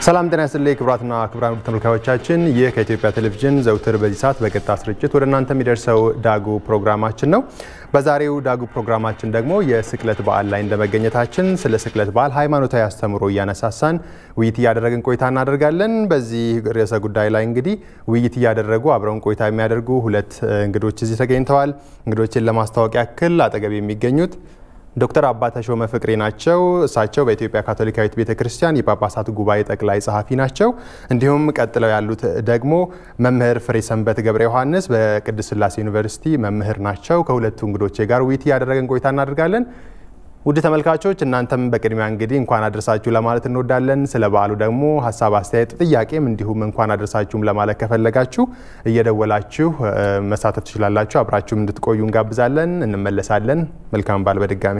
ሰላም ጤና ይስጥልኝ ክቡራትና ክቡራን ተመልካዮቻችን፣ ይህ ከኢትዮጵያ ቴሌቪዥን ዘውትር በዚህ ሰዓት በቀጥታ ስርጭት ወደ እናንተ የሚደርሰው ዳጉ ፕሮግራማችን ነው። በዛሬው ዳጉ ፕሮግራማችን ደግሞ የስቅለት በዓል ላይ እንደመገኘታችን ስለ ስቅለት በዓል ሃይማኖታዊ አስተምሮ እያነሳሳን ውይይት እያደረግን ቆይታ እናደርጋለን። በዚህ ርዕሰ ጉዳይ ላይ እንግዲህ ውይይት እያደረጉ አብረውን ቆይታ የሚያደርጉ ሁለት እንግዶች እዚህ ተገኝተዋል። እንግዶችን ለማስታወቅ ያክል አጠገብ የሚገኙት ዶክተር አባ ተሾመ ፍቅሬ ናቸው። እሳቸው በኢትዮጵያ ካቶሊካዊት ቤተ ክርስቲያን የጳጳሳት ጉባኤ ጠቅላይ ጸሐፊ ናቸው። እንዲሁም ቀጥለው ያሉት ደግሞ መምህር ፍሬ ሰንበት ገብረ ዮሐንስ በቅድስት ሥላሴ ዩኒቨርሲቲ መምህር ናቸው። ከሁለቱ እንግዶቼ ጋር ውይይት እያደረገን ቆይታ እናደርጋለን። ውድ ተመልካቾች እናንተም በቅድሚያ እንግዲህ እንኳን አድረሳችሁ ለማለት እንወዳለን። ስለ በዓሉ ደግሞ ሀሳብ፣ አስተያየት፣ ጥያቄም እንዲሁም እንኳን አድረሳችሁም ለማለት ከፈለጋችሁ እየደወላችሁ መሳተፍ ትችላላችሁ። አብራችሁም እንድትቆዩ እንጋብዛለን። እንመለሳለን። መልካም በዓል በድጋሚ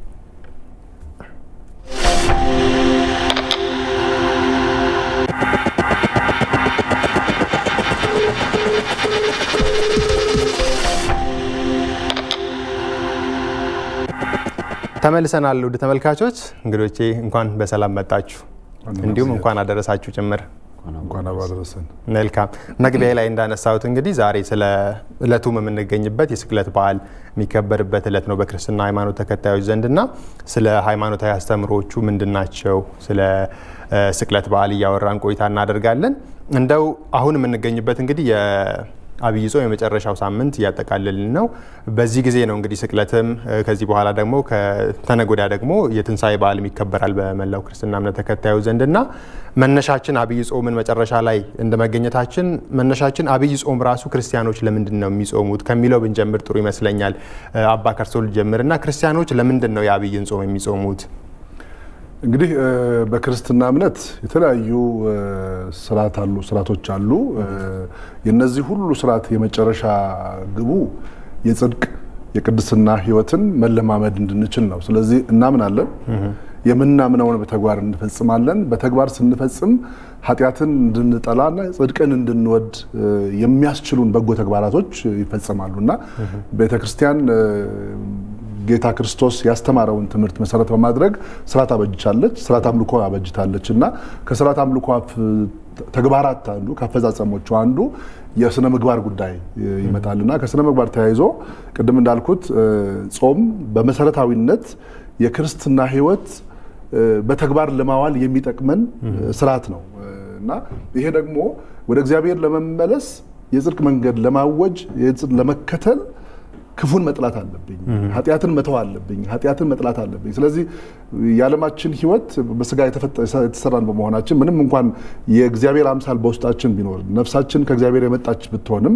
ተመልሰናል። ውድ ተመልካቾች እንግዶቼ እንኳን በሰላም መጣችሁ፣ እንዲሁም እንኳን አደረሳችሁ ጭምር። እንኳን አደረሰን። መልካም መግቢያ ላይ እንዳነሳሁት እንግዲህ ዛሬ ስለ እለቱም የምንገኝበት የስቅለት በዓል የሚከበርበት እለት ነው በክርስትና ሃይማኖት ተከታዮች ዘንድና ስለ ሃይማኖታዊ አስተምሮቹ ምንድን ናቸው፣ ስለ ስቅለት በዓል እያወራን ቆይታ እናደርጋለን። እንደው አሁን የምንገኝበት እንግዲህ አብይ ጾም የመጨረሻው ሳምንት እያጠቃለልን ነው። በዚህ ጊዜ ነው እንግዲህ ስቅለትም ከዚህ በኋላ ደግሞ ከተነጎዳ ደግሞ የትንሣኤ በዓልም ይከበራል በመላው ክርስትና እምነት ተከታዩ ዘንድ እና መነሻችን አብይ ጾምን መጨረሻ ላይ እንደ መገኘታችን መነሻችን አብይ ጾም ራሱ ክርስቲያኖች ለምንድን ነው የሚጾሙት ከሚለው ብንጀምር ጥሩ ይመስለኛል። አባ ከርሶ ልጀምር እና ክርስቲያኖች ለምንድን ነው የአብይን ጾም የሚጾሙት? እንግዲህ በክርስትና እምነት የተለያዩ ስርዓት አሉ ስርዓቶች አሉ። የነዚህ ሁሉ ስርዓት የመጨረሻ ግቡ የጽድቅ የቅድስና ሕይወትን መለማመድ እንድንችል ነው። ስለዚህ እናምናለን፣ የምናምነውን በተግባር እንፈጽማለን። በተግባር ስንፈጽም ኃጢአትን እንድንጠላና ጽድቅን እንድንወድ የሚያስችሉን በጎ ተግባራቶች ይፈጸማሉ እና ቤተክርስቲያን ጌታ ክርስቶስ ያስተማረውን ትምህርት መሰረት በማድረግ ስርዓት አበጅታለች፣ ስርዓት አምልኮ አበጅታለች እና ከስርዓት አምልኮ ተግባራት አንዱ ከአፈጻጸሞቹ አንዱ የስነ ምግባር ጉዳይ ይመጣልና ከስነ ምግባር ተያይዞ ቅድም እንዳልኩት ጾም በመሰረታዊነት የክርስትና ሕይወት በተግባር ለማዋል የሚጠቅመን ስርዓት ነው እና ይሄ ደግሞ ወደ እግዚአብሔር ለመመለስ የጽድቅ መንገድ ለማወጅ ለመከተል ክፉን መጥላት አለብኝ፣ ኃጢአትን መተው አለብኝ፣ ኃጢአትን መጥላት አለብኝ። ስለዚህ የዓለማችን ህይወት በስጋ የተሰራን በመሆናችን ምንም እንኳን የእግዚአብሔር አምሳል በውስጣችን ቢኖር ነፍሳችን ከእግዚአብሔር የመጣች ብትሆንም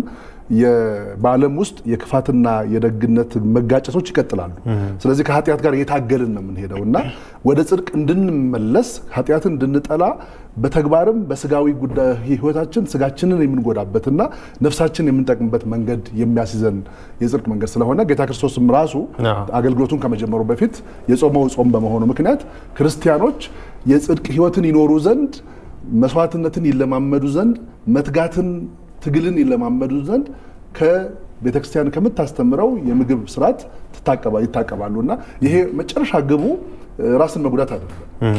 በዓለም ውስጥ የክፋትና የደግነት መጋጨቶች ይቀጥላሉ። ስለዚህ ከኃጢአት ጋር እየታገልን ነው የምንሄደው እና ወደ ጽድቅ እንድንመለስ ኃጢአትን እንድንጠላ በተግባርም በስጋዊ ጉዳይ ህይወታችን ስጋችንን የምንጎዳበትና ነፍሳችን የምንጠቅምበት መንገድ የሚያስይዘን የጽድቅ መንገድ ስለሆነ ጌታ ክርስቶስም ራሱ አገልግሎቱን ከመጀመሩ በፊት የጾመው ጾም በመሆኑ ምክንያት ክርስቲያኖች የጽድቅ ህይወትን ይኖሩ ዘንድ መስዋዕትነትን ይለማመዱ ዘንድ መትጋትን ትግልን ይለማመዱ ዘንድ ከቤተክርስቲያን ከምታስተምረው የምግብ ስርዓት ይታቀባሉ እና ይሄ መጨረሻ ግቡ ራስን መጉዳት አይደለም፣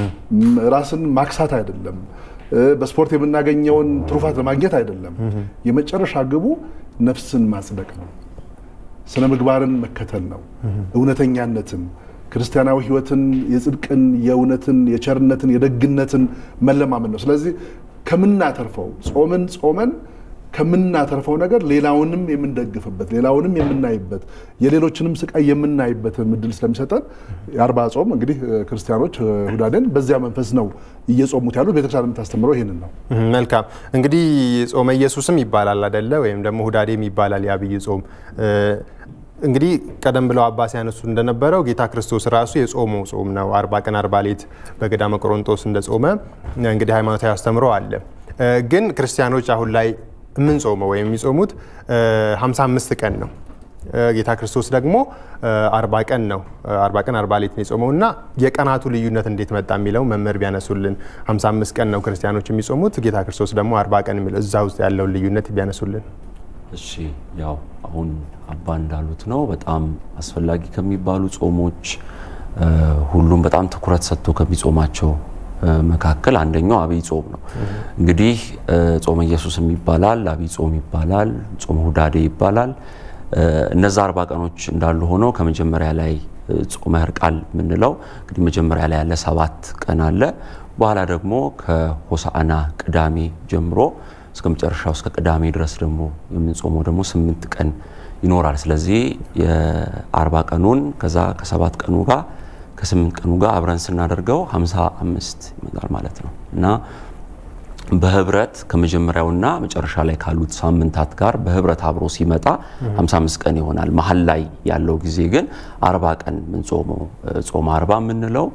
ራስን ማክሳት አይደለም፣ በስፖርት የምናገኘውን ትሩፋት ለማግኘት አይደለም። የመጨረሻ ግቡ ነፍስን ማጽደቅ ነው፣ ስነ ምግባርን መከተል ነው፣ እውነተኛነትን ክርስቲያናዊ ህይወትን፣ የጽድቅን፣ የእውነትን፣ የቸርነትን፣ የደግነትን መለማመን ነው። ስለዚህ ከምናተርፈው ጾምን ጾመን ከምናተርፈው ነገር ሌላውንም የምንደግፍበት ሌላውንም የምናይበት የሌሎችንም ስቃይ የምናይበትን እድል ስለሚሰጠን የአርባ ጾም እንግዲህ ክርስቲያኖች ሁዳዴን በዚያ መንፈስ ነው እየጾሙት ያሉት። ቤተክርስቲያን የምታስተምረው ይህንን ነው። መልካም እንግዲህ ጾመ ኢየሱስም ይባላል አደለ? ወይም ደግሞ ሁዳዴም ይባላል የአብይ ጾም እንግዲህ ቀደም ብለው አባ ሲያነሱ እንደነበረው ጌታ ክርስቶስ ራሱ የጾመው ጾም ነው። አርባ ቀን አርባ ሌት በገዳመ ቆሮንጦስ እንደጾመ እንግዲህ ሃይማኖታዊ አስተምሮ አለ። ግን ክርስቲያኖች አሁን ላይ የምንጾመው ወይም የሚጾሙት 55 ቀን ነው። ጌታ ክርስቶስ ደግሞ አርባ ቀን ነው አርባ ቀን አርባ ሌት ነው የጾመው እና የቀናቱ ልዩነት እንዴት መጣ የሚለው መምህር ቢያነሱልን። 55 ቀን ነው ክርስቲያኖች የሚጾሙት፣ ጌታ ክርስቶስ ደግሞ አርባ ቀን የሚለው እዛ ውስጥ ያለውን ልዩነት ቢያነሱልን። እሺ ያው አሁን አባ እንዳሉት ነው። በጣም አስፈላጊ ከሚባሉ ጾሞች ሁሉም በጣም ትኩረት ሰጥቶ ከሚጾማቸው መካከል አንደኛው አብይ ጾም ነው። እንግዲህ ጾመ ኢየሱስም ይባላል፣ አብይ ጾም ይባላል፣ ጾመ ሁዳዴ ይባላል። እነዛ አርባ ቀኖች እንዳሉ ሆነው ከመጀመሪያ ላይ ጾመ ሕርቃል የምንለው እንግዲህ መጀመሪያ ላይ ያለ ሰባት ቀን አለ። በኋላ ደግሞ ከሆሳዕና ቅዳሜ ጀምሮ እስከ መጨረሻው እስከ ቅዳሜ ድረስ ደግሞ የምንጾመው ደግሞ ስምንት ቀን ይኖራል። ስለዚህ የአርባ ቀኑን ከዛ ከሰባት ቀኑ ጋር ከስምንት ቀኑ ጋር አብረን ስናደርገው ሀምሳ አምስት ይመጣል ማለት ነው እና በህብረት ከመጀመሪያውና መጨረሻ ላይ ካሉት ሳምንታት ጋር በህብረት አብሮ ሲመጣ 55 ቀን ይሆናል። መሀል ላይ ያለው ጊዜ ግን አርባ ቀን ምንጾመው ጾመ አርባ የምንለው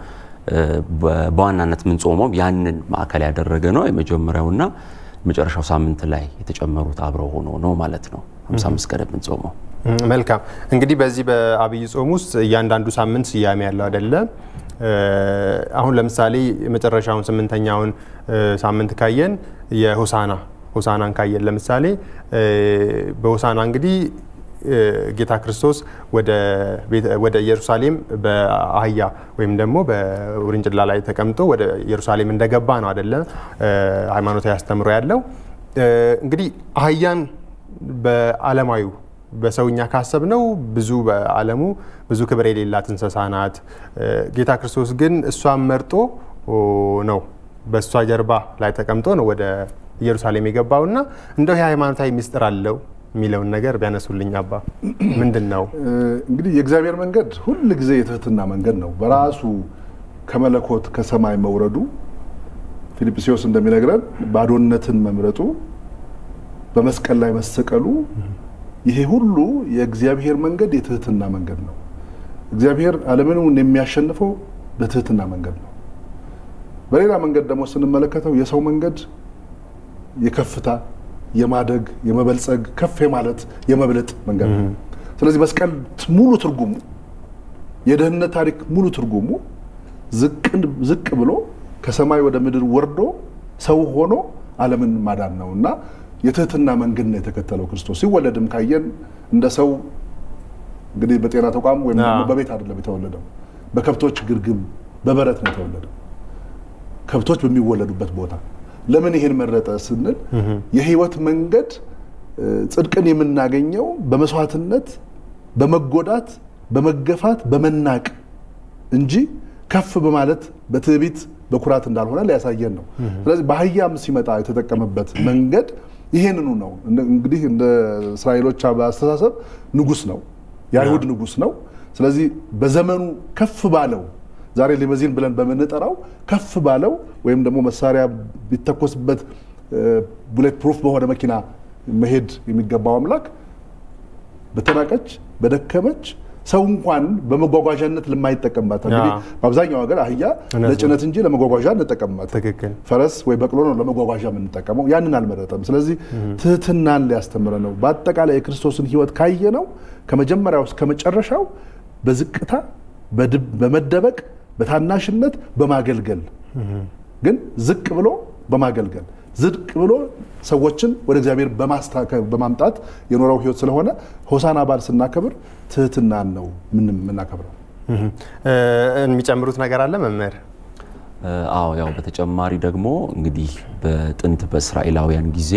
በዋናነት ምንጾመው ያንን ማዕከል ያደረገ ነው። የመጀመሪያውና መጨረሻው ሳምንት ላይ የተጨመሩት አብረው ሆኖ ነው ማለት ነው 55 ቀን የምንጾመው። መልካም እንግዲህ በዚህ በአብይ ጾም ውስጥ እያንዳንዱ ሳምንት ስያሜ ያለው አይደለ? አሁን ለምሳሌ የመጨረሻውን ስምንተኛውን ሳምንት ካየን የሆሳና ሆሳናን ካየን ለምሳሌ በሆሳና እንግዲህ ጌታ ክርስቶስ ወደ ኢየሩሳሌም በአህያ ወይም ደግሞ በውርንጭላ ላይ ተቀምጦ ወደ ኢየሩሳሌም እንደገባ ነው አደለ ሃይማኖታዊ አስተምሮ ያለው። እንግዲህ አህያን በዓለማዊ በሰውኛ ካሰብ ነው ብዙ በዓለሙ ብዙ ክብር የሌላት እንስሳ ናት። ጌታ ክርስቶስ ግን እሷን መርጦ ነው በእሷ ጀርባ ላይ ተቀምጦ ነው ወደ ኢየሩሳሌም የገባው እና እንደው ይህ ሃይማኖታዊ ሚስጥር አለው የሚለውን ነገር ቢያነሱልኝ አባ ምንድን ነው? እንግዲህ የእግዚአብሔር መንገድ ሁል ጊዜ የትህትና መንገድ ነው። በራሱ ከመለኮት ከሰማይ መውረዱ ፊልጵስዩስ እንደሚነግረን ባዶነትን መምረጡ፣ በመስቀል ላይ መሰቀሉ ይሄ ሁሉ የእግዚአብሔር መንገድ የትህትና መንገድ ነው። እግዚአብሔር ዓለምን የሚያሸንፈው በትህትና መንገድ ነው። በሌላ መንገድ ደግሞ ስንመለከተው የሰው መንገድ የከፍታ የማደግ የመበልጸግ ከፍ የማለት የመብለጥ መንገድ ነው። ስለዚህ መስቀል ሙሉ ትርጉሙ የደህንነት ታሪክ ሙሉ ትርጉሙ ዝቅ ብሎ ከሰማይ ወደ ምድር ወርዶ ሰው ሆኖ ዓለምን ማዳን ነው እና የትህትና መንገድ ነው የተከተለው ክርስቶስ። ሲወለድም ካየን እንደ ሰው እንግዲህ በጤና ተቋም ወይም ደግሞ በቤት አይደለም የተወለደው፣ በከብቶች ግርግም በበረት ነው የተወለደው፣ ከብቶች በሚወለዱበት ቦታ። ለምን ይሄን መረጠ ስንል የህይወት መንገድ ጽድቅን የምናገኘው በመስዋዕትነት፣ በመጎዳት፣ በመገፋት፣ በመናቅ እንጂ ከፍ በማለት በትዕቢት በኩራት እንዳልሆነ ሊያሳየን ነው። ስለዚህ በአህያም ሲመጣ የተጠቀመበት መንገድ ይሄንኑ ነው። እንግዲህ እንደ እስራኤሎች አስተሳሰብ ንጉስ ነው፣ የአይሁድ ንጉስ ነው። ስለዚህ በዘመኑ ከፍ ባለው ዛሬ ሊመዚን ብለን በምንጠራው ከፍ ባለው ወይም ደግሞ መሳሪያ ቢተኮስበት ቡሌት ፕሩፍ በሆነ መኪና መሄድ የሚገባው አምላክ በተናቀች በደከመች ሰው እንኳን በመጓጓዣነት ለማይጠቀምባት እንግዲህ በአብዛኛው ሀገር አህያ ለጭነት እንጂ ለመጓጓዣ እንጠቀምባት። ትክክል። ፈረስ ወይ በቅሎ ነው ለመጓጓዣ የምንጠቀመው። ያንን አልመረጠም። ስለዚህ ትህትናን ሊያስተምረ ነው። በአጠቃላይ የክርስቶስን ሕይወት ካየ ነው ከመጀመሪያው እስከ መጨረሻው በዝቅታ በመደበቅ በታናሽነት በማገልገል ግን ዝቅ ብሎ በማገልገል ዝቅ ብሎ ሰዎችን ወደ እግዚአብሔር በማምጣት የኖረው ህይወት ስለሆነ ሆሳና በዓል ስናከብር ትህትናን ነው የምናከብረው። የሚጨምሩት ነገር አለ መምህር? አዎ ያው በተጨማሪ ደግሞ እንግዲህ በጥንት በእስራኤላውያን ጊዜ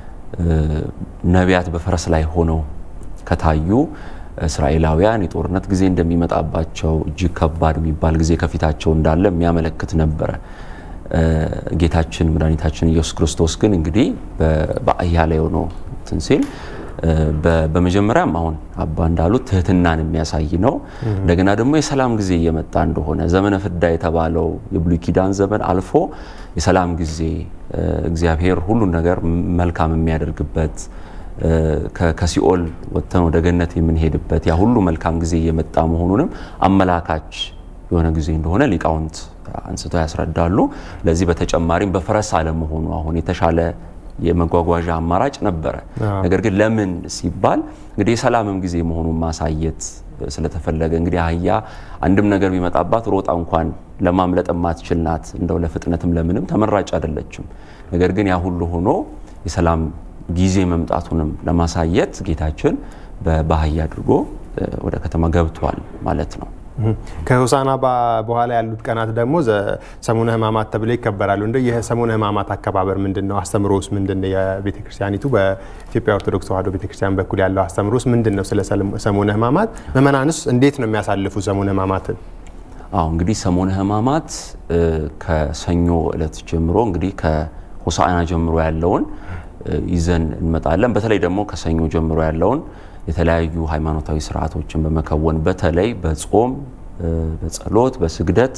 ነቢያት በፈረስ ላይ ሆነው ከታዩ እስራኤላውያን የጦርነት ጊዜ እንደሚመጣባቸው እጅግ ከባድ የሚባል ጊዜ ከፊታቸው እንዳለ የሚያመለክት ነበረ። ጌታችን መድኃኒታችን ኢየሱስ ክርስቶስ ግን እንግዲህ በአህያ ላይ ሆኖ እንትን ሲል በመጀመሪያም አሁን አባ እንዳሉት ትህትናን የሚያሳይ ነው። እንደገና ደግሞ የሰላም ጊዜ እየመጣ እንደሆነ ዘመነ ፍዳ የተባለው የብሉይ ኪዳን ዘመን አልፎ የሰላም ጊዜ እግዚአብሔር ሁሉን ነገር መልካም የሚያደርግበት ከሲኦል ወጥተን ወደ ገነት የምንሄድበት ያ ሁሉ መልካም ጊዜ እየመጣ መሆኑንም አመላካች የሆነ ጊዜ እንደሆነ ሊቃውንት አንስተው ያስረዳሉ። ለዚህ በተጨማሪም በፈረስ አለመሆኑ አሁን የተሻለ የመጓጓዣ አማራጭ ነበረ። ነገር ግን ለምን ሲባል እንግዲህ የሰላምም ጊዜ መሆኑን ማሳየት ስለተፈለገ እንግዲህ አህያ አንድም ነገር ቢመጣባት ሮጣ እንኳን ለማምለጥ የማትችል ናት። እንደው ለፍጥነትም ለምንም ተመራጭ አይደለችም። ነገር ግን ያ ሁሉ ሆኖ የሰላም ጊዜ መምጣቱንም ለማሳየት ጌታችን በአህያ አድርጎ ወደ ከተማ ገብቷል ማለት ነው። ከሆሳና በኋላ ያሉት ቀናት ደግሞ ሰሙነ ሕማማት ተብለው ይከበራሉ። እንደ የሰሙነ ሕማማት አከባበር ምንድን ነው? አስተምሮስ ምንድን ነው? የቤተ ክርስቲያኒቱ በኢትዮጵያ ኦርቶዶክስ ተዋሕዶ ቤተ ክርስቲያን በኩል ያለው አስተምሮስ ምንድን ነው? ስለ ሰሙነ ሕማማት ምዕመናንስ እንዴት ነው የሚያሳልፉ ሰሙነ ሕማማትን? አዎ እንግዲህ ሰሙነ ሕማማት ከሰኞ ዕለት ጀምሮ እንግዲህ ከሆሳዕና ጀምሮ ያለውን ይዘን እንመጣለን። በተለይ ደግሞ ከሰኞ ጀምሮ ያለውን የተለያዩ ሃይማኖታዊ ስርዓቶችን በመከወን በተለይ በጾም፣ በጸሎት፣ በስግደት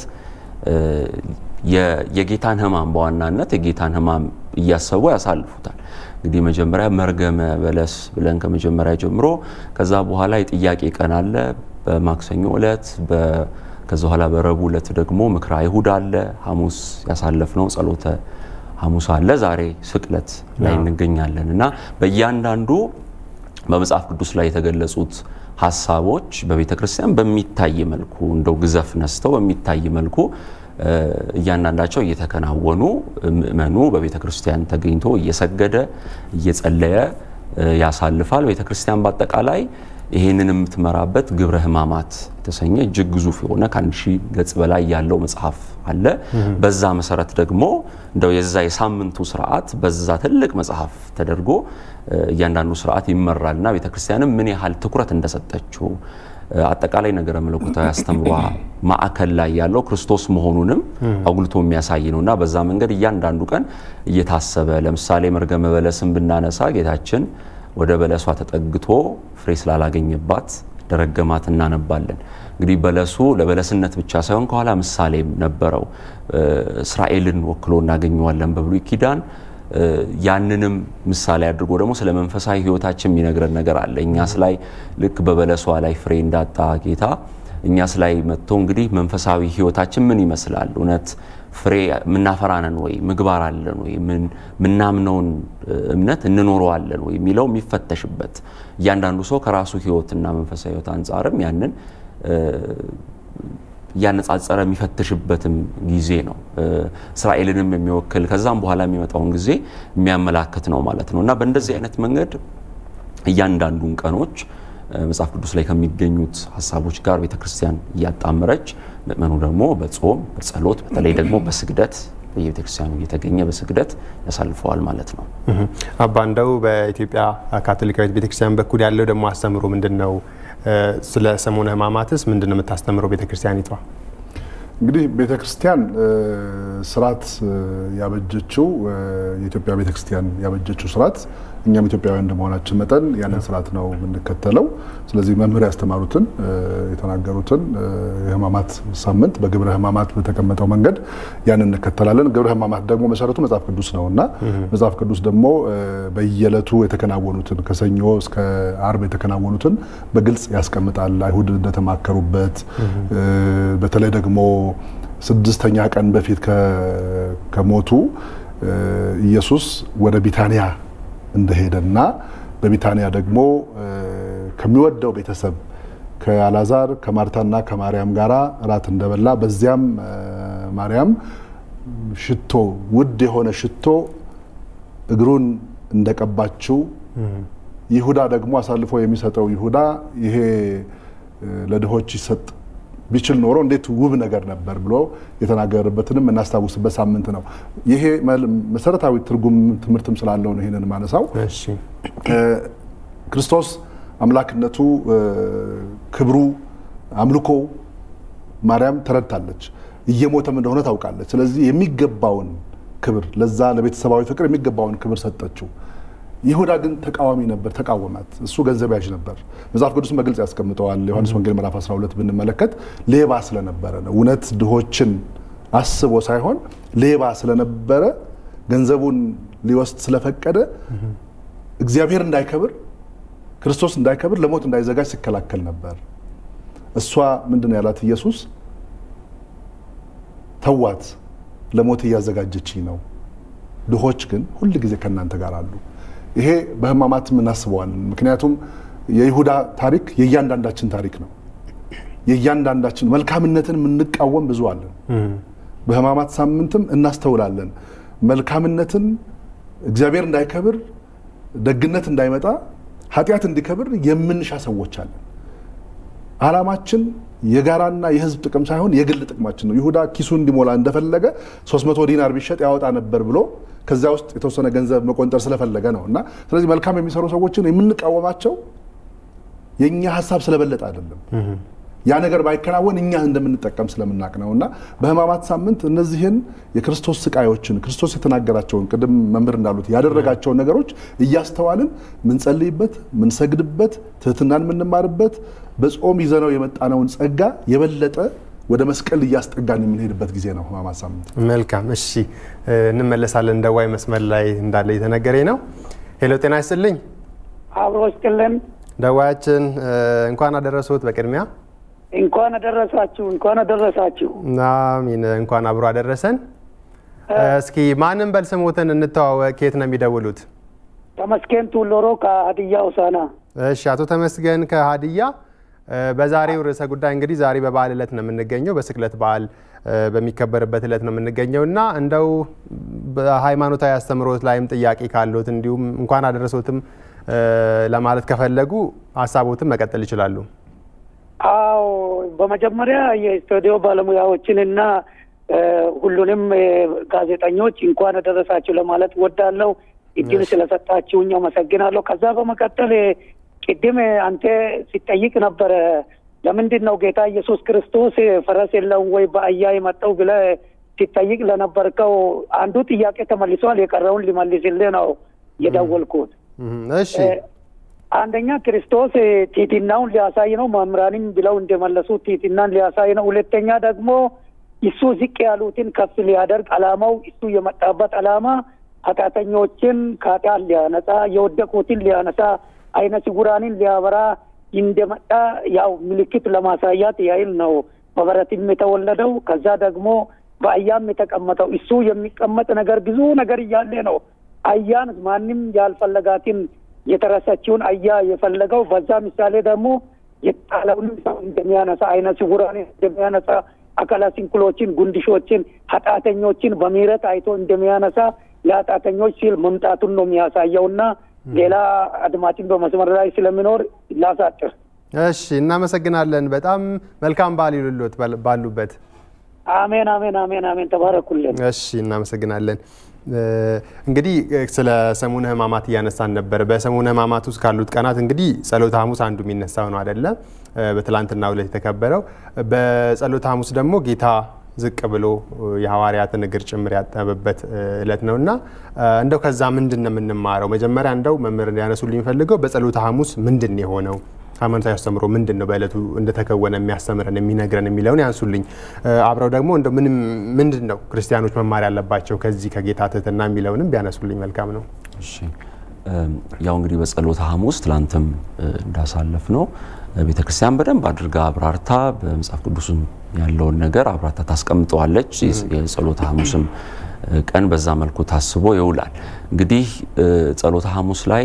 የጌታን ሕማም በዋናነት የጌታን ሕማም እያሰቡ ያሳልፉታል። እንግዲህ መጀመሪያ መርገመ በለስ ብለን ከመጀመሪያ ጀምሮ ከዛ በኋላ የጥያቄ ቀን አለ በማክሰኞ ዕለት ከዛ በኋላ በረቡዕ ዕለት ደግሞ ምክረ አይሁድ አለ። ሐሙስ ያሳለፍነው ጸሎተ ሐሙስ አለ። ዛሬ ስቅለት ላይ እንገኛለን እና በእያንዳንዱ በመጽሐፍ ቅዱስ ላይ የተገለጹት ሀሳቦች በቤተ ክርስቲያን በሚታይ መልኩ እንደው ግዘፍ ነስተው በሚታይ መልኩ እያንዳንዳቸው እየተከናወኑ ምእመኑ በቤተ ክርስቲያን ተገኝቶ እየሰገደ እየጸለየ ያሳልፋል። ቤተ ክርስቲያን በአጠቃላይ ይህንን የምትመራበት ግብረ ሕማማት የተሰኘ እጅግ ግዙፍ የሆነ ከአንድ ሺህ ገጽ በላይ ያለው መጽሐፍ አለ። በዛ መሰረት ደግሞ እንደው የዛ የሳምንቱ ስርዓት በዛ ትልቅ መጽሐፍ ተደርጎ እያንዳንዱ ስርዓት ይመራልና ቤተክርስቲያንም ምን ያህል ትኩረት እንደሰጠችው አጠቃላይ ነገረ መለኮታዊ አስተምሯ ማዕከል ላይ ያለው ክርስቶስ መሆኑንም አጉልቶ የሚያሳይ ነው እና በዛ መንገድ እያንዳንዱ ቀን እየታሰበ ለምሳሌ መርገመ በለስን ብናነሳ ጌታችን ወደ በለሷ ተጠግቶ ፍሬ ስላላገኘባት ደረገማት እናነባለን። እንግዲህ በለሱ ለበለስነት ብቻ ሳይሆን ከኋላ ምሳሌም ነበረው። እስራኤልን ወክሎ እናገኘዋለን በብሉይ ኪዳን። ያንንም ምሳሌ አድርጎ ደግሞ ስለ መንፈሳዊ ሕይወታችን የሚነግረን ነገር አለ። እኛስ ላይ ልክ በበለሷ ላይ ፍሬ እንዳጣ ጌታ እኛስ ላይ መጥቶ እንግዲህ መንፈሳዊ ሕይወታችን ምን ይመስላል? እውነት ፍሬ የምናፈራነን ወይ? ምግባር አለን ወይ? ምናምነውን እምነት እንኖረዋለን ወይ የሚለው የሚፈተሽበት እያንዳንዱ ሰው ከራሱ ሕይወትና መንፈሳዊ ሕይወት አንጻርም ያንን እያነጻጸረ የሚፈትሽበትም ጊዜ ነው። እስራኤልንም የሚወክል ከዛም በኋላ የሚመጣውን ጊዜ የሚያመላክት ነው ማለት ነው እና በእንደዚህ አይነት መንገድ እያንዳንዱን ቀኖች መጽሐፍ ቅዱስ ላይ ከሚገኙት ሀሳቦች ጋር ቤተክርስቲያን እያጣመረች ምእመኑ ደግሞ በጾም በጸሎት በተለይ ደግሞ በስግደት በየቤተክርስቲያኑ እየተገኘ በስግደት ያሳልፈዋል ማለት ነው። አባ እንደው በኢትዮጵያ ካቶሊካዊት ቤተክርስቲያን በኩል ያለው ደግሞ አስተምሮ ምንድን ነው? ስለ ሰሙነ ሕማማትስ ምንድን ነው የምታስተምረው ቤተክርስቲያኒቷ? እንግዲህ ቤተክርስቲያን ስርዓት ያበጀችው የኢትዮጵያ ቤተክርስቲያን ያበጀችው ስርዓት እኛም ኢትዮጵያውያን እንደመሆናችን መጠን ያንን ስርዓት ነው የምንከተለው። ስለዚህ መምህር ያስተማሩትን የተናገሩትን የሕማማት ሳምንት በግብረ ሕማማት በተቀመጠው መንገድ ያንን እንከተላለን። ግብረ ሕማማት ደግሞ መሰረቱ መጽሐፍ ቅዱስ ነው እና መጽሐፍ ቅዱስ ደግሞ በየዕለቱ የተከናወኑትን ከሰኞ እስከ አርብ የተከናወኑትን በግልጽ ያስቀምጣል። አይሁድ እንደተማከሩበት በተለይ ደግሞ ስድስተኛ ቀን በፊት ከሞቱ ኢየሱስ ወደ ቢታንያ እንደሄደና በቢታንያ ደግሞ ከሚወደው ቤተሰብ ከአላዛር ከማርታና ከማርያም ጋር እራት እንደበላ በዚያም ማርያም ሽቶ ውድ የሆነ ሽቶ እግሩን እንደቀባችው ይሁዳ ደግሞ አሳልፎ የሚሰጠው ይሁዳ ይሄ ለድሆች ይሰጥ ቢችል ኖሮ እንዴት ውብ ነገር ነበር ብሎ የተናገረበትንም እናስታውስበት ሳምንት ነው። ይሄ መሰረታዊ ትርጉም ትምህርትም ስላለው ነው ይሄንን ማነሳው። ክርስቶስ አምላክነቱ፣ ክብሩ፣ አምልኮ ማርያም ተረድታለች፣ እየሞተም እንደሆነ ታውቃለች። ስለዚህ የሚገባውን ክብር ለዛ ለቤተሰባዊ ፍቅር የሚገባውን ክብር ሰጠችው። ይሁዳ ግን ተቃዋሚ ነበር፣ ተቃወማት። እሱ ገንዘብ ያዥ ነበር። መጽሐፍ ቅዱስን በግልጽ ያስቀምጠዋል። ዮሐንስ ወንጌል ምዕራፍ 12 ብንመለከት ሌባ ስለነበረ ነው። እውነት ድሆችን አስቦ ሳይሆን ሌባ ስለነበረ ገንዘቡን ሊወስድ ስለፈቀደ እግዚአብሔር እንዳይከብር ክርስቶስ እንዳይከብር ለሞት እንዳይዘጋጅ ሲከላከል ነበር። እሷ ምንድን ያላት ኢየሱስ ተዋት፣ ለሞት እያዘጋጀችኝ ነው። ድሆች ግን ሁል ጊዜ ከእናንተ ጋር አሉ። ይሄ በሕማማትም እናስበዋለን። ምክንያቱም የይሁዳ ታሪክ የእያንዳንዳችን ታሪክ ነው። የእያንዳንዳችን መልካምነትን የምንቃወም ብዙ አለን። በሕማማት ሳምንትም እናስተውላለን። መልካምነትን እግዚአብሔር እንዳይከብር፣ ደግነት እንዳይመጣ፣ ኃጢአት እንዲከብር የምንሻ ሰዎች አለን። ዓላማችን የጋራና የህዝብ ጥቅም ሳይሆን የግል ጥቅማችን ነው። ይሁዳ ኪሱ እንዲሞላ እንደፈለገ 300 ዲናር ቢሸጥ ያወጣ ነበር ብሎ ከዚያ ውስጥ የተወሰነ ገንዘብ መቆንጠር ስለፈለገ ነው እና ስለዚህ መልካም የሚሰሩ ሰዎችን የምንቃወማቸው የእኛ ሀሳብ ስለበለጠ አይደለም። ያ ነገር ባይከናወን እኛ እንደምንጠቀም ስለምናቅ ነው እና በሕማማት ሳምንት እነዚህን የክርስቶስ ስቃዮችን ክርስቶስ የተናገራቸውን ቅድም መምህር እንዳሉት ያደረጋቸውን ነገሮች እያስተዋልን ምንጸልይበት፣ ምንሰግድበት፣ ትህትናን የምንማርበት በጾም ይዘነው የመጣነውን ጸጋ የበለጠ ወደ መስቀል እያስጠጋን የምንሄድበት ጊዜ ነው ሕማማት ሳምንት። መልካም እሺ፣ እንመለሳለን። ደዋይ መስመር ላይ እንዳለ የተነገረኝ ነው። ሄሎ፣ ጤና ይስጥልኝ። አብሮ ስጥልን። ደዋያችን እንኳን አደረሱት። በቅድሚያ እንኳን አደረሳችሁ፣ እንኳን አደረሳችሁ። አሚን። እንኳን አብሮ አደረሰን። እስኪ ማንም በል ስሙትን እንተዋወቅ። ከየት ነው የሚደውሉት? ተመስገን ቱሎሮ ከሀዲያ ሆሳዕና። እሺ፣ አቶ ተመስገን ከሀዲያ በዛሬው ርዕሰ ጉዳይ እንግዲህ ዛሬ በበዓል ዕለት ነው የምንገኘው፣ በስቅለት በዓል በሚከበርበት ዕለት ነው የምንገኘው እና እንደው በሃይማኖታዊ አስተምህሮት ላይም ጥያቄ ካሉት እንዲሁም እንኳን አደረሶትም ለማለት ከፈለጉ ሀሳቦትን መቀጠል ይችላሉ። አዎ በመጀመሪያ የስቱዲዮ ባለሙያዎችን እና ሁሉንም ጋዜጠኞች እንኳን አደረሳችሁ ለማለት ወዳለው እድል ስለሰጣችሁኝ አመሰግናለሁ። ከዛ በመቀጠል ቅድም አንተ ሲጠይቅ ነበረ ለምንድን ነው ጌታ ኢየሱስ ክርስቶስ ፈረስ የለውም ወይ በአህያ የመጣው ብለህ ሲጠይቅ ለነበርከው አንዱ ጥያቄ ተመልሷል። የቀረውን ሊመልስልህ ነው የደወልኩት። እሺ አንደኛ ክርስቶስ ቲትናውን ሊያሳይ ነው። መምህራንም ብለው እንደመለሱት ቲትናን ሊያሳይ ነው። ሁለተኛ ደግሞ እሱ ዝቅ ያሉትን ከፍ ሊያደርግ አላማው እሱ የመጣበት አላማ ኃጢአተኞችን ከኃጢአት ሊያነጻ፣ የወደቁትን ሊያነሳ፣ አይነ ስውራንን ሊያበራ እንደመጣ ያው ምልክት ለማሳያት ያህል ነው በበረትም የተወለደው። ከዛ ደግሞ በአህያም የተቀመጠው እሱ የሚቀመጥ ነገር ብዙ ነገር እያለ ነው አህያን ማንም ያልፈለጋትን የተረሳችውን አህያ የፈለገው በዛ ምሳሌ ደግሞ የጣለውንም ሰው እንደሚያነሳ አይነ ስውራንን እንደሚያነሳ አካለ ስንኩሎችን፣ ጉንድሾችን፣ ኃጢአተኞችን በምህረት አይቶ እንደሚያነሳ ለኃጢአተኞች ሲል መምጣቱን ነው የሚያሳየውና ሌላ አድማጭን በመስመር ላይ ስለሚኖር ላሳጥር። እሺ፣ እናመሰግናለን። በጣም መልካም በዓል ይሉልዎት ባሉበት። አሜን፣ አሜን፣ አሜን፣ አሜን። ተባረኩልን። እሺ፣ እናመሰግናለን። እንግዲህ ስለ ሰሙነ ሕማማት እያነሳን ነበር። በሰሙነ ሕማማት ውስጥ ካሉት ቀናት እንግዲህ ጸሎተ ሐሙስ አንዱ የሚነሳው ነው አይደለ? በትላንትናው ዕለት የተከበረው። በጸሎተ ሐሙስ ደግሞ ጌታ ዝቅ ብሎ የሐዋርያትን እግር ጭምር ያጠበበት ዕለት ነው እና እንደው ከዛ ምንድን ነው የምንማረው? መጀመሪያ እንደው መምህር እንዲያነሱልኝ የሚፈልገው በጸሎተ ሐሙስ ምንድን ነው የሆነው? ሃይማኖታዊ አስተምሮ ምንድን ነው በዕለቱ እንደተከወነ የሚያስተምረን የሚነግረን የሚለውን ያንሱልኝ። አብረው ደግሞ እንደው ምንም ምንድን ነው ክርስቲያኖች መማር ያለባቸው ከዚህ ከጌታ ትህትና የሚለውንም ቢያነሱልኝ መልካም ነው። እሺ ያው እንግዲህ በጸሎተ ሐሙስ ትላንትም እንዳሳለፍ ነው ቤተ ክርስቲያን በደንብ አድርጋ አብራርታ በመጽሐፍ ቅዱስም ያለውን ነገር አብራርታ ታስቀምጠዋለች። የጸሎተ ሐሙስም ቀን በዛ መልኩ ታስቦ ይውላል። እንግዲህ ጸሎተ ሐሙስ ላይ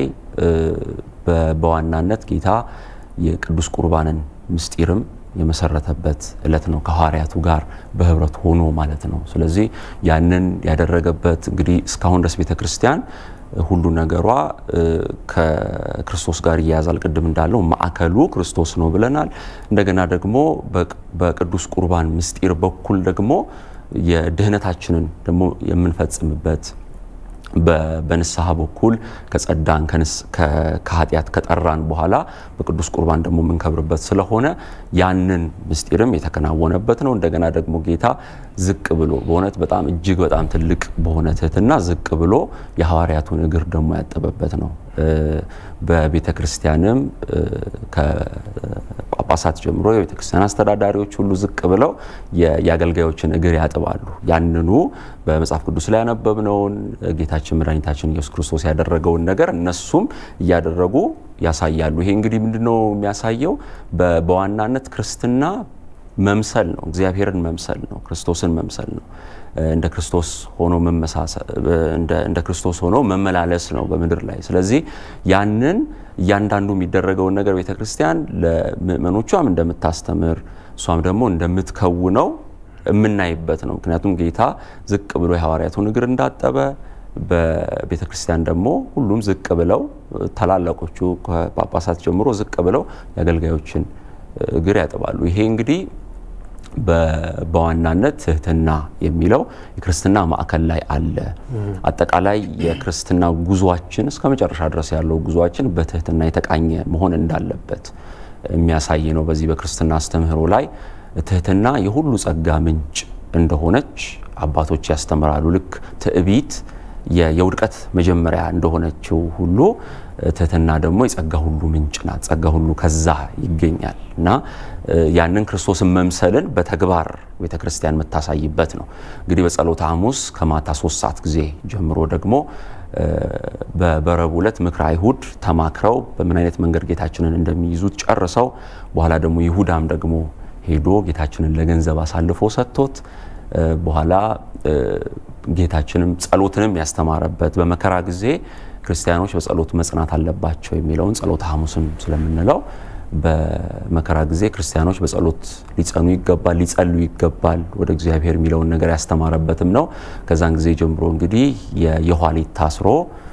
በዋናነት ጌታ የቅዱስ ቁርባንን ምስጢርም የመሰረተበት ዕለት ነው። ከሐዋርያቱ ጋር በህብረት ሆኖ ማለት ነው። ስለዚህ ያንን ያደረገበት እንግዲህ እስካሁን ድረስ ቤተ ክርስቲያን ሁሉ ነገሯ ከክርስቶስ ጋር እያያዛል። ቅድም እንዳለው ማዕከሉ ክርስቶስ ነው ብለናል። እንደገና ደግሞ በቅዱስ ቁርባን ምስጢር በኩል ደግሞ የድህነታችንን ደግሞ የምንፈጽምበት በንስሐ በኩል ከጸዳን ከኃጢአት ከጠራን በኋላ በቅዱስ ቁርባን ደግሞ የምንከብርበት ስለሆነ ያንን ምስጢርም የተከናወነበት ነው። እንደገና ደግሞ ጌታ ዝቅ ብሎ በእውነት በጣም እጅግ በጣም ትልቅ በሆነ ትህትና ዝቅ ብሎ የሐዋርያቱን እግር ደግሞ ያጠበበት ነው። በቤተ ክርስቲያንም ከጳጳሳት ጀምሮ የቤተ ክርስቲያን አስተዳዳሪዎች ሁሉ ዝቅ ብለው የአገልጋዮችን እግር ያጥባሉ። ያንኑ በመጽሐፍ ቅዱስ ላይ ያነበብነውን ጌታችን መድኃኒታችን ኢየሱስ ክርስቶስ ያደረገውን ነገር እነሱም እያደረጉ ያሳያሉ። ይሄ እንግዲህ ምንድነው የሚያሳየው? በዋናነት ክርስትና መምሰል ነው። እግዚአብሔርን መምሰል ነው። ክርስቶስን መምሰል ነው። እንደ ክርስቶስ ሆኖ እንደ ክርስቶስ ሆኖ መመላለስ ነው በምድር ላይ። ስለዚህ ያንን እያንዳንዱ የሚደረገውን ነገር ቤተ ክርስቲያን ለምእመኖቿም እንደምታስተምር እሷም ደግሞ እንደምትከውነው የምናይበት ነው። ምክንያቱም ጌታ ዝቅ ብሎ የሐዋርያቱን እግር እንዳጠበ በቤተ ክርስቲያን ደግሞ ሁሉም ዝቅ ብለው ታላላቆቹ ከጳጳሳት ጀምሮ ዝቅ ብለው የአገልጋዮችን እግር ያጥባሉ። ይሄ እንግዲህ በዋናነት ትህትና የሚለው የክርስትና ማዕከል ላይ አለ። አጠቃላይ የክርስትና ጉዟችን እስከ መጨረሻ ድረስ ያለው ጉዟችን በትህትና የተቃኘ መሆን እንዳለበት የሚያሳይ ነው። በዚህ በክርስትና አስተምህሮ ላይ ትህትና የሁሉ ጸጋ ምንጭ እንደሆነች አባቶች ያስተምራሉ። ልክ ትዕቢት የውድቀት መጀመሪያ እንደሆነችው ሁሉ ትህትና ደግሞ የጸጋ ሁሉ ምንጭ ናት። ጸጋ ሁሉ ከዛ ይገኛል እና ያንን ክርስቶስን መምሰልን በተግባር ቤተ ክርስቲያን የምታሳይበት ነው። እንግዲህ በጸሎተ ሐሙስ ከማታ ሶስት ሰዓት ጊዜ ጀምሮ ደግሞ በበረቡ ዕለት ምክረ አይሁድ ተማክረው በምን አይነት መንገድ ጌታችንን እንደሚይዙት ጨርሰው በኋላ ደግሞ ይሁዳም ደግሞ ሄዶ ጌታችንን ለገንዘብ አሳልፎ ሰጥቶት በኋላ ጌታችንም ጸሎትንም ያስተማረበት በመከራ ጊዜ ክርስቲያኖች በጸሎት መጽናት አለባቸው የሚለውን ጸሎተ ሐሙስም ስለምንለው በመከራ ጊዜ ክርስቲያኖች በጸሎት ሊጸኑ ይገባል፣ ሊጸሉ ይገባል ወደ እግዚአብሔር የሚለውን ነገር ያስተማረበትም ነው። ከዛን ጊዜ ጀምሮ እንግዲህ የየኋሊት ታስሮ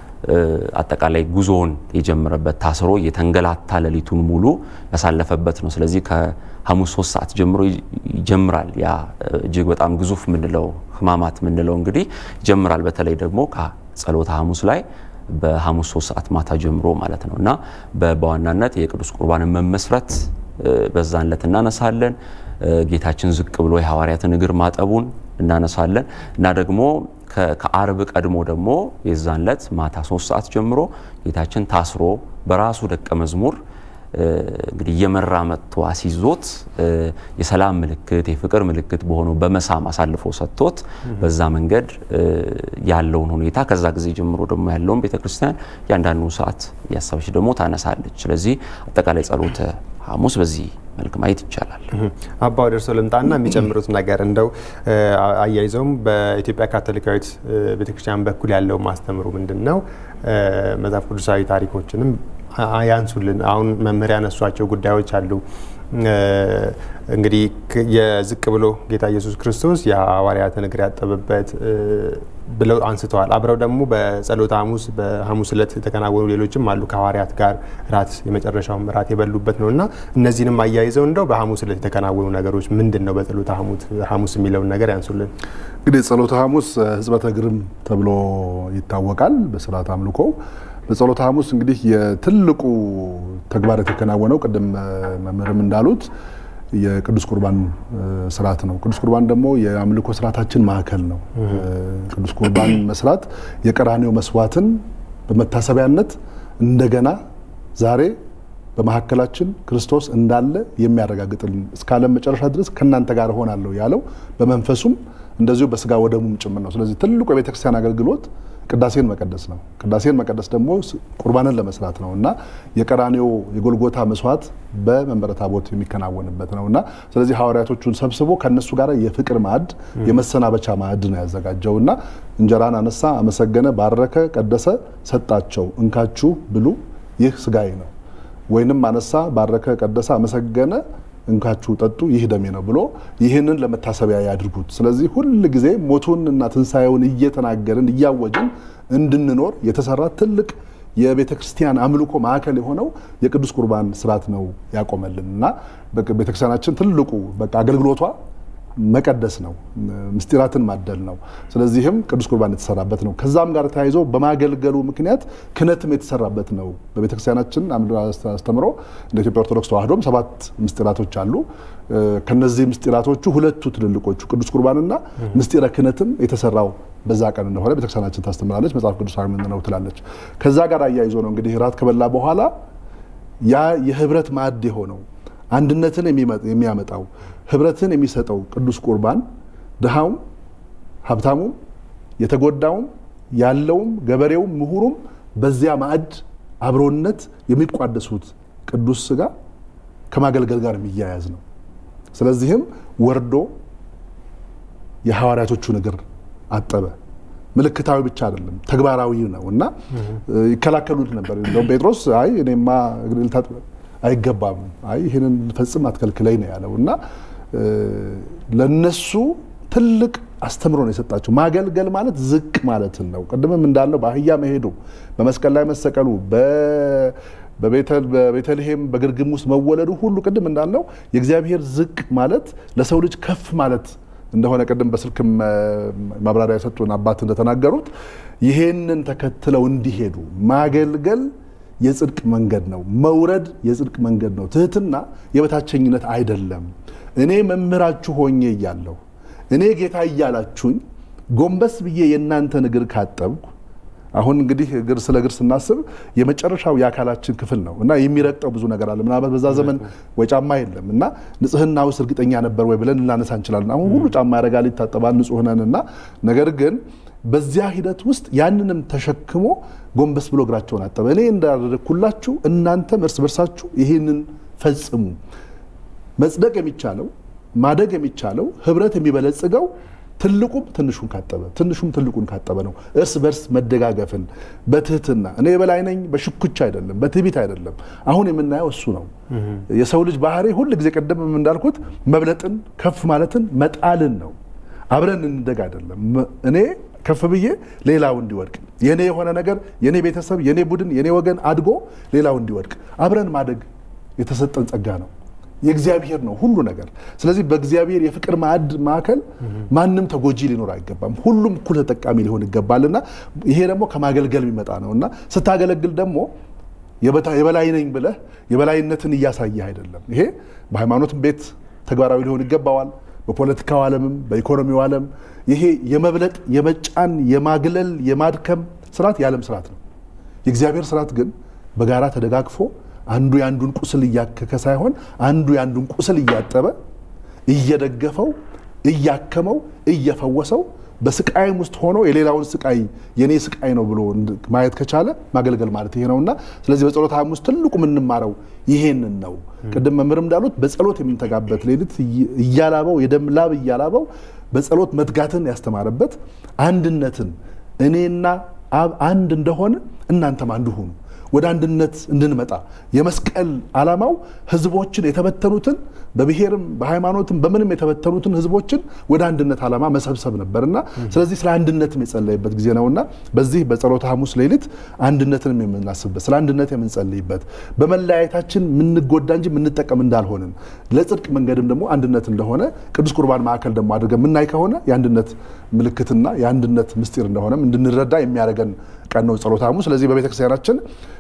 አጠቃላይ ጉዞውን የጀመረበት ታስሮ የተንገላታ ሌሊቱን ሙሉ ያሳለፈበት ነው። ስለዚህ ከሐሙስ ሶስት ሰዓት ጀምሮ ይጀምራል። ያ እጅግ በጣም ግዙፍ ምንለው ሕማማት ምንለው እንግዲህ ይጀምራል። በተለይ ደግሞ ከጸሎተ ሐሙስ ላይ በሐሙስ ሶስት ሰዓት ማታ ጀምሮ ማለት ነው እና በዋናነት የቅዱስ ቁርባንን መመስረት በዛን ዕለት እናነሳለን። ጌታችን ዝቅ ብሎ የሐዋርያትን እግር ማጠቡን እናነሳለን እና ደግሞ ከአርብ ቀድሞ ደግሞ የዛን ዕለት ማታ ሶስት ሰዓት ጀምሮ ጌታችን ታስሮ በራሱ ደቀ መዝሙር እንግዲህ እየመራ መጥቶ አስይዞት የሰላም ምልክት የፍቅር ምልክት በሆነው በመሳም አሳልፎ ሰጥቶት በዛ መንገድ ያለውን ሁኔታ ከዛ ጊዜ ጀምሮ ደግሞ ያለውን ቤተክርስቲያን እያንዳንዱ ሰዓት እያሰበች ደግሞ ታነሳለች። ስለዚህ አጠቃላይ ጸሎተ ሐሙስ በዚህ መልክ ማየት ይቻላል። አባ ወደ እርስዎ ልምጣና የሚጨምሩት ነገር እንደው አያይዘውም በኢትዮጵያ ካቶሊካዊት ቤተክርስቲያን በኩል ያለው ማስተምሩ ምንድን ነው? መጽሐፍ ቅዱሳዊ ታሪኮችንም ያንሱልን። አሁን መምህር ያነሷቸው ጉዳዮች አሉ። እንግዲህ የዝቅ ብሎ ጌታ ኢየሱስ ክርስቶስ የሐዋርያትን እግር ያጠበበት ብለው አንስተዋል። አብረው ደግሞ በጸሎተ ሐሙስ በሐሙስ ዕለት የተከናወኑ ሌሎችም አሉ ከሐዋርያት ጋር ራት የመጨረሻውም ራት የበሉበት ነው እና እነዚህንም አያይዘው እንደው በሐሙስ ዕለት የተከናወኑ ነገሮች ምንድን ነው በጸሎተ ሐሙስ የሚለውን ነገር ያንሱልን። እንግዲህ ጸሎተ ሐሙስ ሕጽበተ እግርም ተብሎ ይታወቃል በስርዓት አምልኮ በጸሎተ ሐሙስ እንግዲህ የትልቁ ተግባር የተከናወነው ቅድም መምህርም እንዳሉት የቅዱስ ቁርባን ስርዓት ነው። ቅዱስ ቁርባን ደግሞ የአምልኮ ስርዓታችን ማዕከል ነው። ቅዱስ ቁርባን መስራት የቀራኔው መስዋዕትን በመታሰቢያነት እንደገና ዛሬ በመካከላችን ክርስቶስ እንዳለ የሚያረጋግጥልን እስከ ዓለም መጨረሻ ድረስ ከእናንተ ጋር እሆናለሁ ያለው በመንፈሱም እንደዚሁ በስጋ ወደሙም ጭምር ነው። ስለዚህ ትልቁ የቤተክርስቲያን አገልግሎት ቅዳሴን መቀደስ ነው። ቅዳሴን መቀደስ ደግሞ ቁርባንን ለመስራት ነው እና የቀራኔው የጎልጎታ መስዋዕት በመንበረ ታቦት የሚከናወንበት ነው እና ስለዚህ ሐዋርያቶቹን ሰብስቦ ከእነሱ ጋር የፍቅር ማዕድ የመሰናበቻ ማዕድ ነው ያዘጋጀው እና እንጀራን አነሳ፣ አመሰገነ፣ ባረከ፣ ቀደሰ፣ ሰጣቸው። እንካችሁ ብሉ፣ ይህ ስጋዬ ነው። ወይንም አነሳ፣ ባረከ፣ ቀደሰ፣ አመሰገነ እንካችሁ ጠጡ ይህ ደሜ ነው ብሎ ይህንን ለመታሰቢያ ያድርጉት። ስለዚህ ሁል ጊዜ ሞቱን እና ትንሣኤውን እየተናገርን እያወጅን እንድንኖር የተሰራ ትልቅ የቤተ ክርስቲያን አምልኮ ማዕከል የሆነው የቅዱስ ቁርባን ስርዓት ነው ያቆመልን እና ቤተክርስቲያናችን ትልቁ በቃ አገልግሎቷ መቀደስ ነው፣ ምስጢራትን ማደል ነው። ስለዚህም ቅዱስ ቁርባን የተሰራበት ነው። ከዛም ጋር ተያይዞ በማገልገሉ ምክንያት ክህነትም የተሰራበት ነው። በቤተክርስቲያናችን አስተምሮ እንደ ኢትዮጵያ ኦርቶዶክስ ተዋሕዶም ሰባት ምስጢራቶች አሉ። ከነዚህ ምስጢራቶቹ ሁለቱ ትልልቆቹ ቅዱስ ቁርባንና ምስጢረ ክህነትም የተሰራው በዛ ቀን እንደሆነ ቤተክርስቲያናችን ታስተምራለች። መጽሐፍ ቅዱሳዊ ነው ትላለች። ከዛ ጋር አያይዞ ነው እንግዲህ ራት ከበላ በኋላ ያ የህብረት ማዕድ የሆነው አንድነትን የሚያመጣው ህብረትን የሚሰጠው ቅዱስ ቁርባን ድሃውም ሀብታሙም የተጎዳውም ያለውም ገበሬውም ምሁሩም በዚያ ማዕድ አብሮነት የሚቋደሱት ቅዱስ ስጋ ከማገልገል ጋር የሚያያዝ ነው። ስለዚህም ወርዶ የሐዋርያቶቹን እግር አጠበ። ምልክታዊ ብቻ አይደለም፣ ተግባራዊ ነው እና ይከላከሉት ነበር። እንደውም ጴጥሮስ አይ እኔማ እግር ልታጥብ አይገባም፣ አይ ይህንን ልፈጽም አትከልክለኝ ነው ያለው እና ለነሱ ትልቅ አስተምሮ ነው የሰጣቸው። ማገልገል ማለት ዝቅ ማለትን ነው። ቅድምም እንዳለው በአህያ መሄዱ፣ በመስቀል ላይ መሰቀሉ፣ በቤተልሔም በግርግም ውስጥ መወለዱ ሁሉ ቅድም እንዳልነው የእግዚአብሔር ዝቅ ማለት ለሰው ልጅ ከፍ ማለት እንደሆነ ቅድም በስልክም ማብራሪያ የሰጡን አባት እንደተናገሩት ይሄንን ተከትለው እንዲሄዱ ማገልገል የጽድቅ መንገድ ነው። መውረድ የጽድቅ መንገድ ነው። ትህትና የበታቸኝነት አይደለም። እኔ መምህራችሁ ሆኜ እያለሁ እኔ ጌታ እያላችሁኝ ጎንበስ ብዬ የእናንተን እግር ካጠብኩ አሁን እንግዲህ እግር ስለ እግር ስናስብ የመጨረሻው የአካላችን ክፍል ነው እና የሚረግጠው ብዙ ነገር አለ። ምናልባት በዛ ዘመን ወይ ጫማ የለም እና ንጽህና ውስጥ እርግጠኛ ነበር ወይ ብለን ልናነሳ እንችላለን። አሁን ሁሉ ጫማ ያደርጋል፣ ይታጠባል፣ ንጹህ ነን እና ነገር ግን በዚያ ሂደት ውስጥ ያንንም ተሸክሞ ጎንበስ ብሎ እግራቸውን አጠበ። እኔ እንዳደረግኩላችሁ እናንተም እርስ በርሳችሁ ይህንን ፈጽሙ። መጽደቅ የሚቻለው ማደግ የሚቻለው ህብረት የሚበለጽገው ትልቁም ትንሹን ካጠበ ትንሹም ትልቁን ካጠበ ነው። እርስ በርስ መደጋገፍን በትህትና እኔ የበላይ ነኝ በሽኩቻ አይደለም፣ በትዕቢት አይደለም። አሁን የምናየው እሱ ነው። የሰው ልጅ ባህሪ ሁል ጊዜ ቀደም እንዳልኩት መብለጥን፣ ከፍ ማለትን፣ መጣልን ነው። አብረን እንደግ አይደለም። እኔ ከፍ ብዬ ሌላው እንዲወድቅ የኔ የሆነ ነገር የኔ ቤተሰብ፣ የኔ ቡድን፣ የኔ ወገን አድጎ ሌላው እንዲወድቅ አብረን ማደግ የተሰጠን ጸጋ ነው። የእግዚአብሔር ነው ሁሉ ነገር። ስለዚህ በእግዚአብሔር የፍቅር ማዕድ ማዕከል ማንም ተጎጂ ሊኖር አይገባም። ሁሉም እኩል ተጠቃሚ ሊሆን ይገባልና ይሄ ደግሞ ከማገልገል የሚመጣ ነው እና ስታገለግል ደግሞ የበላይ ነኝ ብለህ የበላይነትን እያሳየህ አይደለም። ይሄ በሃይማኖትም ቤት ተግባራዊ ሊሆን ይገባዋል። በፖለቲካው ዓለምም በኢኮኖሚው ዓለም ይሄ የመብለጥ የመጫን የማግለል የማድከም ስርዓት የዓለም ስርዓት ነው። የእግዚአብሔር ስርዓት ግን በጋራ ተደጋግፎ አንዱ የአንዱን ቁስል እያከከ ሳይሆን አንዱ የአንዱን ቁስል እያጠበ እየደገፈው እያከመው እየፈወሰው በስቃይም ውስጥ ሆኖ የሌላውን ስቃይ የኔ ስቃይ ነው ብሎ ማየት ከቻለ ማገልገል ማለት ይሄ ነውና፣ ስለዚህ በጸሎተ ሐሙስ ትልቁ የምንማረው ይሄንን ነው። ቅድም መምህርም እንዳሉት በጸሎት የሚንተጋበት ሌሊት እያላበው የደም ላብ እያላበው በጸሎት መትጋትን ያስተማረበት አንድነትን እኔና አብ አንድ እንደሆነ እናንተም አንድ ሁኑ ወደ አንድነት እንድንመጣ የመስቀል ዓላማው ህዝቦችን የተበተኑትን በብሔርም በሃይማኖትም በምንም የተበተኑትን ህዝቦችን ወደ አንድነት ዓላማ መሰብሰብ ነበር እና ስለዚህ ስለ አንድነትም የጸለይበት ጊዜ ነውና በዚህ በጸሎተ ሐሙስ ሌሊት አንድነትንም የምናስብበት ስለ አንድነት የምንጸልይበት በመለያየታችን የምንጎዳ እንጂ የምንጠቀም እንዳልሆንን ለጽድቅ መንገድም ደግሞ አንድነት እንደሆነ ቅዱስ ቁርባን ማዕከል ደግሞ አድርገን የምናይ ከሆነ የአንድነት ምልክትና የአንድነት ምስጢር እንደሆነም እንድንረዳ የሚያደርገን ቀን ነው ጸሎተ ሐሙስ። ስለዚህ በቤተክርስቲያናችን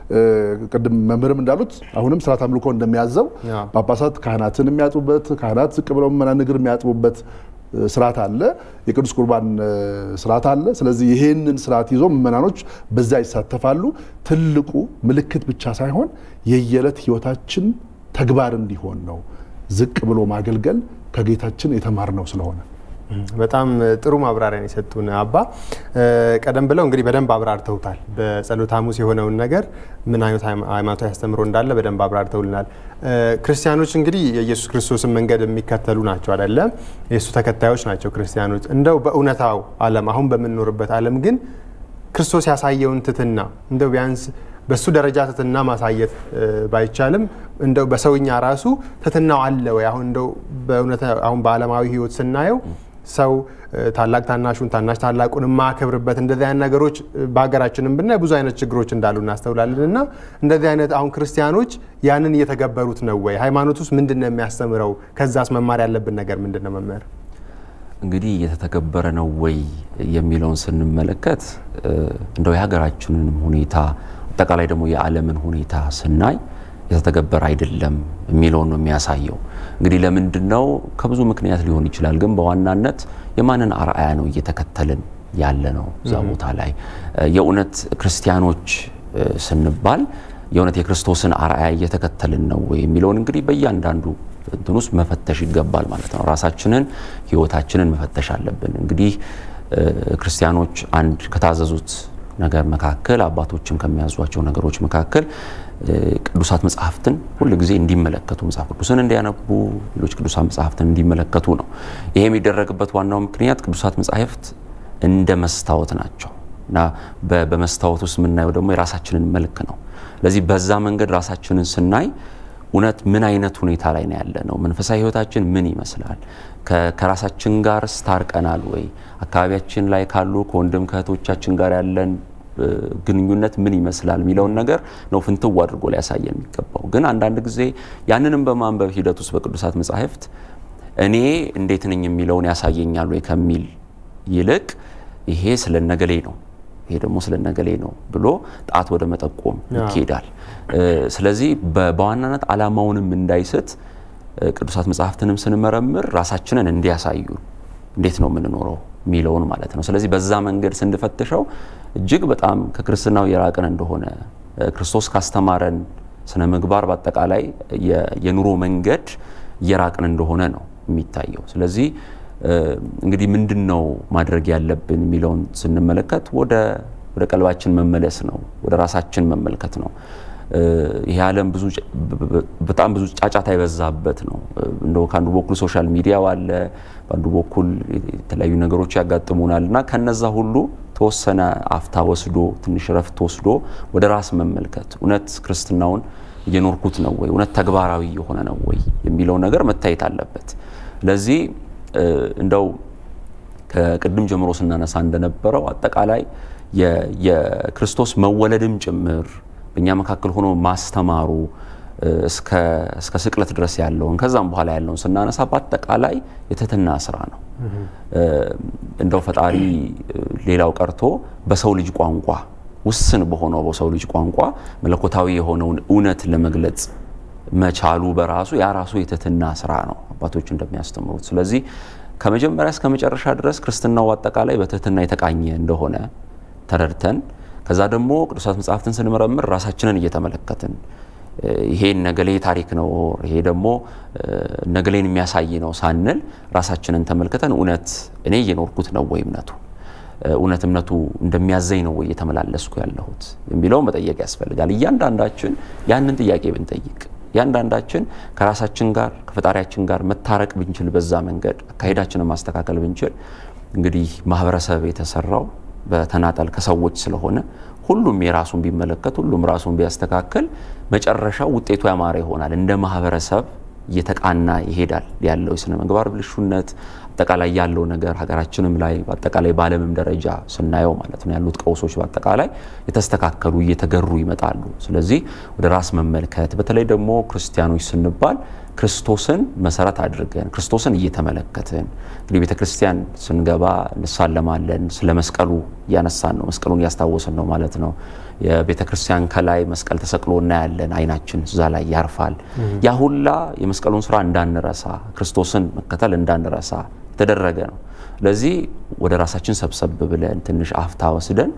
ቅድም መምህርም እንዳሉት አሁንም ስርዓት አምልኮ እንደሚያዘው ጳጳሳት ካህናትን የሚያጥቡበት ካህናት ዝቅ ብለው ምዕመናን እግር የሚያጥቡበት ስርዓት አለ። የቅዱስ ቁርባን ስርዓት አለ። ስለዚህ ይሄንን ስርዓት ይዞ ምዕመናኖች በዛ ይሳተፋሉ። ትልቁ ምልክት ብቻ ሳይሆን የየዕለት ህይወታችን ተግባር እንዲሆን ነው። ዝቅ ብሎ ማገልገል ከጌታችን የተማርነው ስለሆነ በጣም ጥሩ ማብራሪያን የሰጡን አባ። ቀደም ብለው እንግዲህ በደንብ አብራርተውታል። በጸሎተ ሐሙስ የሆነውን ነገር ምን አይነት ሃይማኖታዊ አስተምሮ እንዳለ በደንብ አብራርተውልናል። ክርስቲያኖች እንግዲህ የኢየሱስ ክርስቶስን መንገድ የሚከተሉ ናቸው አይደለም? የእሱ ተከታዮች ናቸው ክርስቲያኖች። እንደው በእውነታው ዓለም አሁን በምንኖርበት ዓለም ግን ክርስቶስ ያሳየውን ትትና እንደው ቢያንስ በሱ ደረጃ ትትና ማሳየት ባይቻልም እንደው በሰውኛ ራሱ ትትናው አለ ወይ? አሁን እንደው በእውነት አሁን በዓለማዊ ህይወት ስናየው ሰው ታላቅ ታናሹን ታናሽ ታላቁን የማያከብርበት እንደዚህ አይነት ነገሮች በሀገራችንም ብናይ ብዙ አይነት ችግሮች እንዳሉ እናስተውላለን። እና እንደዚህ አይነት አሁን ክርስቲያኖች ያንን እየተገበሩት ነው ወይ? ሃይማኖት ውስጥ ምንድን ነው የሚያስተምረው? ከዛስ መማር ያለብን ነገር ምንድን ነው መምህር? እንግዲህ እየተተገበረ ነው ወይ የሚለውን ስንመለከት እንደው የሀገራችንን ሁኔታ አጠቃላይ ደግሞ የዓለምን ሁኔታ ስናይ የተተገበረ አይደለም የሚለውን ነው የሚያሳየው። እንግዲህ ለምንድን ነው? ከብዙ ምክንያት ሊሆን ይችላል። ግን በዋናነት የማንን አርአያ ነው እየተከተልን ያለ ነው? እዛ ቦታ ላይ የእውነት ክርስቲያኖች ስንባል የእውነት የክርስቶስን አርአያ እየተከተልን ነው ወይ የሚለውን እንግዲህ በእያንዳንዱ እንትን ውስጥ መፈተሽ ይገባል ማለት ነው። ራሳችንን ህይወታችንን መፈተሽ አለብን። እንግዲህ ክርስቲያኖች አንድ ከታዘዙት ነገር መካከል አባቶችም ከሚያዟቸው ነገሮች መካከል ቅዱሳት መጽሐፍትን ሁል ጊዜ እንዲመለከቱ መጽሐፍ ቅዱስን እንዲያነቡ ሌሎች ቅዱሳት መጽሐፍትን እንዲመለከቱ ነው። ይሄ የሚደረግበት ዋናው ምክንያት ቅዱሳት መጽሐፍት እንደ መስታወት ናቸው እና በመስታወት ውስጥ የምናየው ደግሞ የራሳችንን መልክ ነው። ስለዚህ በዛ መንገድ ራሳችንን ስናይ እውነት ምን አይነት ሁኔታ ላይ ነው ያለ ነው? መንፈሳዊ ህይወታችን ምን ይመስላል? ከራሳችን ጋር ስታርቀናል ወይ? አካባቢያችን ላይ ካሉ ከወንድም ከእህቶቻችን ጋር ያለን ግንኙነት ምን ይመስላል የሚለውን ነገር ነው ፍንትው አድርጎ ሊያሳየን የሚገባው። ግን አንዳንድ ጊዜ ያንንም በማንበብ ሂደት ውስጥ በቅዱሳት መጻሕፍት እኔ እንዴት ነኝ የሚለውን ያሳየኛል ወይ ከሚል ይልቅ ይሄ ስለ ነገሌ ነው ይሄ ደግሞ ስለ ነገሌ ነው ብሎ ጣት ወደ መጠቆም ይኬዳል። ስለዚህ በዋናነት ዓላማውንም እንዳይስት ቅዱሳት መጽሐፍትንም ስንመረምር ራሳችንን እንዲያሳዩ እንዴት ነው የምንኖረው የሚለውን ማለት ነው። ስለዚህ በዛ መንገድ ስንፈትሸው እጅግ በጣም ከክርስትናው የራቅን እንደሆነ ክርስቶስ ካስተማረን ስነ ምግባር በአጠቃላይ የኑሮ መንገድ እየራቅን እንደሆነ ነው የሚታየው። ስለዚህ እንግዲህ ምንድን ነው ማድረግ ያለብን የሚለውን ስንመለከት ወደ ወደ ቀልባችን መመለስ ነው፣ ወደ ራሳችን መመልከት ነው። ይሄ ዓለም ብዙ በጣም ብዙ ጫጫታ የበዛበት ነው። እንደው ከአንዱ በኩል ሶሻል ሚዲያው አለ፣ በአንዱ በኩል የተለያዩ ነገሮች ያጋጥሙናል እና ከነዛ ሁሉ ተወሰነ አፍታ ወስዶ ትንሽ ረፍት ወስዶ ወደ ራስ መመልከት እውነት ክርስትናውን እየኖርኩት ነው ወይ፣ እውነት ተግባራዊ የሆነ ነው ወይ የሚለው ነገር መታየት አለበት። ለዚህ እንደው ከቅድም ጀምሮ ስናነሳ እንደነበረው አጠቃላይ የክርስቶስ መወለድም ጭምር በእኛ መካከል ሆኖ ማስተማሩ እስከ ስቅለት ድረስ ያለውን ከዛም በኋላ ያለውን ስናነሳ በአጠቃላይ የትህትና ስራ ነው። እንደው ፈጣሪ ሌላው ቀርቶ በሰው ልጅ ቋንቋ ውስን በሆነው በሰው ልጅ ቋንቋ መለኮታዊ የሆነውን እውነት ለመግለጽ መቻሉ በራሱ ያ ራሱ የትህትና ስራ ነው አባቶች እንደሚያስተምሩት። ስለዚህ ከመጀመሪያ እስከ መጨረሻ ድረስ ክርስትናው አጠቃላይ በትህትና የተቃኘ እንደሆነ ተረድተን ከዛ ደግሞ ቅዱሳት መጽሐፍትን ስንመረምር ራሳችንን እየተመለከትን ይሄ ነገሌ ታሪክ ነው፣ ይሄ ደግሞ ነገሌን የሚያሳይ ነው ሳንል ራሳችንን ተመልክተን እውነት እኔ እየኖርኩት ነው ወይ እምነቱ እውነት እምነቱ እንደሚያዘኝ ነው ወይ እየተመላለስኩ ያለሁት የሚለው መጠየቅ ያስፈልጋል። እያንዳንዳችን ያንን ጥያቄ ብንጠይቅ እያንዳንዳችን ከራሳችን ጋር ከፈጣሪያችን ጋር መታረቅ ብንችል፣ በዛ መንገድ አካሄዳችንን ማስተካከል ብንችል እንግዲህ ማህበረሰብ የተሰራው በተናጠል ከሰዎች ስለሆነ ሁሉም የራሱን ቢመለከት ሁሉም ራሱን ቢያስተካክል መጨረሻው ውጤቱ ያማረ ይሆናል። እንደ ማህበረሰብ እየተቃና ይሄዳል። ያለው የስነ ምግባር ብልሹነት አጠቃላይ ያለው ነገር ሀገራችንም ላይ በአጠቃላይ በዓለምም ደረጃ ስናየው ማለት ነው ያሉት ቀውሶች በአጠቃላይ የተስተካከሉ እየተገሩ ይመጣሉ። ስለዚህ ወደ ራስ መመልከት በተለይ ደግሞ ክርስቲያኖች ስንባል ክርስቶስን መሰረት አድርገን ክርስቶስን እየተመለከትን እንግዲህ ቤተ ክርስቲያን ስንገባ እንሳለማለን። ስለ መስቀሉ እያነሳን ነው፣ መስቀሉን እያስታወስን ነው ማለት ነው። የቤተ ክርስቲያን ከላይ መስቀል ተሰቅሎ እናያለን፣ አይናችን እዛ ላይ ያርፋል። ያ ሁላ የመስቀሉን ስራ እንዳንረሳ፣ ክርስቶስን መከተል እንዳንረሳ የተደረገ ነው። ለዚህ ወደ ራሳችን ሰብሰብ ብለን ትንሽ አፍታ ወስደን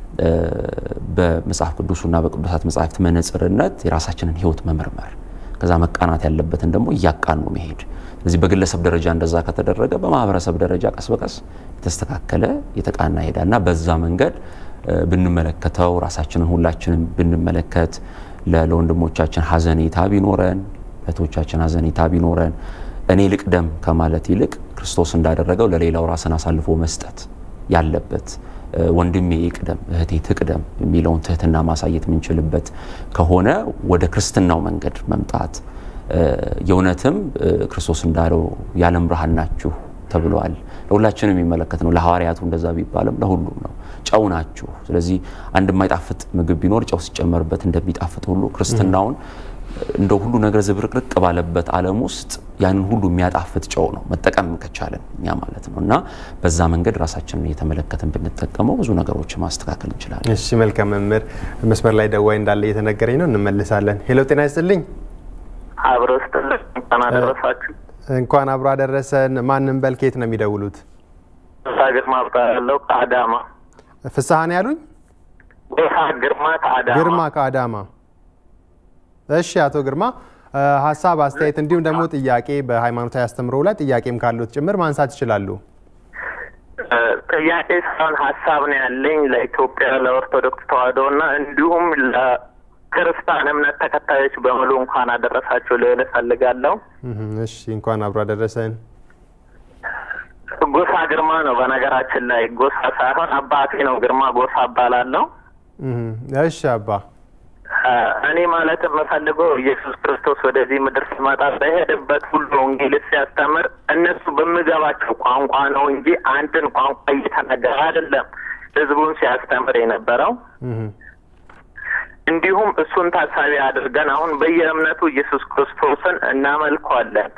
በመጽሐፍ ቅዱሱና በቅዱሳት መጽሐፍት መነጽርነት የራሳችንን ሕይወት መመርመር ከዛ መቃናት ያለበትን ደግሞ እያቃኑ መሄድ። ስለዚህ በግለሰብ ደረጃ እንደዛ ከተደረገ በማህበረሰብ ደረጃ ቀስ በቀስ የተስተካከለ የተቃና ይሄዳል እና በዛ መንገድ ብንመለከተው ራሳችንን ሁላችንም ብንመለከት ለወንድሞቻችን ሀዘኔታ ቢኖረን እህቶቻችን ሀዘኔታ ቢኖረን እኔ ልቅደም ከማለት ይልቅ ክርስቶስ እንዳደረገው ለሌላው ራስን አሳልፎ መስጠት ያለበት ወንድሜ ይቅደም እህቴ ትቅደም የሚለውን ትህትና ማሳየት የምንችልበት ከሆነ ወደ ክርስትናው መንገድ መምጣት የእውነትም ክርስቶስ እንዳለው የዓለም ብርሃን ናችሁ ተብለዋል። ለሁላችንም የሚመለከት ነው። ለሐዋርያቱ እንደዛ ቢባልም ለሁሉም ነው። ጨው ናችሁ። ስለዚህ አንድ የማይጣፍጥ ምግብ ቢኖር ጨው ሲጨመርበት እንደሚጣፍጥ ሁሉ ክርስትናውን እንደ ሁሉ ነገር ዝብርቅርቅ ባለበት ዓለም ውስጥ ያንን ሁሉ የሚያጣፍጥ ጨው ነው መጠቀም ከቻለን እኛ ማለት ነው። እና በዛ መንገድ ራሳችንን እየተመለከትን ብንጠቀመው ብዙ ነገሮች ማስተካከል እንችላለን። እሺ፣ መልካም መምህር። መስመር ላይ ደዋይ እንዳለ እየተነገረኝ ነው፣ እንመልሳለን። ሄሎ፣ ጤና ይስጥልኝ። አብሮ ስትልኝ እንኳን አደረሳችሁ። እንኳን አብሮ አደረሰን። ማንም በል ከየት ነው የሚደውሉት? ፍስሐ ግርማ እባላለሁ ከአዳማ። ፍስሐን ያሉኝ? ጎሳ ግርማ ከአዳማ። ግርማ ከአዳማ። እሺ አቶ ግርማ ሀሳብ፣ አስተያየት እንዲሁም ደግሞ ጥያቄ በሃይማኖታዊ አስተምሮ ላይ ጥያቄም ካሉት ጭምር ማንሳት ይችላሉ። ጥያቄ ሳይሆን ሀሳብ ነው ያለኝ ለኢትዮጵያ ለኦርቶዶክስ ተዋሕዶ እና እንዲሁም ለክርስቲያን እምነት ተከታዮች በሙሉ እንኳን አደረሳችሁ ልል እፈልጋለሁ። እሺ እንኳን አብሮ አደረሰን። ጎሳ ግርማ ነው በነገራችን ላይ ጎሳ ሳይሆን አባቴ ነው ግርማ ጎሳ እባላለሁ። እሺ አባ እኔ ማለት የምፈልገው ኢየሱስ ክርስቶስ ወደዚህ ምድር ሲመጣ በሄደበት ሁሉ ወንጌል ሲያስተምር እነሱ በሚገባቸው ቋንቋ ነው እንጂ አንድን ቋንቋ እየተነገረ አይደለም። ህዝቡን ሲያስተምር የነበረው። እንዲሁም እሱን ታሳቢ አድርገን አሁን በየእምነቱ ኢየሱስ ክርስቶስን እናመልኳለን።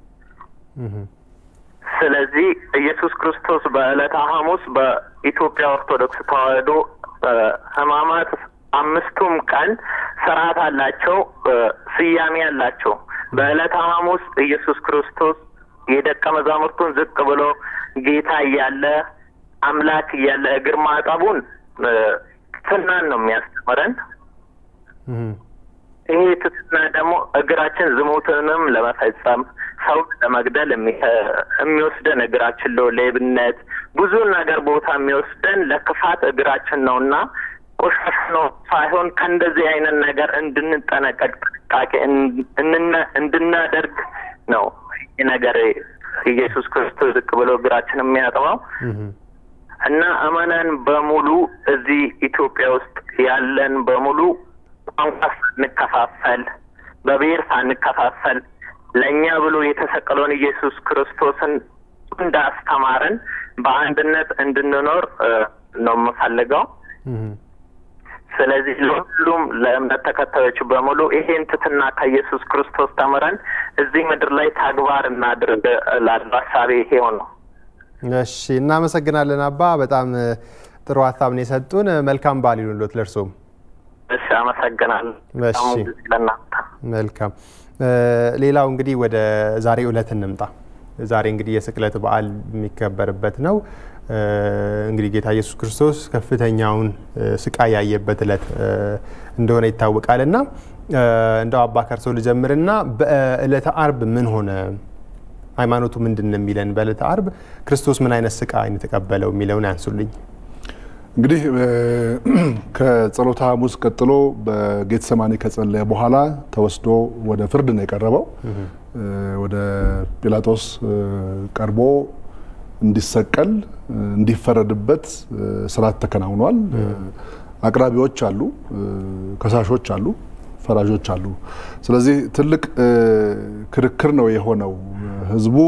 ስለዚህ ኢየሱስ ክርስቶስ በዕለተ ሐሙስ በኢትዮጵያ ኦርቶዶክስ ተዋሕዶ ሕማማት አምስቱም ቀን ስርዓት አላቸው፣ ስያሜ አላቸው። በዕለተ ሐሙስ ኢየሱስ ክርስቶስ የደቀ መዛሙርቱን ዝቅ ብሎ ጌታ እያለ አምላክ እያለ እግር ማጠቡን ትሕትናን ነው የሚያስተምረን። ይሄ ትሕትና ደግሞ እግራችን ዝሙትንም ለመፈጸም ሰው ለመግደል የሚወስደን እግራችን ነው። ሌብነት፣ ብዙ ነገር ቦታ የሚወስደን ለክፋት እግራችን ነው እና ቆሻሻ ነው ሳይሆን ከእንደዚህ አይነት ነገር እንድንጠነቀቅ ጥንቃቄ እንድናደርግ ነው ይህ ነገር ኢየሱስ ክርስቶስ ዝቅ ብሎ እግራችን የሚያጥበው እና አማናን በሙሉ እዚህ ኢትዮጵያ ውስጥ ያለን በሙሉ ቋንቋ ሳንከፋፈል በብሔር ሳንከፋፈል ለእኛ ብሎ የተሰቀለውን ኢየሱስ ክርስቶስን እንዳስተማረን በአንድነት እንድንኖር ነው የምፈልገው። ስለዚህ ለሁሉም ለእምነት ተከታዮች በሙሉ ይሄን ትሕትና ከኢየሱስ ክርስቶስ ተምረን እዚህ ምድር ላይ ተግባር እናድርግ ላሉ ሀሳቤ ይሄው ነው። እሺ፣ እናመሰግናለን አባ። በጣም ጥሩ ሀሳብ ነው የሰጡን። መልካም በዓል ይሁንልዎት ለእርሶም። እሺ፣ አመሰግናለሁ። እሺ፣ ለእናንተ መልካም። ሌላው እንግዲህ ወደ ዛሬ ዕለት እንምጣ። ዛሬ እንግዲህ የስቅለት በዓል የሚከበርበት ነው። እንግዲህ ጌታ ኢየሱስ ክርስቶስ ከፍተኛውን ስቃይ ያየበት ዕለት እንደሆነ ይታወቃል እና እንደው አባ ከርሶ ልጀምርና በዕለተ አርብ ምን ሆነ? ሃይማኖቱ ምንድን ነው የሚለን? በዕለተ አርብ ክርስቶስ ምን አይነት ስቃይ ነው የተቀበለው የሚለውን ያንሱልኝ። እንግዲህ ከጸሎተ ሐሙስ ቀጥሎ በጌተሰማኒ ከጸለየ በኋላ ተወስዶ ወደ ፍርድ ነው የቀረበው። ወደ ጲላጦስ ቀርቦ እንዲሰቀል እንዲፈረድበት ስርዓት ተከናውኗል። አቅራቢዎች አሉ፣ ከሳሾች አሉ፣ ፈራጆች አሉ። ስለዚህ ትልቅ ክርክር ነው የሆነው። ህዝቡ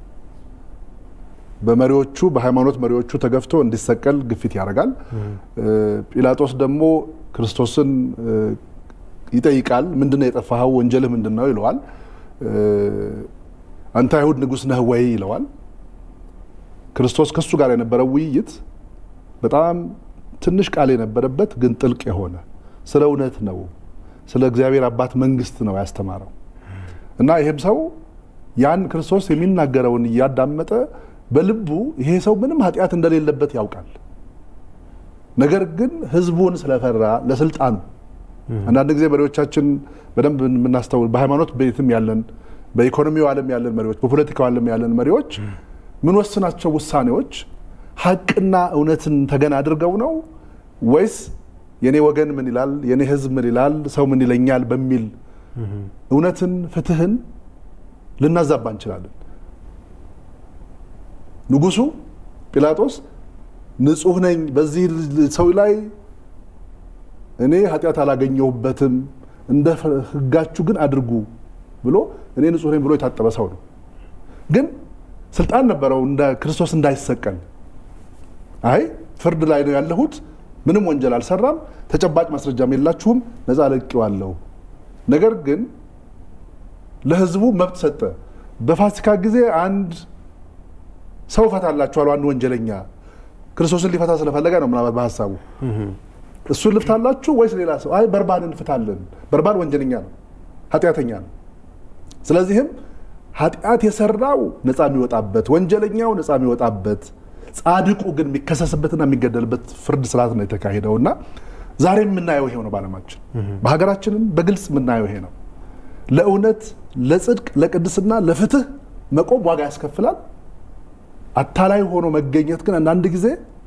በመሪዎቹ በሃይማኖት መሪዎቹ ተገፍቶ እንዲሰቀል ግፊት ያደርጋል። ጲላጦስ ደግሞ ክርስቶስን ይጠይቃል። ምንድን ነው የጠፋኸው? ወንጀልህ ምንድን ነው ይለዋል። አንተ አይሁድ ንጉሥ ነህ ወይ ይለዋል። ክርስቶስ ከሱ ጋር የነበረው ውይይት በጣም ትንሽ ቃል የነበረበት ግን ጥልቅ የሆነ ስለ እውነት ነው፣ ስለ እግዚአብሔር አባት መንግስት ነው ያስተማረው እና ይህም ሰው ያን ክርስቶስ የሚናገረውን እያዳመጠ በልቡ ይሄ ሰው ምንም ኃጢአት እንደሌለበት ያውቃል። ነገር ግን ህዝቡን ስለፈራ ለስልጣኑ አንዳንድ ጊዜ መሪዎቻችን በደንብ የምናስተውል በሃይማኖት ቤትም ያለን በኢኮኖሚው ዓለም ያለን መሪዎች በፖለቲካው ዓለም ያለን መሪዎች ምንወስናቸው ውሳኔዎች ሀቅና እውነትን ተገን አድርገው ነው ወይስ የኔ ወገን ምን ይላል፣ የኔ ህዝብ ምን ይላል፣ ሰው ምን ይለኛል በሚል እውነትን፣ ፍትህን ልናዛባ እንችላለን። ንጉሱ ጲላጦስ ንጹህ ነኝ፣ በዚህ ሰው ላይ እኔ ኃጢአት አላገኘሁበትም፣ እንደ ህጋችሁ ግን አድርጉ ብሎ እኔ ንጹህ ነኝ ብሎ የታጠበ ሰው ነው። ግን ስልጣን ነበረው እንደ ክርስቶስ እንዳይሰቀል። አይ ፍርድ ላይ ነው ያለሁት፣ ምንም ወንጀል አልሰራም፣ ተጨባጭ ማስረጃም የላችሁም፣ ነፃ ለቅቄዋለሁ። ነገር ግን ለህዝቡ መብት ሰጠ። በፋሲካ ጊዜ አንድ ሰው እፈታላችኋለሁ፣ አንድ ወንጀለኛ ክርስቶስን ሊፈታ ስለፈለገ ነው ምናልባት በሀሳቡ እሱን ልፍታላችሁ ወይስ ሌላ ሰው? አይ በርባን እንፍታለን። በርባን ወንጀለኛ ነው፣ ኃጢአተኛ ነው። ስለዚህም ኃጢአት የሰራው ነፃ የሚወጣበት፣ ወንጀለኛው ነፃ የሚወጣበት፣ ጻድቁ ግን የሚከሰስበትና የሚገደልበት ፍርድ ስርዓት ነው የተካሄደው እና ዛሬ የምናየው ይሄው ነው። በዓለማችን በሀገራችንም በግልጽ የምናየው ይሄ ነው። ለእውነት፣ ለጽድቅ፣ ለቅድስና፣ ለፍትህ መቆም ዋጋ ያስከፍላል። አታላይ ሆኖ መገኘት ግን አንዳንድ ጊዜ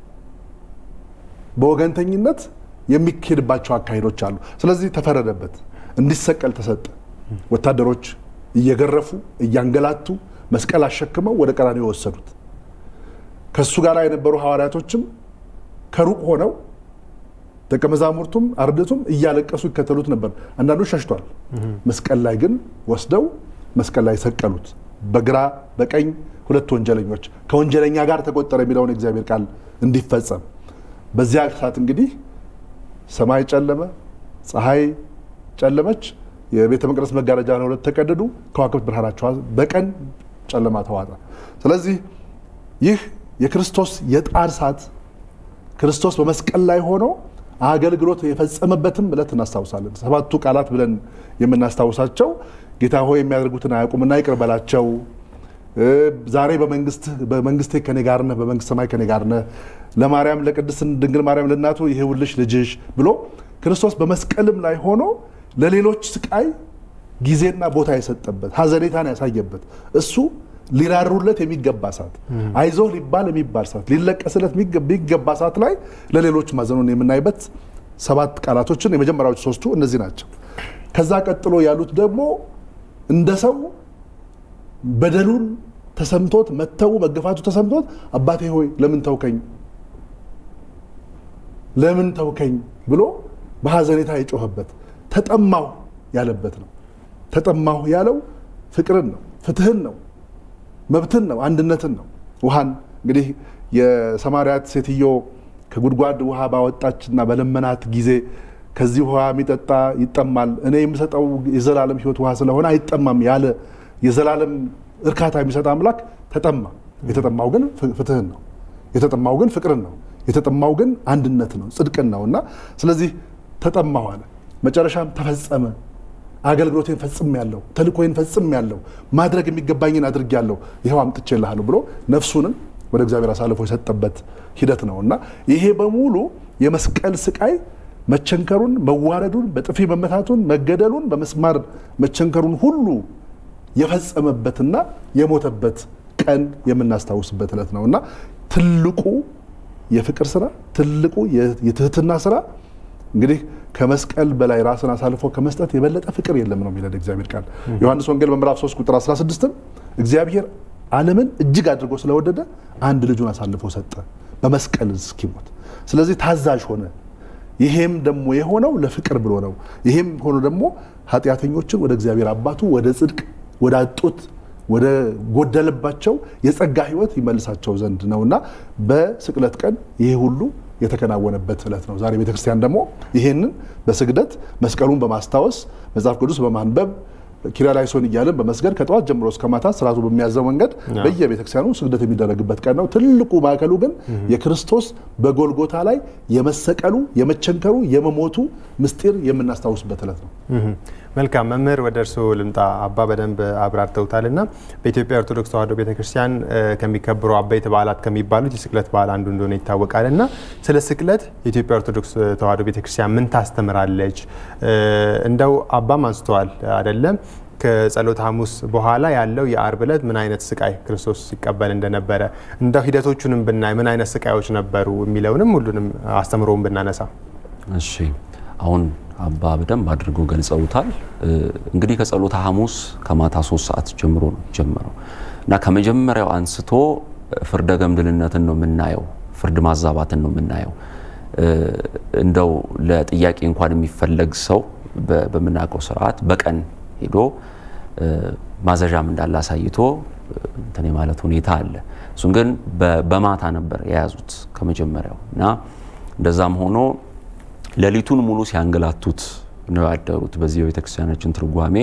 በወገንተኝነት የሚካሄድባቸው አካሄዶች አሉ። ስለዚህ ተፈረደበት፣ እንዲሰቀል ተሰጠ። ወታደሮች እየገረፉ እያንገላቱ መስቀል አሸክመው ወደ ቀራንዮ ወሰዱት። ከእሱ ጋር የነበሩ ሐዋርያቶችም ከሩቅ ሆነው ደቀ መዛሙርቱም አርድቱም እያለቀሱ ይከተሉት ነበር። አንዳንዱ ሸሽቷል። መስቀል ላይ ግን ወስደው መስቀል ላይ ሰቀሉት። በግራ በቀኝ ሁለት ወንጀለኞች ከወንጀለኛ ጋር ተቆጠረ የሚለውን የእግዚአብሔር ቃል እንዲፈጸም በዚያ ሰዓት እንግዲህ ሰማይ ጨለመ፣ ፀሐይ ጨለመች፣ የቤተ መቅደስ መጋረጃ ለሁለት ተቀደዱ፣ ከዋክብት ብርሃናቸው በቀን ጨለማ ተዋጠ። ስለዚህ ይህ የክርስቶስ የጣር ሰዓት ክርስቶስ በመስቀል ላይ ሆኖ አገልግሎት የፈጸመበትም ዕለት እናስታውሳለን። ሰባቱ ቃላት ብለን የምናስታውሳቸው ጌታ ሆይ የሚያደርጉትን አያውቁምና ይቅር በላቸው፣ ዛሬ በመንግስቴ ከኔ ጋር ነህ፣ በመንግስት ሰማይ ከኔ ጋር ነህ፣ ለማርያም ለቅድስት ድንግል ማርያም ለእናቱ ይሄውልሽ ልጅሽ ብሎ ክርስቶስ በመስቀልም ላይ ሆኖ ለሌሎች ስቃይ ጊዜና ቦታ የሰጠበት ሀዘኔታን ያሳየበት እሱ ሊራሩለት የሚገባ ሰዓት አይዞህ ሊባል የሚባል ሰዓት ሊለቀስለት የሚገባ ሰዓት ላይ ለሌሎች ማዘኑን የምናይበት ሰባት ቃላቶችን የመጀመሪያዎቹ ሶስቱ እነዚህ ናቸው። ከዛ ቀጥሎ ያሉት ደግሞ እንደ ሰው በደሉን ተሰምቶት መተው መገፋቱ ተሰምቶት አባቴ ሆይ ለምን ተውከኝ ለምን ተውከኝ ብሎ በሀዘኔታ የጮኸበት ተጠማሁ ያለበት ነው። ተጠማሁ ያለው ፍቅርን ነው፣ ፍትህን ነው፣ መብትን ነው፣ አንድነትን ነው። ውሃን እንግዲህ የሰማርያት ሴትዮ ከጉድጓድ ውሃ ባወጣችና በለመናት ጊዜ ከዚህ ውሃ የሚጠጣ ይጠማል፣ እኔ የምሰጠው የዘላለም ሕይወት ውሃ ስለሆነ አይጠማም ያለ የዘላለም እርካታ የሚሰጥ አምላክ ተጠማ። የተጠማው ግን ፍትህን ነው። የተጠማው ግን ፍቅርን ነው። የተጠማው ግን አንድነት ነው፣ ጽድቅን ነው እና ስለዚህ ተጠማሁ አለ። መጨረሻም ተፈጸመ። አገልግሎቴን ፈጽም ያለው ተልእኮዬን ፈጽም ያለው ማድረግ የሚገባኝን አድርግ ያለው ይኸው አምጥቼልሃለሁ ብሎ ነፍሱንም ወደ እግዚአብሔር አሳልፎ የሰጠበት ሂደት ነው እና ይሄ በሙሉ የመስቀል ስቃይ መቸንከሩን፣ መዋረዱን፣ በጥፊ መመታቱን፣ መገደሉን፣ በመስማር መቸንከሩን ሁሉ የፈጸመበትና የሞተበት ቀን የምናስታውስበት ዕለት ነው እና ትልቁ የፍቅር ስራ ትልቁ የትህትና ስራ እንግዲህ ከመስቀል በላይ ራስን አሳልፎ ከመስጠት የበለጠ ፍቅር የለም ነው የሚለን እግዚአብሔር ቃል። ዮሐንስ ወንጌል በምዕራፍ 3 ቁጥር 16ም እግዚአብሔር ዓለምን እጅግ አድርጎ ስለወደደ አንድ ልጁን አሳልፎ ሰጠ በመስቀል እስኪሞት። ስለዚህ ታዛዥ ሆነ። ይሄም ደግሞ የሆነው ለፍቅር ብሎ ነው። ይሄም ሆኖ ደግሞ ኃጢአተኞችን ወደ እግዚአብሔር አባቱ ወደ ጽድቅ ወደ አጡት ወደ ጎደለባቸው የጸጋ ሕይወት ይመልሳቸው ዘንድ ነውና በስቅለት ቀን ይሄ ሁሉ የተከናወነበት ዕለት ነው። ዛሬ ቤተክርስቲያን ደግሞ ይሄንን በስግደት መስቀሉን በማስታወስ መጽሐፍ ቅዱስ በማንበብ ኪርያላይሶን እያልን በመስገድ ከጠዋት ጀምሮ እስከ ማታ ስርዓቱ በሚያዘው መንገድ በየቤተክርስቲያኑ ስግደት የሚደረግበት ቀን ነው። ትልቁ ማዕከሉ ግን የክርስቶስ በጎልጎታ ላይ የመሰቀሉ፣ የመቸንከሩ፣ የመሞቱ ምስጢር የምናስታውስበት ዕለት ነው። መልካም መምህር፣ ወደ እርስዎ ልምጣ። አባ በደንብ አብራርተውታል እና በኢትዮጵያ ኦርቶዶክስ ተዋሕዶ ቤተክርስቲያን ከሚከበሩ አበይት በዓላት ከሚባሉት የስቅለት በዓል አንዱ እንደሆነ ይታወቃል እና ስለ ስቅለት የኢትዮጵያ ኦርቶዶክስ ተዋሕዶ ቤተክርስቲያን ምን ታስተምራለች? እንደው አባም አንስተዋል አይደለም ከጸሎተ ሐሙስ በኋላ ያለው የአርብ ዕለት ምን አይነት ስቃይ ክርስቶስ ሲቀበል እንደነበረ እንደው ሂደቶቹንም ብናይ ምን አይነት ስቃዮች ነበሩ የሚለውንም ሁሉንም አስተምሮውን ብናነሳ። እሺ አሁን አባ በደንብ አድርገው ገልጸውታል። እንግዲህ ከጸሎተ ሐሙስ ከማታ ሶስት ሰዓት ጀምሮ ነው ጀመረው እና ከመጀመሪያው አንስቶ ፍርደ ገምድልነትን ነው የምናየው፣ ፍርድ ማዛባትን ነው የምናየው። እንደው ለጥያቄ እንኳን የሚፈለግ ሰው በምናውቀው ስርዓት በቀን ሄዶ ማዘዣም እንዳለ አሳይቶ እንትን የማለት ሁኔታ አለ። እሱን ግን በማታ ነበር የያዙት ከመጀመሪያው እና እንደዛም ሆኖ ሌሊቱን ሙሉ ሲያንገላቱት ነው ያደሩት። በዚህ የቤተክርስቲያናችን ትርጓሜ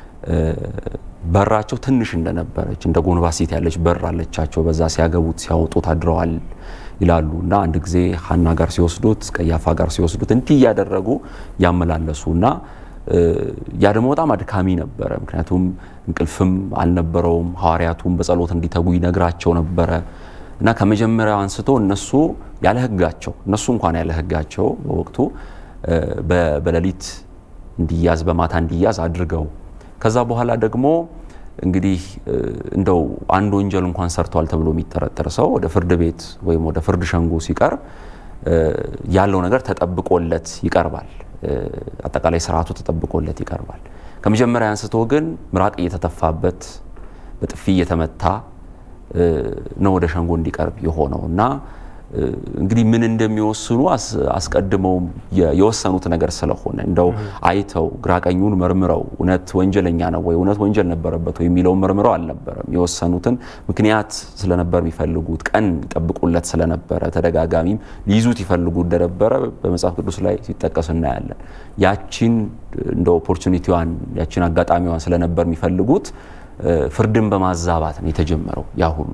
በራቸው ትንሽ እንደነበረች እንደ ጎንባሴት ያለች በር አለቻቸው። በዛ ሲያገቡት ሲያወጡት አድረዋል ይላሉ እና አንድ ጊዜ ሀና ጋር ሲወስዱት፣ ቀያፋ ጋር ሲወስዱት እንዲህ እያደረጉ ያመላለሱ እና ያ ደግሞ በጣም አድካሚ ነበረ። ምክንያቱም እንቅልፍም አልነበረውም። ሐዋርያቱም በጸሎት እንዲተጉ ይነግራቸው ነበረ እና ከመጀመሪያው አንስቶ እነሱ ያለ ሕጋቸው እነሱ እንኳን ያለ ሕጋቸው በወቅቱ በሌሊት እንዲያዝ በማታ እንዲያዝ አድርገው ከዛ በኋላ ደግሞ እንግዲህ እንደው አንድ ወንጀል እንኳን ሰርቷል ተብሎ የሚጠረጠር ሰው ወደ ፍርድ ቤት ወይም ወደ ፍርድ ሸንጎ ሲቀርብ ያለው ነገር ተጠብቆለት ይቀርባል። አጠቃላይ ስርዓቱ ተጠብቆለት ይቀርባል። ከመጀመሪያ አንስቶ ግን ምራቅ እየተተፋበት በጥፊ እየተመታ ነው ወደ ሸንጎ እንዲቀርብ የሆነው እና እንግዲህ ምን እንደሚወስኑ አስቀድመው የወሰኑት ነገር ስለሆነ እንደው አይተው ግራቀኙን መርምረው እውነት ወንጀለኛ ነው ወይ እውነት ወንጀል ነበረበት ወይ የሚለውን መርምረው አልነበረም። የወሰኑትን ምክንያት ስለነበር የሚፈልጉት ቀን ይጠብቁለት ስለነበረ ተደጋጋሚም ሊይዙት ይፈልጉ እንደነበረ በመጽሐፍ ቅዱስ ላይ ሲጠቀስ እናያለን። ያቺን እንደ ኦፖርቹኒቲዋን ያቺን አጋጣሚዋን ስለነበር የሚፈልጉት ፍርድን በማዛባት ነው የተጀመረው ያ ሁሉ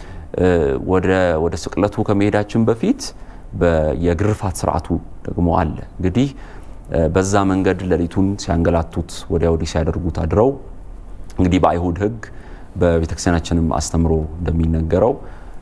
ወደ ስቅለቱ ከመሄዳችን በፊት የግርፋት ስርዓቱ ደግሞ አለ። እንግዲህ በዛ መንገድ ሌሊቱን ሲያንገላቱት ወዲያ ወዲህ ሲያደርጉት አድረው እንግዲህ በአይሁድ ሕግ በቤተክርስቲያናችንም አስተምሮ እንደሚነገረው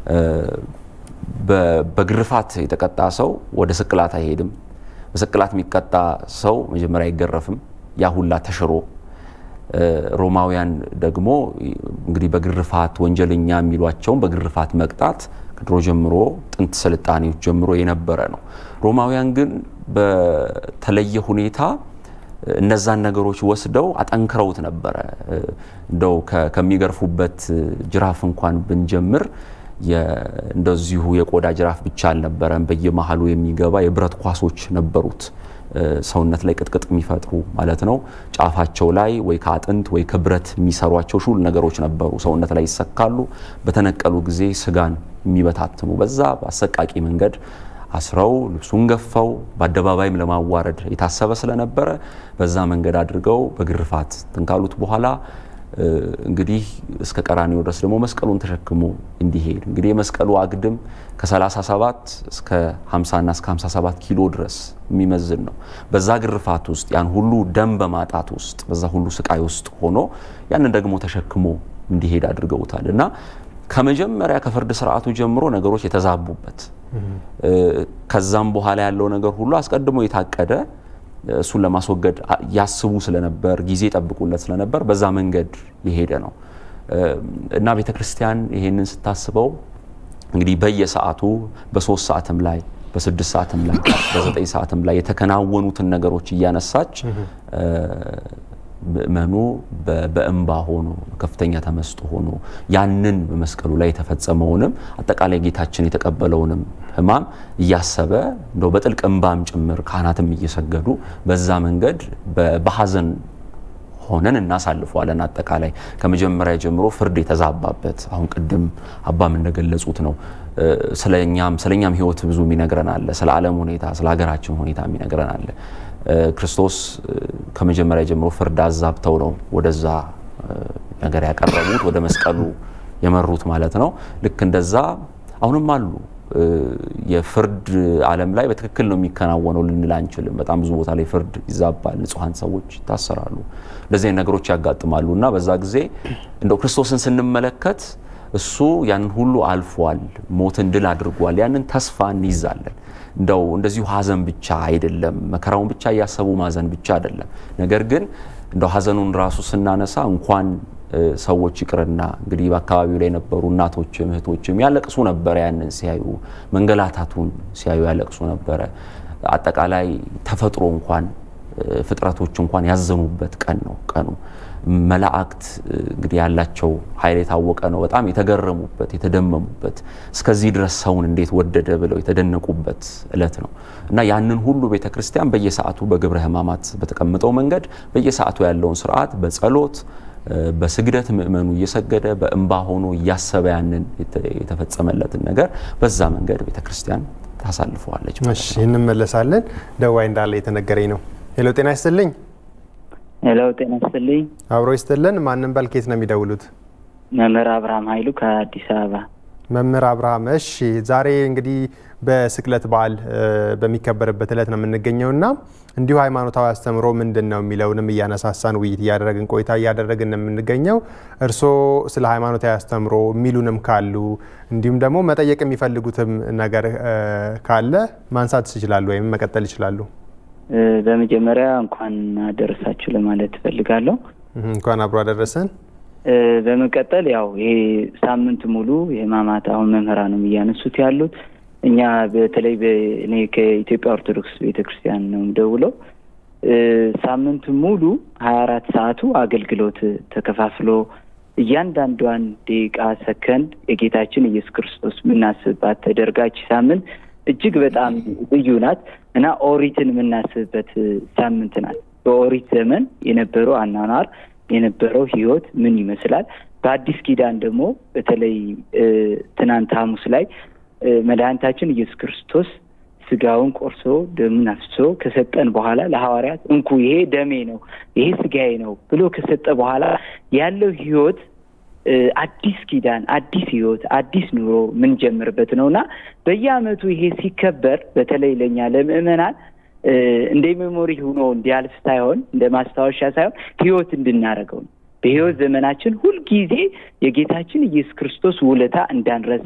በግርፋት የተቀጣ ሰው ወደ ስቅላት አይሄድም። በስቅላት የሚቀጣ ሰው መጀመሪያ አይገረፍም። ያ ሁላ ተሽሮ ሮማውያን ደግሞ እንግዲህ በግርፋት ወንጀለኛ የሚሏቸውን በግርፋት መቅጣት ከድሮ ጀምሮ ጥንት ስልጣኔዎች ጀምሮ የነበረ ነው። ሮማውያን ግን በተለየ ሁኔታ እነዛን ነገሮች ወስደው አጠንክረውት ነበረ። እንደው ከሚገርፉበት ጅራፍ እንኳን ብንጀምር እንደዚሁ የቆዳ ጅራፍ ብቻ አልነበረም። በየመሀሉ የሚገባ የብረት ኳሶች ነበሩት። ሰውነት ላይ ቅጥቅጥ የሚፈጥሩ ማለት ነው። ጫፋቸው ላይ ወይ ከአጥንት ወይ ከብረት የሚሰሯቸው ሹል ነገሮች ነበሩ። ሰውነት ላይ ይሰካሉ። በተነቀሉ ጊዜ ስጋን የሚበታትኑ በዛ በአሰቃቂ መንገድ አስረው ልብሱን ገፈው በአደባባይም ለማዋረድ የታሰበ ስለነበረ በዛ መንገድ አድርገው በግርፋት ትንካሉት በኋላ እንግዲህ እስከ ቀራኒዮ ድረስ ደግሞ መስቀሉን ተሸክሞ እንዲሄድ እንግዲህ የመስቀሉ አግድም ከ37 እስከ 50 እና እስከ 57 ኪሎ ድረስ የሚመዝን ነው። በዛ ግርፋት ውስጥ ያን ሁሉ ደም በማጣት ውስጥ በዛ ሁሉ ስቃይ ውስጥ ሆኖ ያንን ደግሞ ተሸክሞ እንዲሄድ አድርገውታል እና ከመጀመሪያ ከፍርድ ስርዓቱ ጀምሮ ነገሮች የተዛቡበት ከዛም በኋላ ያለው ነገር ሁሉ አስቀድሞ የታቀደ እሱን ለማስወገድ ያስቡ ስለነበር ጊዜ ጠብቁለት ስለነበር በዛ መንገድ የሄደ ነው እና ቤተ ክርስቲያን ይሄንን ስታስበው እንግዲህ በየሰዓቱ በሶስት ሰዓትም ላይ በስድስት ሰዓትም ላይ በዘጠኝ ሰዓትም ላይ የተከናወኑትን ነገሮች እያነሳች ምእመኑ በእንባ ሆኖ ከፍተኛ ተመስጦ ሆኖ ያንን በመስቀሉ ላይ የተፈጸመውንም አጠቃላይ ጌታችን የተቀበለውንም ሕማም እያሰበ እንደው በጥልቅ እንባም ጭምር ካህናትም እየሰገዱ በዛ መንገድ በሀዘን ሆነን እናሳልፈዋለን። አጠቃላይ ከመጀመሪያ ጀምሮ ፍርድ የተዛባበት አሁን ቅድም አባም እንደገለጹት ነው። ስለኛም ስለኛም ሕይወት ብዙ የሚነግረን አለ። ስለ ዓለም ሁኔታ፣ ስለ ሀገራችን ሁኔታ የሚነግረን አለ። ክርስቶስ ከመጀመሪያ ጀምሮ ፍርድ አዛብተው ነው ወደዛ ነገር ያቀረቡት ወደ መስቀሉ የመሩት ማለት ነው። ልክ እንደዛ አሁንም አሉ። የፍርድ ዓለም ላይ በትክክል ነው የሚከናወነው ልንል አንችልም። በጣም ብዙ ቦታ ላይ ፍርድ ይዛባል፣ ንጹሐን ሰዎች ይታሰራሉ፣ እንደዚህ ነገሮች ያጋጥማሉ እና በዛ ጊዜ እንደው ክርስቶስን ስንመለከት እሱ ያንን ሁሉ አልፏል፣ ሞትን ድል አድርጓል። ያንን ተስፋ እንይዛለን። እንደው እንደዚሁ ሀዘን ብቻ አይደለም፣ መከራውን ብቻ እያሰቡ ማዘን ብቻ አይደለም። ነገር ግን እንደው ሀዘኑን ራሱ ስናነሳ እንኳን ሰዎች ይቅርና እንግዲህ በአካባቢው ላይ የነበሩ እናቶችም እህቶችም ያለቅሱ ነበረ። ያንን ሲያዩ መንገላታቱን ሲያዩ ያለቅሱ ነበረ። አጠቃላይ ተፈጥሮ እንኳን ፍጥረቶች እንኳን ያዘኑበት ቀን ነው ቀኑ። መላእክት እንግዲህ ያላቸው ኃይል የታወቀ ነው። በጣም የተገረሙበት የተደመሙበት፣ እስከዚህ ድረስ ሰውን እንዴት ወደደ ብለው የተደነቁበት እለት ነው እና ያንን ሁሉ ቤተ ክርስቲያን በየሰዓቱ በግብረ ሕማማት በተቀመጠው መንገድ በየሰዓቱ ያለውን ስርዓት በጸሎት በስግደት ምእመኑ እየሰገደ በእንባ ሆኖ እያሰበ ያንን የተፈጸመለትን ነገር በዛ መንገድ ቤተ ክርስቲያን ታሳልፈዋለች። እሺ እንመለሳለን። ደዋይ እንዳለ የተነገረኝ ነው። ሄሎ ጤና ይስጥልኝ። ሄሎ ጤና ይስጥልኝ። አብሮ ይስጥልን። ማንም በልኬት ነው የሚደውሉት? መምህር አብርሃም ኃይሉ ከአዲስ አበባ። መምህር አብርሃም፣ እሺ ዛሬ እንግዲህ በስቅለት በዓል በሚከበርበት እለት ነው የምንገኘው እና እንዲሁ ሃይማኖታዊ አስተምሮ ምንድን ነው የሚለውንም እያነሳሳን ውይይት እያደረግን ቆይታ እያደረግን የምንገኘው እርስዎ ስለ ሃይማኖታዊ አስተምሮ የሚሉንም ካሉ እንዲሁም ደግሞ መጠየቅ የሚፈልጉትም ነገር ካለ ማንሳት ይችላሉ ወይም መቀጠል ይችላሉ። በመጀመሪያ እንኳን አደረሳችሁ ለማለት እፈልጋለሁ። እንኳን አብሮ አደረሰን። በመቀጠል ያው ይሄ ሳምንት ሙሉ የሕማማት አሁን መምህራንም እያነሱት ያሉት እኛ በተለይ እኔ ከኢትዮጵያ ኦርቶዶክስ ቤተክርስቲያን ነው የምደውለው። ሳምንት ሙሉ ሀያ አራት ሰዓቱ አገልግሎት ተከፋፍሎ እያንዳንዷን ደቂቃ፣ ሰከንድ የጌታችን ኢየሱስ ክርስቶስ የምናስብባት ተደርጋች ሳምንት እጅግ በጣም ልዩ ናት እና ኦሪትን የምናስብበት ሳምንት ናት። በኦሪት ዘመን የነበረው አኗኗር የነበረው ሕይወት ምን ይመስላል? በአዲስ ኪዳን ደግሞ በተለይ ትናንት ሐሙስ ላይ መድኃኒታችን ኢየሱስ ክርስቶስ ስጋውን ቆርሶ ደሙን አፍስሶ ከሰጠን በኋላ ለሐዋርያት እንኩ ይሄ ደሜ ነው፣ ይሄ ስጋዬ ነው ብሎ ከሰጠ በኋላ ያለው ሕይወት አዲስ ኪዳን፣ አዲስ ሕይወት፣ አዲስ ኑሮ የምንጀምርበት ነው እና በየዓመቱ ይሄ ሲከበር በተለይ ለእኛ ለምዕመናን እንደ ሜሞሪ ሆኖ እንዲያልፍ ሳይሆን እንደ ማስታወሻ ሳይሆን ሕይወት እንድናደርገው ነው። በሕይወት ዘመናችን ሁልጊዜ የጌታችን ኢየሱስ ክርስቶስ ውለታ እንዳንረሳ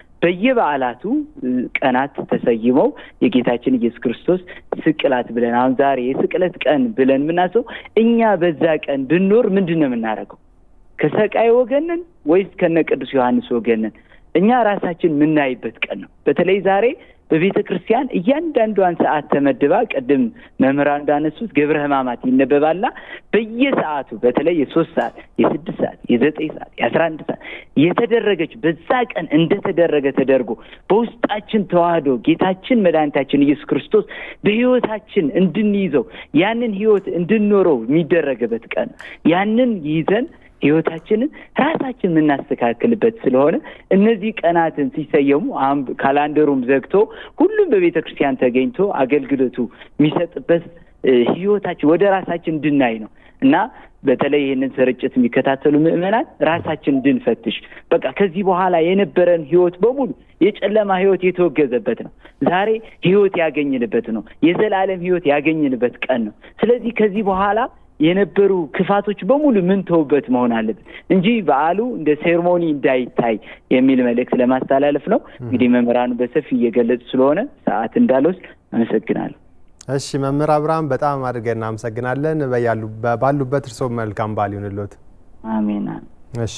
በየበዓላቱ ቀናት ተሰይመው የጌታችን ኢየሱስ ክርስቶስ ስቅላት ብለን አሁን ዛሬ የስቅለት ቀን ብለን የምናስበው እኛ በዛ ቀን ብንኖር ምንድን ነው የምናደርገው? ከሰቃይ ወገንን ወይስ ከነ ቅዱስ ዮሐንስ ወገንን? እኛ ራሳችን የምናይበት ቀን ነው። በተለይ ዛሬ በቤተ ክርስቲያን እያንዳንዷን ሰዓት ተመድባ ቅድም መምህራን እንዳነሱት ገብረ ሕማማት ይነበባልና በየሰዓቱ በተለይ የሶስት ሰዓት የስድስት ሰዓት የዘጠኝ ሰዓት የአስራ አንድ ሰዓት የተደረገች በዛ ቀን እንደተደረገ ተደርጎ በውስጣችን ተዋህዶ ጌታችን መድኃኒታችን ኢየሱስ ክርስቶስ በሕይወታችን እንድንይዘው ያንን ሕይወት እንድንኖረው የሚደረግበት ቀን ያንን ይዘን ህይወታችንን ራሳችን የምናስተካክልበት ስለሆነ እነዚህ ቀናትን ሲሰየሙ ካላንደሩም ዘግቶ ሁሉም በቤተ ክርስቲያን ተገኝቶ አገልግሎቱ የሚሰጥበት ህይወታችን ወደ ራሳችን እንድናይ ነው እና በተለይ ይህንን ስርጭት የሚከታተሉ ምዕመናን ራሳችን እንድንፈትሽ በቃ ከዚህ በኋላ የነበረን ህይወት በሙሉ የጨለማ ህይወት የተወገዘበት ነው። ዛሬ ህይወት ያገኝንበት ነው። የዘላለም ህይወት ያገኝንበት ቀን ነው። ስለዚህ ከዚህ በኋላ የነበሩ ክፋቶች በሙሉ ምን ተውበት መሆን አለበት እንጂ በዓሉ እንደ ሴርሞኒ እንዳይታይ የሚል መልእክት ለማስተላለፍ ነው። እንግዲህ መምህራኑ በሰፊ እየገለጹ ስለሆነ ሰዓት እንዳልወስድ አመሰግናለሁ። እሺ መምህር አብርሃም በጣም አድርገን እናመሰግናለን። ባሉበት እርስዎ መልካም በዓል ይሁንልዎት። አሜን። እሺ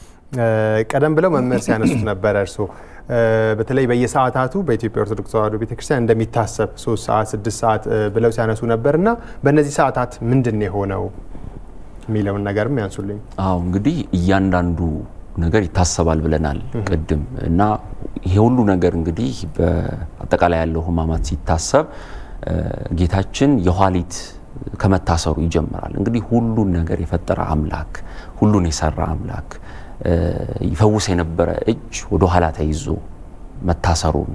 ቀደም ብለው መምህር ሲያነሱት ነበረ እርስዎ በተለይ በየሰዓታቱ በኢትዮጵያ ኦርቶዶክስ ተዋሕዶ ቤተክርስቲያን እንደሚታሰብ ሶስት ሰዓት ስድስት ሰዓት ብለው ሲያነሱ ነበር እና በእነዚህ ሰዓታት ምንድን ነው የሆነው የሚለውን ነገርም ያንሱልኝ። አዎ እንግዲህ እያንዳንዱ ነገር ይታሰባል ብለናል ቅድም እና ይሄ ሁሉ ነገር እንግዲህ በአጠቃላይ ያለው ሕማማት ሲታሰብ ጌታችን የኋሊት ከመታሰሩ ይጀምራል። እንግዲህ ሁሉን ነገር የፈጠረ አምላክ ሁሉን የሰራ አምላክ ይፈውስ የነበረ እጅ ወደ ኋላ ተይዞ መታሰሩን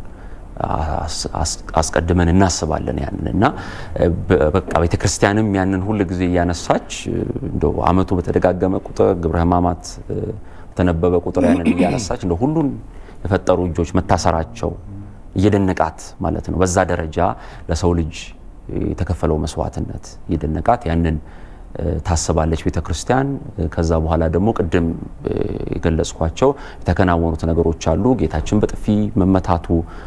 አስቀድመን እናስባለን ያንን እና በቃ ቤተ ክርስቲያንም ያንን ሁል ጊዜ እያነሳች እንደው ዓመቱ በተደጋገመ ቁጥር ግብረ ሕማማት በተነበበ ቁጥር ያንን እያነሳች እንደ ሁሉን የፈጠሩ እጆች መታሰራቸው እየደነቃት ማለት ነው። በዛ ደረጃ ለሰው ልጅ የተከፈለው መስዋዕትነት እየደነቃት ያንን ታስባለች ቤተ ክርስቲያን። ከዛ በኋላ ደግሞ ቅድም የገለጽኳቸው የተከናወኑት ነገሮች አሉ። ጌታችን በጥፊ መመታቱ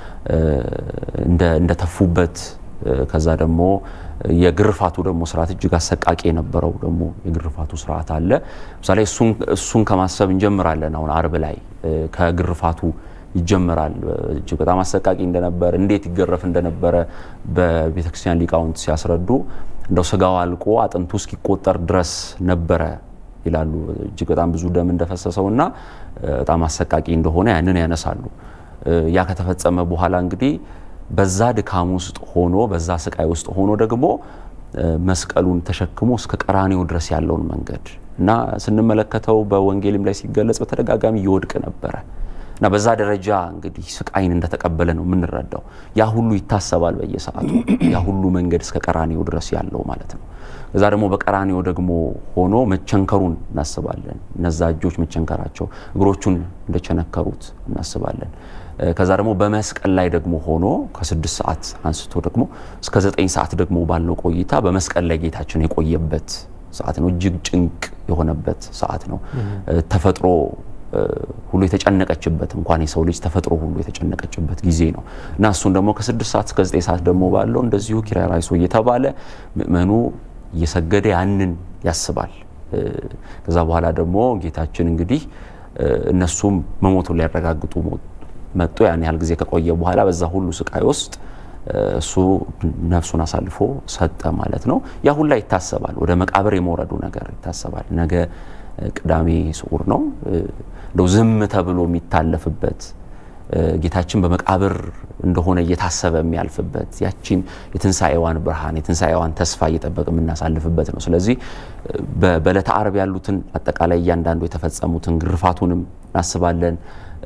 እንደተፉበት፣ ከዛ ደግሞ የግርፋቱ ደግሞ ስርዓት እጅግ አሰቃቂ የነበረው ደግሞ የግርፋቱ ስርዓት አለ። ምሳሌ እሱን ከማሰብ እንጀምራለን። አሁን አርብ ላይ ከግርፋቱ ይጀምራል። እጅግ በጣም አሰቃቂ እንደነበር እንዴት ይገረፍ እንደነበረ በቤተክርስቲያን ሊቃውንት ሲያስረዱ እንደው ስጋው አልቆ አጥንቱ እስኪቆጠር ድረስ ነበረ ይላሉ። እጅግ በጣም ብዙ ደም እንደፈሰሰው እና በጣም አሰቃቂ እንደሆነ ያንን ያነሳሉ። ያ ከተፈጸመ በኋላ እንግዲህ በዛ ድካም ውስጥ ሆኖ በዛ ስቃይ ውስጥ ሆኖ ደግሞ መስቀሉን ተሸክሞ እስከ ቀራኔው ድረስ ያለውን መንገድ እና ስንመለከተው በወንጌልም ላይ ሲገለጽ በተደጋጋሚ ይወድቅ ነበረ እና በዛ ደረጃ እንግዲህ ስቃይን እንደተቀበለ ነው የምንረዳው። ያ ሁሉ ይታሰባል በየሰዓቱ ያ ሁሉ መንገድ እስከ ቀራኔው ድረስ ያለው ማለት ነው። ከዛ ደግሞ በቀራኔው ደግሞ ሆኖ መቸንከሩን እናስባለን። እነዛ እጆች መቸንከራቸው እግሮቹን እንደቸነከሩት እናስባለን። ከዛ ደግሞ በመስቀል ላይ ደግሞ ሆኖ ከስድስት ሰዓት አንስቶ ደግሞ እስከ ዘጠኝ ሰዓት ደግሞ ባለው ቆይታ በመስቀል ላይ ጌታችን የቆየበት ሰዓት ነው። እጅግ ጭንቅ የሆነበት ሰዓት ነው። ተፈጥሮ ሁሉ የተጨነቀችበት እንኳን የሰው ልጅ ተፈጥሮ ሁሉ የተጨነቀችበት ጊዜ ነው እና እሱን ደግሞ ከስድስት ሰዓት እስከ ዘጠኝ ሰዓት ደግሞ ባለው እንደዚሁ ኪርያላይሶ እየተባለ ምእመኑ እየሰገደ ያንን ያስባል። ከዛ በኋላ ደግሞ ጌታችን እንግዲህ እነሱም መሞቱን ሊያረጋግጡ መጡ። ያን ያህል ጊዜ ከቆየ በኋላ በዛ ሁሉ ስቃይ ውስጥ እሱ ነፍሱን አሳልፎ ሰጠ ማለት ነው። ያ ሁላ ይታሰባል። ወደ መቃብር የመውረዱ ነገር ይታሰባል። ነገ ቅዳሜ ስዑር ነው። እንደው ዝም ተብሎ የሚታለፍበት ጌታችን በመቃብር እንደሆነ እየታሰበ የሚያልፍበት ያቺን የትንሣኤዋን ብርሃን የትንሣኤዋን ተስፋ እየጠበቅ የምናሳልፍበት ነው። ስለዚህ በዕለተ ዓርብ ያሉትን አጠቃላይ እያንዳንዱ የተፈጸሙትን ግርፋቱንም እናስባለን።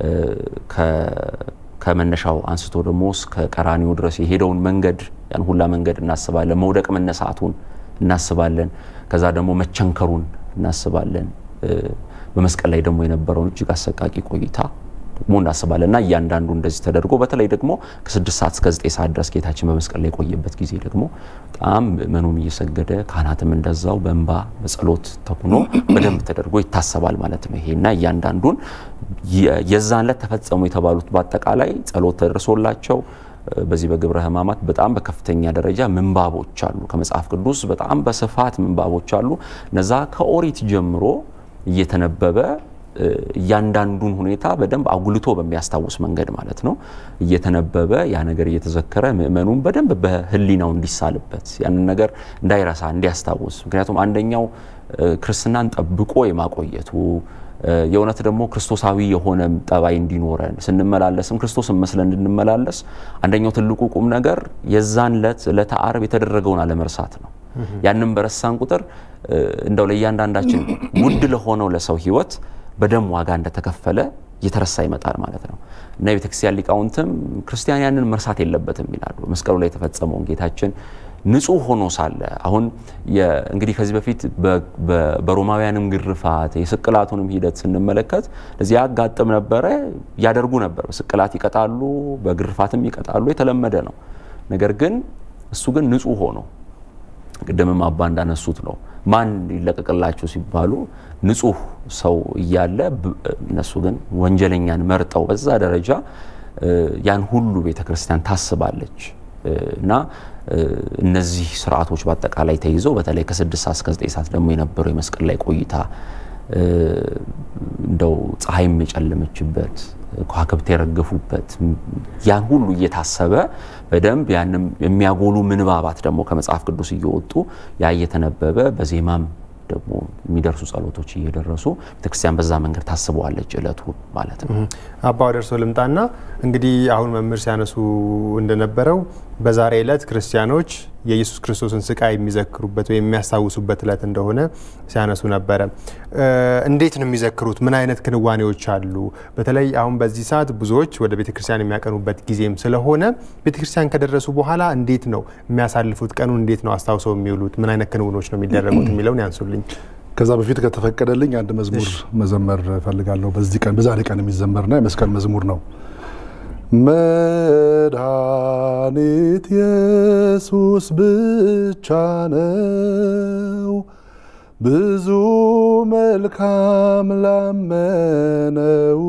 ከመነሻው አንስቶ ደግሞ እስከ ቀራኒው ድረስ የሄደውን መንገድ ያን ሁላ መንገድ እናስባለን። መውደቅ መነሳቱን እናስባለን። ከዛ ደግሞ መቸንከሩን እናስባለን። በመስቀል ላይ ደግሞ የነበረውን እጅግ አሰቃቂ ቆይታ ደግሞ እናስባለን እና እያንዳንዱ እንደዚህ ተደርጎ በተለይ ደግሞ ከስድስት ሰዓት እስከ ዘጠኝ ሰዓት ድረስ ጌታችን በመስቀል ላይ የቆየበት ጊዜ ደግሞ በጣም ምእመኑም እየሰገደ ካህናትም እንደዛው በእንባ በጸሎት ተኩኖ በደንብ ተደርጎ ይታሰባል ማለት ነው። ይሄና እያንዳንዱን የዛን ዕለት ተፈጸሙ የተባሉት በአጠቃላይ ጸሎት ተደርሶላቸው በዚህ በግብረ ሕማማት በጣም በከፍተኛ ደረጃ ምንባቦች አሉ። ከመጽሐፍ ቅዱስ በጣም በስፋት ምንባቦች አሉ። እነዛ ከኦሪት ጀምሮ እየተነበበ እያንዳንዱን ሁኔታ በደንብ አጉልቶ በሚያስታውስ መንገድ ማለት ነው እየተነበበ ያ ነገር እየተዘከረ ምእመኑን በደንብ በህሊናው እንዲሳልበት ያንን ነገር እንዳይረሳ እንዲያስታውስ። ምክንያቱም አንደኛው ክርስትናን ጠብቆ የማቆየቱ የእውነት ደግሞ ክርስቶሳዊ የሆነ ጠባይ እንዲኖረን ስንመላለስም ክርስቶስን መስለን እንድንመላለስ አንደኛው ትልቁ ቁም ነገር የዛን ዕለት ዕለተ ዓርብ የተደረገውን አለመርሳት ነው። ያንን በረሳን ቁጥር እንደው ለእያንዳንዳችን ውድ ለሆነው ለሰው ህይወት በደም ዋጋ እንደተከፈለ እየተረሳ ይመጣል ማለት ነው እና የቤተክርስቲያን ሊቃውንትም ክርስቲያን ያንን መርሳት የለበትም ይላሉ። መስቀሉ ላይ የተፈጸመውን ጌታችን ንጹሕ ሆኖ ሳለ አሁን እንግዲህ ከዚህ በፊት በሮማውያንም ግርፋት የስቅላቱንም ሂደት ስንመለከት እዚህ ያጋጥም ነበረ፣ ያደርጉ ነበር። በስቅላት ይቀጣሉ፣ በግርፋትም ይቀጣሉ፣ የተለመደ ነው። ነገር ግን እሱ ግን ንጹሕ ሆኖ ቅድምም አባ እንዳነሱት ነው ማን ይለቀቅላችሁ ሲባሉ ንጹሕ ሰው እያለ እነሱ ግን ወንጀለኛን መርጠው በዛ ደረጃ ያን ሁሉ ቤተ ክርስቲያን ታስባለች እና እነዚህ ስርዓቶች በአጠቃላይ ተይዘው በተለይ ከስድስት ሰዓት እስከ ዘጠኝ ሰዓት ደግሞ የነበረው የመስቀል ላይ ቆይታ እንደው ፀሐይም የጨለመችበት ከዋክብት የረገፉበት ያን ሁሉ እየታሰበ በደንብ ያንም የሚያጎሉ ምንባባት ደግሞ ከመጽሐፍ ቅዱስ እየወጡ ያ እየተነበበ በዜማም ደግሞ የሚደርሱ ጸሎቶች እየደረሱ ቤተክርስቲያን በዛ መንገድ ታስበዋለች እለቱን ማለት ነው። አባ ደርሶ ልምጣና እንግዲህ አሁን መምህር ሲያነሱ እንደነበረው በዛሬ ዕለት ክርስቲያኖች የኢየሱስ ክርስቶስን ስቃይ የሚዘክሩበት ወይም የሚያስታውሱበት ዕለት እንደሆነ ሲያነሱ ነበረ። እንዴት ነው የሚዘክሩት? ምን አይነት ክንዋኔዎች አሉ? በተለይ አሁን በዚህ ሰዓት ብዙዎች ወደ ቤተ ክርስቲያን የሚያቀኑበት ጊዜም ስለሆነ ቤተ ክርስቲያን ከደረሱ በኋላ እንዴት ነው የሚያሳልፉት? ቀኑን እንዴት ነው አስታውሰው የሚውሉት? ምን አይነት ክንውኖች ነው የሚደረጉት የሚለውን ያንሱልኝ። ከዛ በፊት ከተፈቀደልኝ አንድ መዝሙር መዘመር እፈልጋለሁ። በዚህ ቀን በዛሬ ቀን የሚዘመርና የመስቀል መዝሙር ነው። መድኃኒት ኢየሱስ ብቻ ነው ብዙ መልካም ላመነው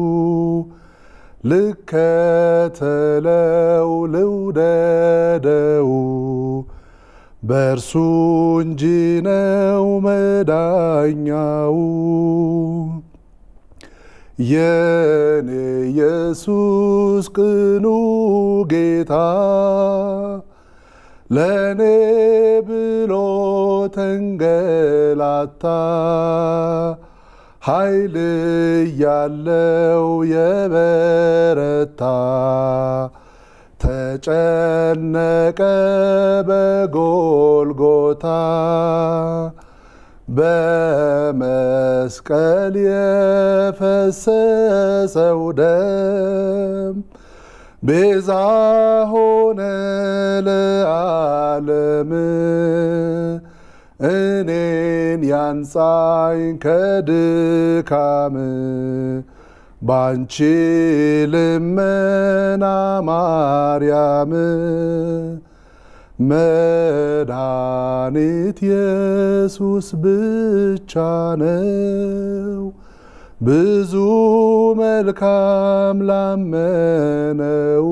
ልከተለው ልውደደው በእርሱ እንጂ ነው መዳኛው የኔ ኢየሱስ ቅኑ ጌታ ለእኔ ብሎ ተንገላታ ኃይል ያለው የበረታ ተጨነቀ በጎልጎታ በመስቀል የፈሰሰው ደም ቤዛ ሆነ ለዓለም እኔን ያንጻኝ ከድካም ባንቺ ልመና ማርያም መድኃኒት ኢየሱስ ብቻ ነው ብዙ መልካም ላመነው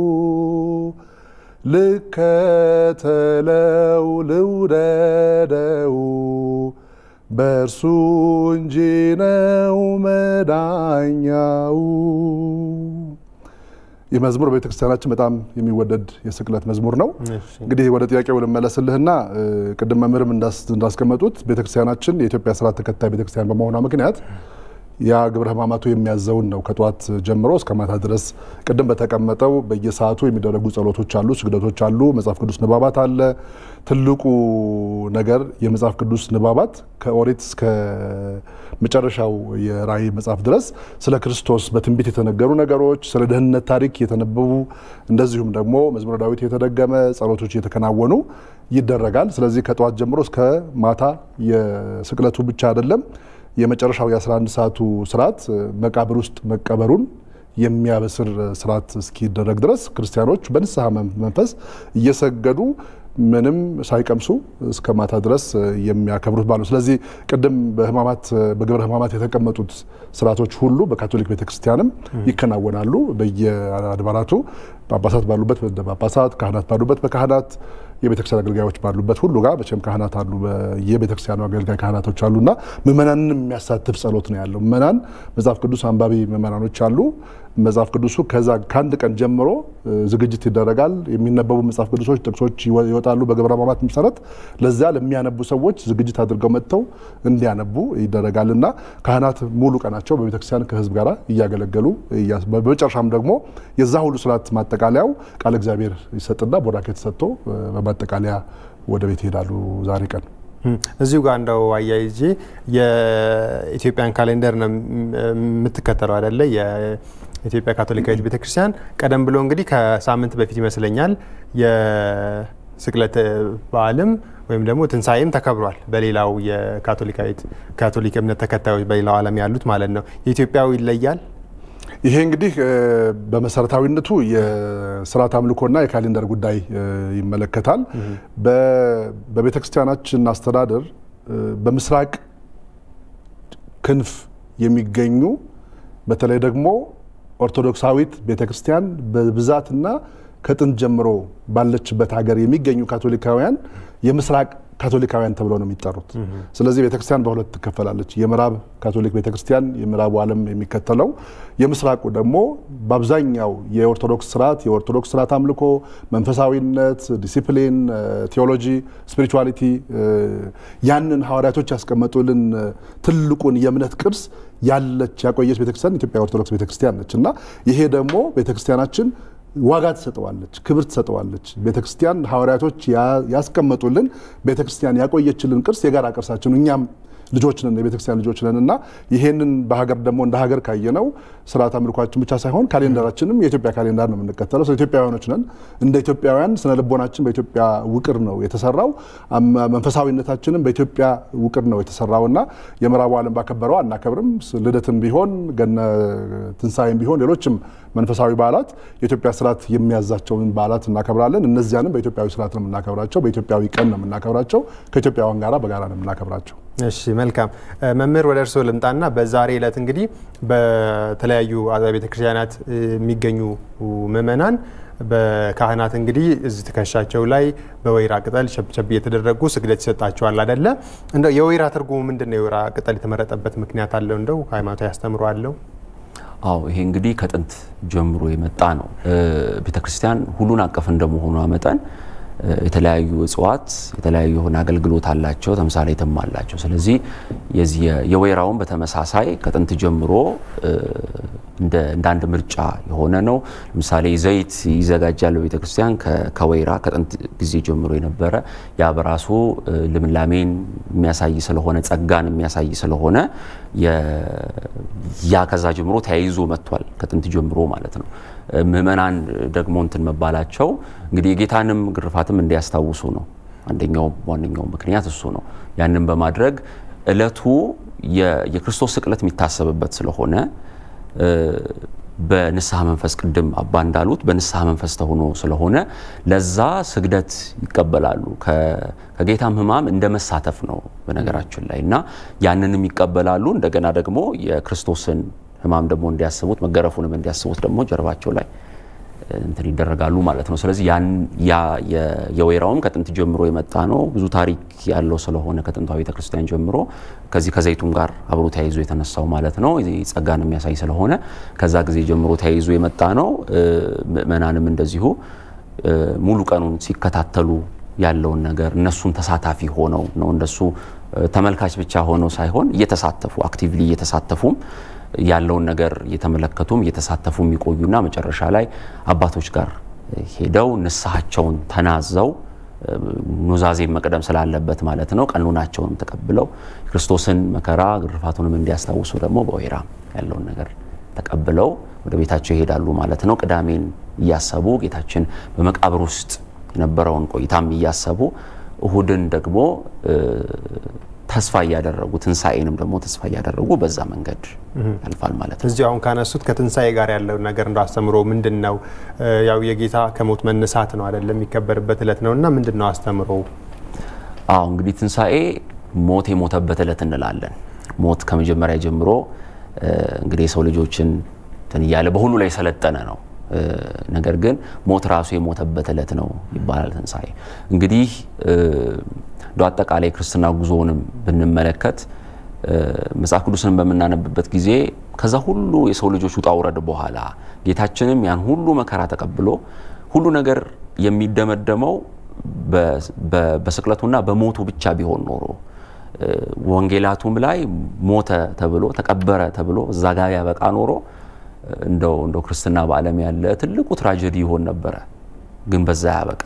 ልከተለው ልውደደው በእርሱ እንጂ ነው መዳኛው። ይህ መዝሙር በቤተክርስቲያናችን በጣም የሚወደድ የስቅለት መዝሙር ነው። እንግዲህ ወደ ጥያቄው ልመለስልህና ቅድም መምህርም እንዳስቀመጡት ቤተክርስቲያናችን የኢትዮጵያ ስርዓት ተከታይ ቤተክርስቲያን በመሆኗ ምክንያት ያ ግብረ ሕማማቱ የሚያዘውን ነው ከጠዋት ጀምሮ እስከ ማታ ድረስ ቅድም በተቀመጠው በየሰዓቱ የሚደረጉ ጸሎቶች አሉ፣ ስግደቶች አሉ፣ መጽሐፍ ቅዱስ ንባባት አለ። ትልቁ ነገር የመጽሐፍ ቅዱስ ንባባት ከኦሪት እስከ መጨረሻው የራእይ መጽሐፍ ድረስ ስለ ክርስቶስ በትንቢት የተነገሩ ነገሮች፣ ስለ ደህንነት ታሪክ የተነበቡ እንደዚሁም ደግሞ መዝሙረ ዳዊት የተደገመ ጸሎቶች እየተከናወኑ ይደረጋል። ስለዚህ ከጠዋት ጀምሮ እስከ ማታ የስቅለቱ ብቻ አይደለም የመጨረሻው የ11 ሰዓቱ ስርዓት መቃብር ውስጥ መቀበሩን የሚያበስር ስርዓት እስኪደረግ ድረስ ክርስቲያኖች በንስሐ መንፈስ እየሰገዱ ምንም ሳይቀምሱ እስከ ማታ ድረስ የሚያከብሩት ባሉ። ስለዚህ ቅድም በህማማት በግብረ ህማማት የተቀመጡት ስርዓቶች ሁሉ በካቶሊክ ቤተክርስቲያንም ይከናወናሉ። በየአድባራቱ ጳጳሳት ባሉበት ጳጳሳት፣ ካህናት ባሉበት በካህናት የቤተክርስቲያን አገልጋዮች ባሉበት ሁሉ ጋር መቼም ካህናት አሉ። የቤተክርስቲያኑ አገልጋይ ካህናቶች አሉና ምእመናንን የሚያሳትፍ ጸሎት ነው ያለው። ምእመናን መጽሐፍ ቅዱስ አንባቢ ምእመናኖች አሉ። መጽሐፍ ቅዱሱ ከዛ ከአንድ ቀን ጀምሮ ዝግጅት ይደረጋል። የሚነበቡ መጽሐፍ ቅዱሶች ጥቅሶች ይወጣሉ በግብረ ሕማማት መሰረት። ለዚያ ለሚያነቡ ሰዎች ዝግጅት አድርገው መጥተው እንዲያነቡ ይደረጋል እና ካህናት ሙሉ ቀናቸው በቤተክርስቲያን ከህዝብ ጋር እያገለገሉ በመጨረሻም ደግሞ የዛ ሁሉ ስርዓት ማጠቃለያው ቃል እግዚአብሔር ይሰጥና ቡራኬ ተሰጥቶ በማጠቃለያ ወደ ቤት ይሄዳሉ ዛሬ ቀን እዚሁ ጋር እንደው አያይዤ የኢትዮጵያን ካሌንደር ነው የምትከተለው አይደለ? የኢትዮጵያ ካቶሊካዊት ቤተክርስቲያን ቀደም ብሎ እንግዲህ ከሳምንት በፊት ይመስለኛል የስቅለት በዓልም ወይም ደግሞ ትንሣኤም ተከብሯል። በሌላው የካቶሊካዊት ካቶሊክ እምነት ተከታዮች በሌላው ዓለም ያሉት ማለት ነው። የኢትዮጵያው ይለያል። ይሄ እንግዲህ በመሰረታዊነቱ የስርዓት አምልኮና የካሌንደር ጉዳይ ይመለከታል። በቤተ ክርስቲያናችን አስተዳደር በምስራቅ ክንፍ የሚገኙ በተለይ ደግሞ ኦርቶዶክሳዊት ቤተ ክርስቲያን በብዛትና ከጥንት ጀምሮ ባለችበት ሀገር የሚገኙ ካቶሊካውያን የምስራቅ ካቶሊካውያን ተብለው ነው የሚጠሩት። ስለዚህ ቤተክርስቲያን በሁለት ትከፈላለች። የምዕራብ ካቶሊክ ቤተክርስቲያን የምዕራቡ ዓለም የሚከተለው፣ የምስራቁ ደግሞ በአብዛኛው የኦርቶዶክስ ስርዓት የኦርቶዶክስ ስርዓት አምልኮ፣ መንፈሳዊነት፣ ዲሲፕሊን፣ ቴዎሎጂ፣ ስፒሪቹዋሊቲ ያንን ሐዋርያቶች ያስቀመጡልን ትልቁን የእምነት ቅርስ ያለች ያቆየች ቤተክርስቲያን ኢትዮጵያ ኦርቶዶክስ ቤተክርስቲያን ነች እና ይሄ ደግሞ ቤተክርስቲያናችን ዋጋ ትሰጠዋለች፣ ክብር ትሰጠዋለች። ቤተክርስቲያን ሐዋርያቶች ያስቀመጡልን ቤተክርስቲያን ያቆየችልን ቅርስ የጋራ ቅርሳችን እኛም ልጆች ነን፣ የቤተክርስቲያን ልጆች ነን እና ይሄንን በሀገር ደግሞ እንደ ሀገር ካየነው ስርዓት አምልኳችን ብቻ ሳይሆን ካሌንደራችንም የኢትዮጵያ ካሌንዳር ነው የምንከተለው። ስለ ኢትዮጵያውያኖች ነን። እንደ ኢትዮጵያውያን ስነ ልቦናችን በኢትዮጵያ ውቅር ነው የተሰራው። መንፈሳዊነታችንም በኢትዮጵያ ውቅር ነው የተሰራው እና የምዕራቡ ዓለም ባከበረው አናከብርም። ልደትም ቢሆን ገነ ትንሣኤም ቢሆን ሌሎችም መንፈሳዊ በዓላት የኢትዮጵያ ስርዓት የሚያዛቸውን በዓላት እናከብራለን። እነዚያንም በኢትዮጵያዊ ስርዓት ነው የምናከብራቸው። በኢትዮጵያዊ ቀን ነው የምናከብራቸው። ከኢትዮጵያውያን ጋራ በጋራ ነው የምናከብራቸው። እሺ መልካም መምህር፣ ወደ እርስዎ ልምጣና በዛሬ ዕለት እንግዲህ በተለያዩ አብያተ ቤተክርስቲያናት የሚገኙ ምእመናን በካህናት እንግዲህ እዚህ ትከሻቸው ላይ በወይራ ቅጠል ሸብሸብ እየተደረጉ ስግደት ይሰጣቸዋል አይደለ? እንደው የወይራ ትርጉሙ ምንድን ነው? የወይራ ቅጠል የተመረጠበት ምክንያት አለው? እንደው ሃይማኖታዊ አስተምሮ አለው? አዎ ይሄ እንግዲህ ከጥንት ጀምሮ የመጣ ነው። ቤተክርስቲያን ሁሉን አቀፍ እንደመሆኗ መጠን የተለያዩ እጽዋት የተለያዩ የሆነ አገልግሎት አላቸው፣ ተምሳሌትም አላቸው። ስለዚህ የዚህ የወይራውን በተመሳሳይ ከጥንት ጀምሮ እንደ አንድ ምርጫ የሆነ ነው። ለምሳሌ ዘይት ይዘጋጃል በቤተ ክርስቲያን ከወይራ ከጥንት ጊዜ ጀምሮ የነበረ ያ በራሱ ልምላሜን የሚያሳይ ስለሆነ ጸጋን የሚያሳይ ስለሆነ ያ ከዛ ጀምሮ ተያይዞ መጥቷል፣ ከጥንት ጀምሮ ማለት ነው። ምእመናን ደግሞ እንትን መባላቸው እንግዲህ የጌታንም ግርፋትም እንዲያስታውሱ ነው። አንደኛው ዋነኛው ምክንያት እሱ ነው። ያንን በማድረግ እለቱ የክርስቶስ ስቅለት የሚታሰብበት ስለሆነ በንስሐ መንፈስ ቅድም አባ እንዳሉት በንስሐ መንፈስ ተሆኖ ስለሆነ ለዛ ስግደት ይቀበላሉ። ከጌታም ሕማም እንደ መሳተፍ ነው በነገራችን ላይ እና ያንንም ይቀበላሉ። እንደገና ደግሞ የክርስቶስን ሕማም ደግሞ እንዲያስቡት መገረፉንም እንዲያስቡት ደግሞ ጀርባቸው ላይ እንትን ይደረጋሉ ማለት ነው። ስለዚህ ያን የወይራውም ከጥንት ጀምሮ የመጣ ነው። ብዙ ታሪክ ያለው ስለሆነ ከጥንታዊ ቤተክርስቲያን ጀምሮ ከዚህ ከዘይቱም ጋር አብሮ ተያይዞ የተነሳው ማለት ነው። ጸጋን የሚያሳይ ስለሆነ ከዛ ጊዜ ጀምሮ ተያይዞ የመጣ ነው። ምእመናንም እንደዚሁ ሙሉ ቀኑን ሲከታተሉ ያለውን ነገር እነሱም ተሳታፊ ሆነው ነው እንደሱ ተመልካች ብቻ ሆነው ሳይሆን እየተሳተፉ አክቲቭሊ እየተሳተፉም ያለውን ነገር እየተመለከቱም እየተሳተፉ የሚቆዩና መጨረሻ ላይ አባቶች ጋር ሄደው ንስሐቸውን ተናዘው ኑዛዜ መቅደም ስላለበት ማለት ነው። ቀኖናቸውንም ተቀብለው ክርስቶስን መከራ ግርፋቱንም እንዲያስታውሱ ደግሞ በወይራ ያለውን ነገር ተቀብለው ወደ ቤታቸው ይሄዳሉ ማለት ነው። ቅዳሜን እያሰቡ ጌታችን በመቃብር ውስጥ የነበረውን ቆይታም እያሰቡ እሁድን ደግሞ ተስፋ እያደረጉ ትንሣኤንም ደግሞ ተስፋ እያደረጉ በዛ መንገድ ያልፋል ማለት ነው። እዚሁ አሁን ካነሱት ከትንሣኤ ጋር ያለው ነገር እንደ አስተምሮ ምንድን ነው? ያው የጌታ ከሞት መነሳት ነው አይደለም የሚከበርበት እለት ነው እና ምንድን ነው አስተምሮ? አዎ እንግዲህ ትንሣኤ ሞት የሞተበት እለት እንላለን። ሞት ከመጀመሪያ ጀምሮ እንግዲህ የሰው ልጆችን እንትን እያለ በሁሉ ላይ የሰለጠነ ነው። ነገር ግን ሞት ራሱ የሞተበት እለት ነው ይባላል ትንሣኤ እንግዲህ እንደ አጠቃላይ ክርስትና ጉዞውንም ብንመለከት መጽሐፍ ቅዱስን በምናነብበት ጊዜ ከዛ ሁሉ የሰው ልጆች ውጣ ውረድ በኋላ ጌታችንም ያን ሁሉ መከራ ተቀብሎ ሁሉ ነገር የሚደመደመው በስቅለቱና በሞቱ ብቻ ቢሆን ኖሮ ወንጌላቱም ላይ ሞተ ተብሎ ተቀበረ ተብሎ እዛ ጋር ያበቃ ኖሮ እንደው እንደው ክርስትና በዓለም ያለ ትልቁ ትራጀዲ ይሆን ነበረ። ግን በዛ ያበቃ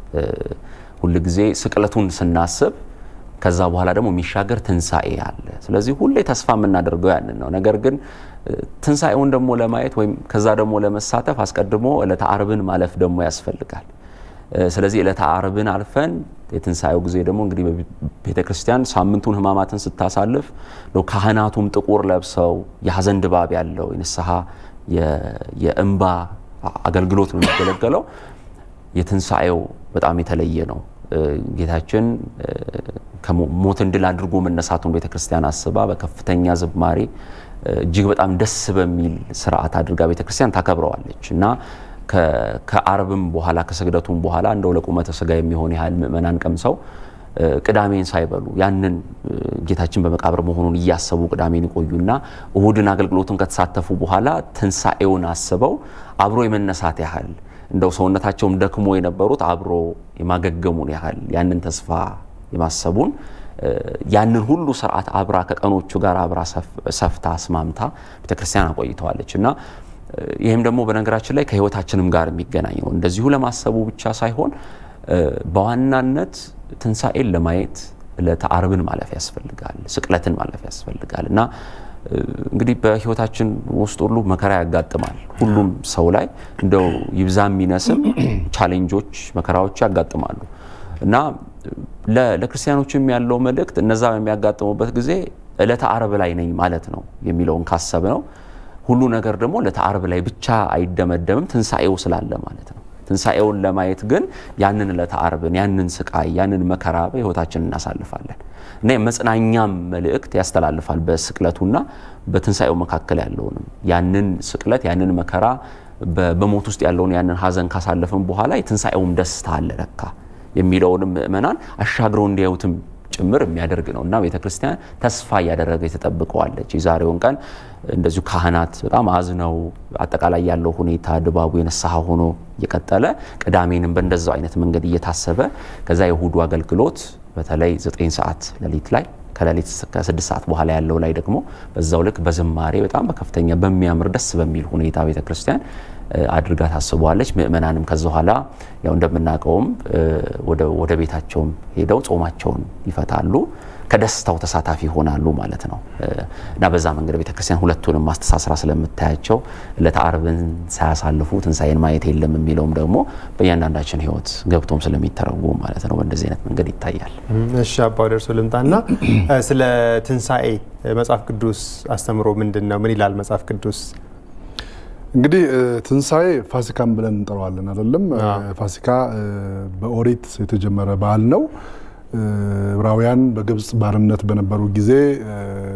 ሁል ጊዜ ስቅለቱን ስናስብ ከዛ በኋላ ደግሞ የሚሻገር ትንሣኤ አለ። ስለዚህ ሁሌ ተስፋ የምናደርገው ያንን ነው። ነገር ግን ትንሣኤውን ደግሞ ለማየት ወይም ከዛ ደግሞ ለመሳተፍ አስቀድሞ ዕለተ ዓርብን ማለፍ ደግሞ ያስፈልጋል። ስለዚህ ዕለተ ዓርብን አልፈን የትንሣኤው ጊዜ ደግሞ እንግዲህ በቤተ ክርስቲያን ሳምንቱን ሕማማትን ስታሳልፍ ካህናቱም ጥቁር ለብሰው የሐዘን ድባብ ያለው የንስሐ የእንባ አገልግሎት ነው የሚገለገለው። የትንሣኤው በጣም የተለየ ነው። ጌታችን ሞትን ድል አድርጎ መነሳቱን ቤተ ክርስቲያን አስባ በከፍተኛ ዝማሬ እጅግ በጣም ደስ በሚል ስርዓት አድርጋ ቤተ ክርስቲያን ታከብረዋለች እና ከአርብም በኋላ ከስግደቱም በኋላ እንደው ለቁመተ ስጋ የሚሆን ያህል ምእመናን ቀምሰው ቅዳሜን ሳይበሉ ያንን ጌታችን በመቃብር መሆኑን እያሰቡ ቅዳሜን ይቆዩና እሁድን አገልግሎቱን ከተሳተፉ በኋላ ትንሣኤውን አስበው አብሮ የመነሳት ያህል እንደው ሰውነታቸውም ደክሞ የነበሩት አብሮ የማገገሙን ያህል ያንን ተስፋ የማሰቡን ያንን ሁሉ ስርዓት አብራ ከቀኖቹ ጋር አብራ ሰፍታ አስማምታ ቤተክርስቲያን አቆይተዋለች እና ይህም ደግሞ በነገራችን ላይ ከህይወታችንም ጋር የሚገናኝ ነው። እንደዚሁ ለማሰቡ ብቻ ሳይሆን በዋናነት ትንሣኤን ለማየት ዕለተ ዓርብን ማለፍ ያስፈልጋል፣ ስቅለትን ማለፍ ያስፈልጋል እና እንግዲህ በህይወታችን ውስጥ ሁሉ መከራ ያጋጥማል። ሁሉም ሰው ላይ እንደው ይብዛ የሚነስም ቻሌንጆች፣ መከራዎች ያጋጥማሉ እና ለክርስቲያኖችም ያለው መልእክት እነዛ በሚያጋጥሙበት ጊዜ ዕለተ ዓርብ ላይ ነኝ ማለት ነው የሚለውን ካሰብ ነው ሁሉ ነገር ደግሞ ዕለተ ዓርብ ላይ ብቻ አይደመደምም፣ ትንሣኤው ስላለ ማለት ነው። ትንሣኤውን ለማየት ግን ያንን ዕለተ ዓርብን ያንን ስቃይ ያንን መከራ በህይወታችን እናሳልፋለን እና የመጽናኛም መልእክት ያስተላልፋል። በስቅለቱና በትንሣኤው መካከል ያለውንም ያንን ስቅለት ያንን መከራ በሞት ውስጥ ያለውን ያንን ሀዘን ካሳለፍን በኋላ የትንሣኤውም ደስታ አለ ለካ የሚለውንም ምእመናን አሻግረው እንዲያዩትም ጭምር የሚያደርግ ነው እና ቤተ ክርስቲያን ተስፋ እያደረገ የተጠብቀዋለች። የዛሬውን ቀን እንደዚሁ ካህናት በጣም አዝነው አጠቃላይ ያለው ሁኔታ ድባቡ የነስሐ ሆኖ እየቀጠለ ቅዳሜንም በእንደዛው አይነት መንገድ እየታሰበ ከዛ የእሁዱ አገልግሎት በተለይ ዘጠኝ ሰዓት ሌሊት ላይ ከሌሊት ከስድስት ሰዓት በኋላ ያለው ላይ ደግሞ በዛው ልክ በዝማሬ በጣም በከፍተኛ በሚያምር ደስ በሚል ሁኔታ ቤተ ክርስቲያን አድርጋ ታስበዋለች። ምእመናንም ከዛ በኋላ ያው እንደምናውቀውም ወደ ቤታቸውም ሄደው ጾማቸውን ይፈታሉ፣ ከደስታው ተሳታፊ ይሆናሉ ማለት ነው እና በዛ መንገድ ቤተክርስቲያን ሁለቱንም ማስተሳስራ ስለምታያቸው ዕለተ ዓርብን ሳያሳልፉ ትንሣኤን ማየት የለም የሚለውም ደግሞ በእያንዳንዳችን ሕይወት ገብቶም ስለሚተረጉም ማለት ነው በእንደዚህ አይነት መንገድ ይታያል። እሺ አባው ደርሶ ልምጣና ስለ ትንሣኤ መጽሐፍ ቅዱስ አስተምሮ ምንድን ነው? ምን ይላል መጽሐፍ ቅዱስ? እንግዲህ ትንሣኤ ፋሲካን ብለን እንጠራዋለን አይደለም። ፋሲካ በኦሪት የተጀመረ በዓል ነው። ዕብራውያን በግብፅ ባርነት በነበሩ ጊዜ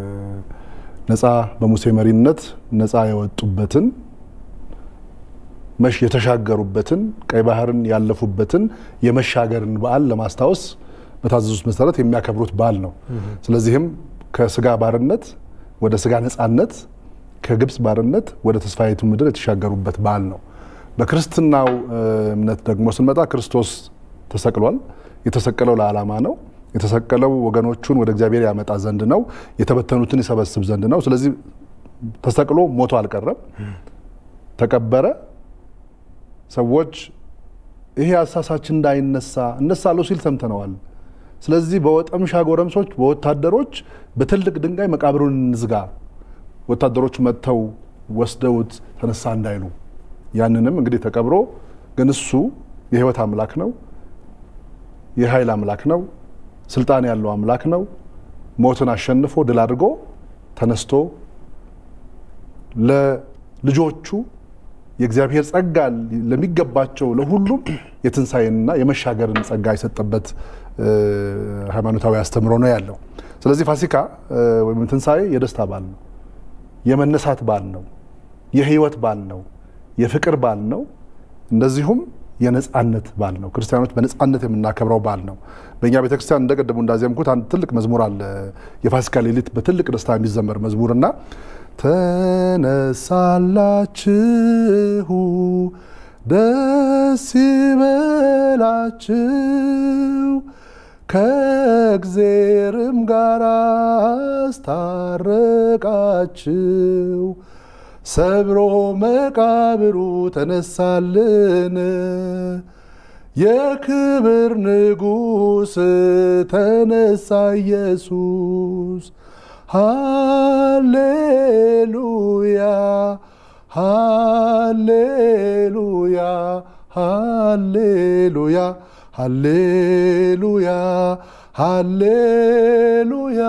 ነፃ በሙሴ መሪነት ነፃ የወጡበትን የተሻገሩበትን ቀይ ባህርን ያለፉበትን የመሻገርን በዓል ለማስታወስ በታዘዙት መሰረት የሚያከብሩት በዓል ነው። ስለዚህም ከስጋ ባርነት ወደ ስጋ ነፃነት፣ ከግብፅ ባርነት ወደ ተስፋይቱ ምድር የተሻገሩበት በዓል ነው። በክርስትናው እምነት ደግሞ ስንመጣ ክርስቶስ ተሰቅሏል። የተሰቀለው ለዓላማ ነው። የተሰቀለው ወገኖቹን ወደ እግዚአብሔር ያመጣ ዘንድ ነው። የተበተኑትን ይሰበስብ ዘንድ ነው። ስለዚህ ተሰቅሎ ሞቶ አልቀረም፣ ተቀበረ። ሰዎች ይሄ አሳሳችን እንዳይነሳ እነሳለሁ ሲል ሰምተነዋል። ስለዚህ በወጠምሻ ጎረምሶች፣ በወታደሮች በትልቅ ድንጋይ መቃብሩን እንዝጋ፣ ወታደሮች መጥተው ወስደውት ተነሳ እንዳይሉ። ያንንም እንግዲህ ተቀብሮ ግን እሱ የህይወት አምላክ ነው፣ የኃይል አምላክ ነው፣ ስልጣን ያለው አምላክ ነው። ሞትን አሸንፎ ድል አድርጎ ተነስቶ ለልጆቹ የእግዚአብሔር ጸጋ ለሚገባቸው ለሁሉም የትንሣኤንና የመሻገርን ጸጋ የሰጠበት ሃይማኖታዊ አስተምሮ ነው ያለው። ስለዚህ ፋሲካ ወይም ትንሣኤ የደስታ በዓል ነው፣ የመነሳት በዓል ነው፣ የህይወት በዓል ነው፣ የፍቅር በዓል ነው። እንደዚሁም የነጻነት በዓል ነው። ክርስቲያኖች በነጻነት የምናከብረው በዓል ነው። በእኛ ቤተክርስቲያን እንደቀደሙ እንዳዜምኩት አንድ ትልቅ መዝሙር አለ። የፋሲካ ሌሊት በትልቅ ደስታ የሚዘመር መዝሙርና ተነሳላችሁ ደስ ይበላችሁ ከእግዜርም ጋር አስታረቃችሁ ሰብሮ መቃብሩ ተነሳልን የክብር ንጉሥ ተነሳ ኢየሱስ ሃሌሉያ ሃሌሉያ ሃሌሉያ ሃሌሉያ ሃሌሉያ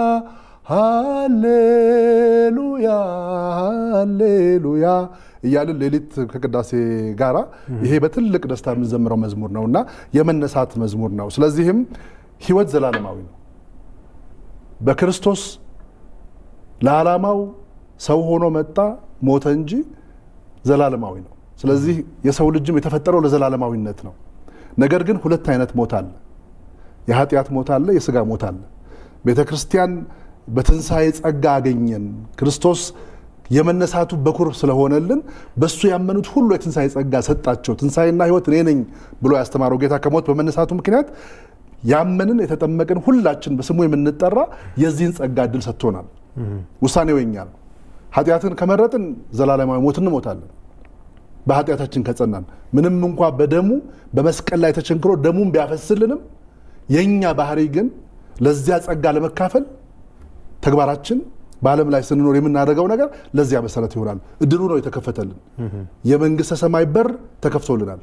ሃሌሉያ ሃሌሉያ እያልን ሌሊት ከቅዳሴ ጋራ ይሄ በትልቅ ደስታ የምንዘምረው መዝሙር ነው እና የመነሳት መዝሙር ነው። ስለዚህም ህይወት ዘላለማዊ ነው። በክርስቶስ ለዓላማው ሰው ሆኖ መጣ፣ ሞተ እንጂ ዘላለማዊ ነው። ስለዚህ የሰው ልጅም የተፈጠረው ለዘላለማዊነት ነው። ነገር ግን ሁለት አይነት ሞት አለ። የኃጢአት ሞት አለ፣ የስጋ ሞት አለ። ቤተ ክርስቲያን በትንሣኤ ጸጋ አገኘን። ክርስቶስ የመነሳቱ በኩር ስለሆነልን በእሱ ያመኑት ሁሉ የትንሣኤ ጸጋ ሰጣቸው። ትንሣኤና ህይወት እኔ ነኝ ብሎ ያስተማረው ጌታ ከሞት በመነሳቱ ምክንያት ያመንን የተጠመቅን ሁላችን በስሙ የምንጠራ የዚህን ጸጋ እድል ሰጥቶናል። ውሳኔው የኛ ነው። ኃጢአትን ከመረጥን ዘላለማዊ ሞት እንሞታለን። በኃጢአታችን ከጸናን ምንም እንኳ በደሙ በመስቀል ላይ ተቸንክሮ ደሙን ቢያፈስልንም የእኛ ባህሪ ግን ለዚያ ጸጋ ለመካፈል ተግባራችን በዓለም ላይ ስንኖር የምናደርገው ነገር ለዚያ መሰረት ይሆናል። እድሉ ነው የተከፈተልን። የመንግስተ ሰማይ በር ተከፍቶልናል።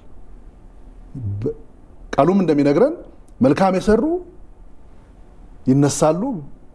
ቃሉም እንደሚነግረን መልካም የሰሩ ይነሳሉ፣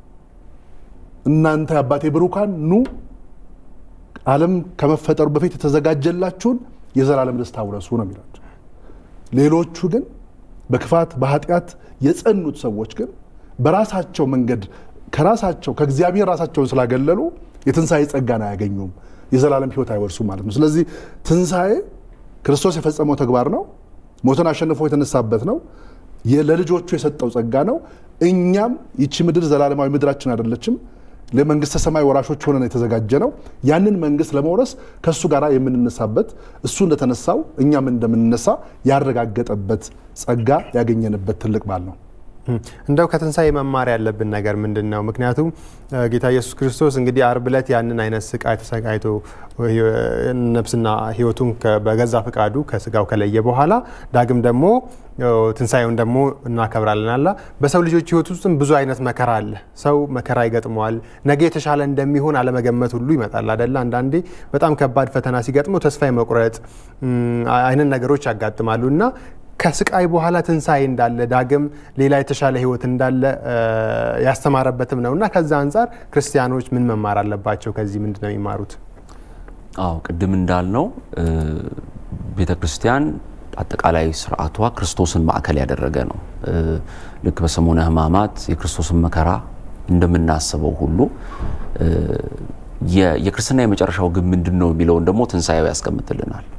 እናንተ አባቴ ብሩካን ኑ ዓለም ከመፈጠሩ በፊት የተዘጋጀላችሁን የዘላለም ደስታ ውረሱ ነው የሚላቸው። ሌሎቹ ግን በክፋት በኃጢአት የጸኑት ሰዎች ግን በራሳቸው መንገድ ከራሳቸው ከእግዚአብሔር ራሳቸውን ስላገለሉ የትንሣኤ ጸጋን አያገኙም፣ የዘላለም ሕይወት አይወርሱም ማለት ነው። ስለዚህ ትንሣኤ ክርስቶስ የፈጸመው ተግባር ነው። ሞትን አሸንፎ የተነሳበት ነው። ለልጆቹ የሰጠው ጸጋ ነው። እኛም ይቺ ምድር ዘላለማዊ ምድራችን አይደለችም። ለመንግስተ ሰማይ ወራሾች ሆነን የተዘጋጀ ነው። ያንን መንግስት ለመውረስ ከእሱ ጋር የምንነሳበት እሱ እንደተነሳው እኛም እንደምንነሳ ያረጋገጠበት ጸጋ ያገኘንበት ትልቅ በዓል ነው። እንደው ከትንሣኤ መማር ያለብን ነገር ምንድን ነው? ምክንያቱም ጌታ ኢየሱስ ክርስቶስ እንግዲህ አርብ ዕለት ያንን አይነት ስቃይ ተሰቃይቶ ነፍስና ሕይወቱን በገዛ ፍቃዱ ከስጋው ከለየ በኋላ ዳግም ደግሞ ትንሣኤውን ደግሞ እናከብራለን አላ በሰው ልጆች ሕይወት ውስጥም ብዙ አይነት መከራ አለ። ሰው መከራ ይገጥመዋል። ነገ የተሻለ እንደሚሆን አለመገመት ሁሉ ይመጣል አደለ? አንዳንዴ በጣም ከባድ ፈተና ሲገጥመው ተስፋ የመቁረጥ አይነት ነገሮች ያጋጥማሉ እና ከስቃይ በኋላ ትንሣኤ እንዳለ ዳግም ሌላ የተሻለ ህይወት እንዳለ ያስተማረበትም ነው እና ከዛ አንጻር ክርስቲያኖች ምን መማር አለባቸው? ከዚህ ምንድን ነው የሚማሩት? አዎ ቅድም እንዳልነው ቤተ ክርስቲያን አጠቃላይ ስርዓቷ ክርስቶስን ማዕከል ያደረገ ነው። ልክ በሰሙነ ሕማማት የክርስቶስን መከራ እንደምናስበው ሁሉ የክርስትና የመጨረሻው ግብ ምንድን ነው የሚለውን ደግሞ ትንሣኤው ያስቀምጥልናል።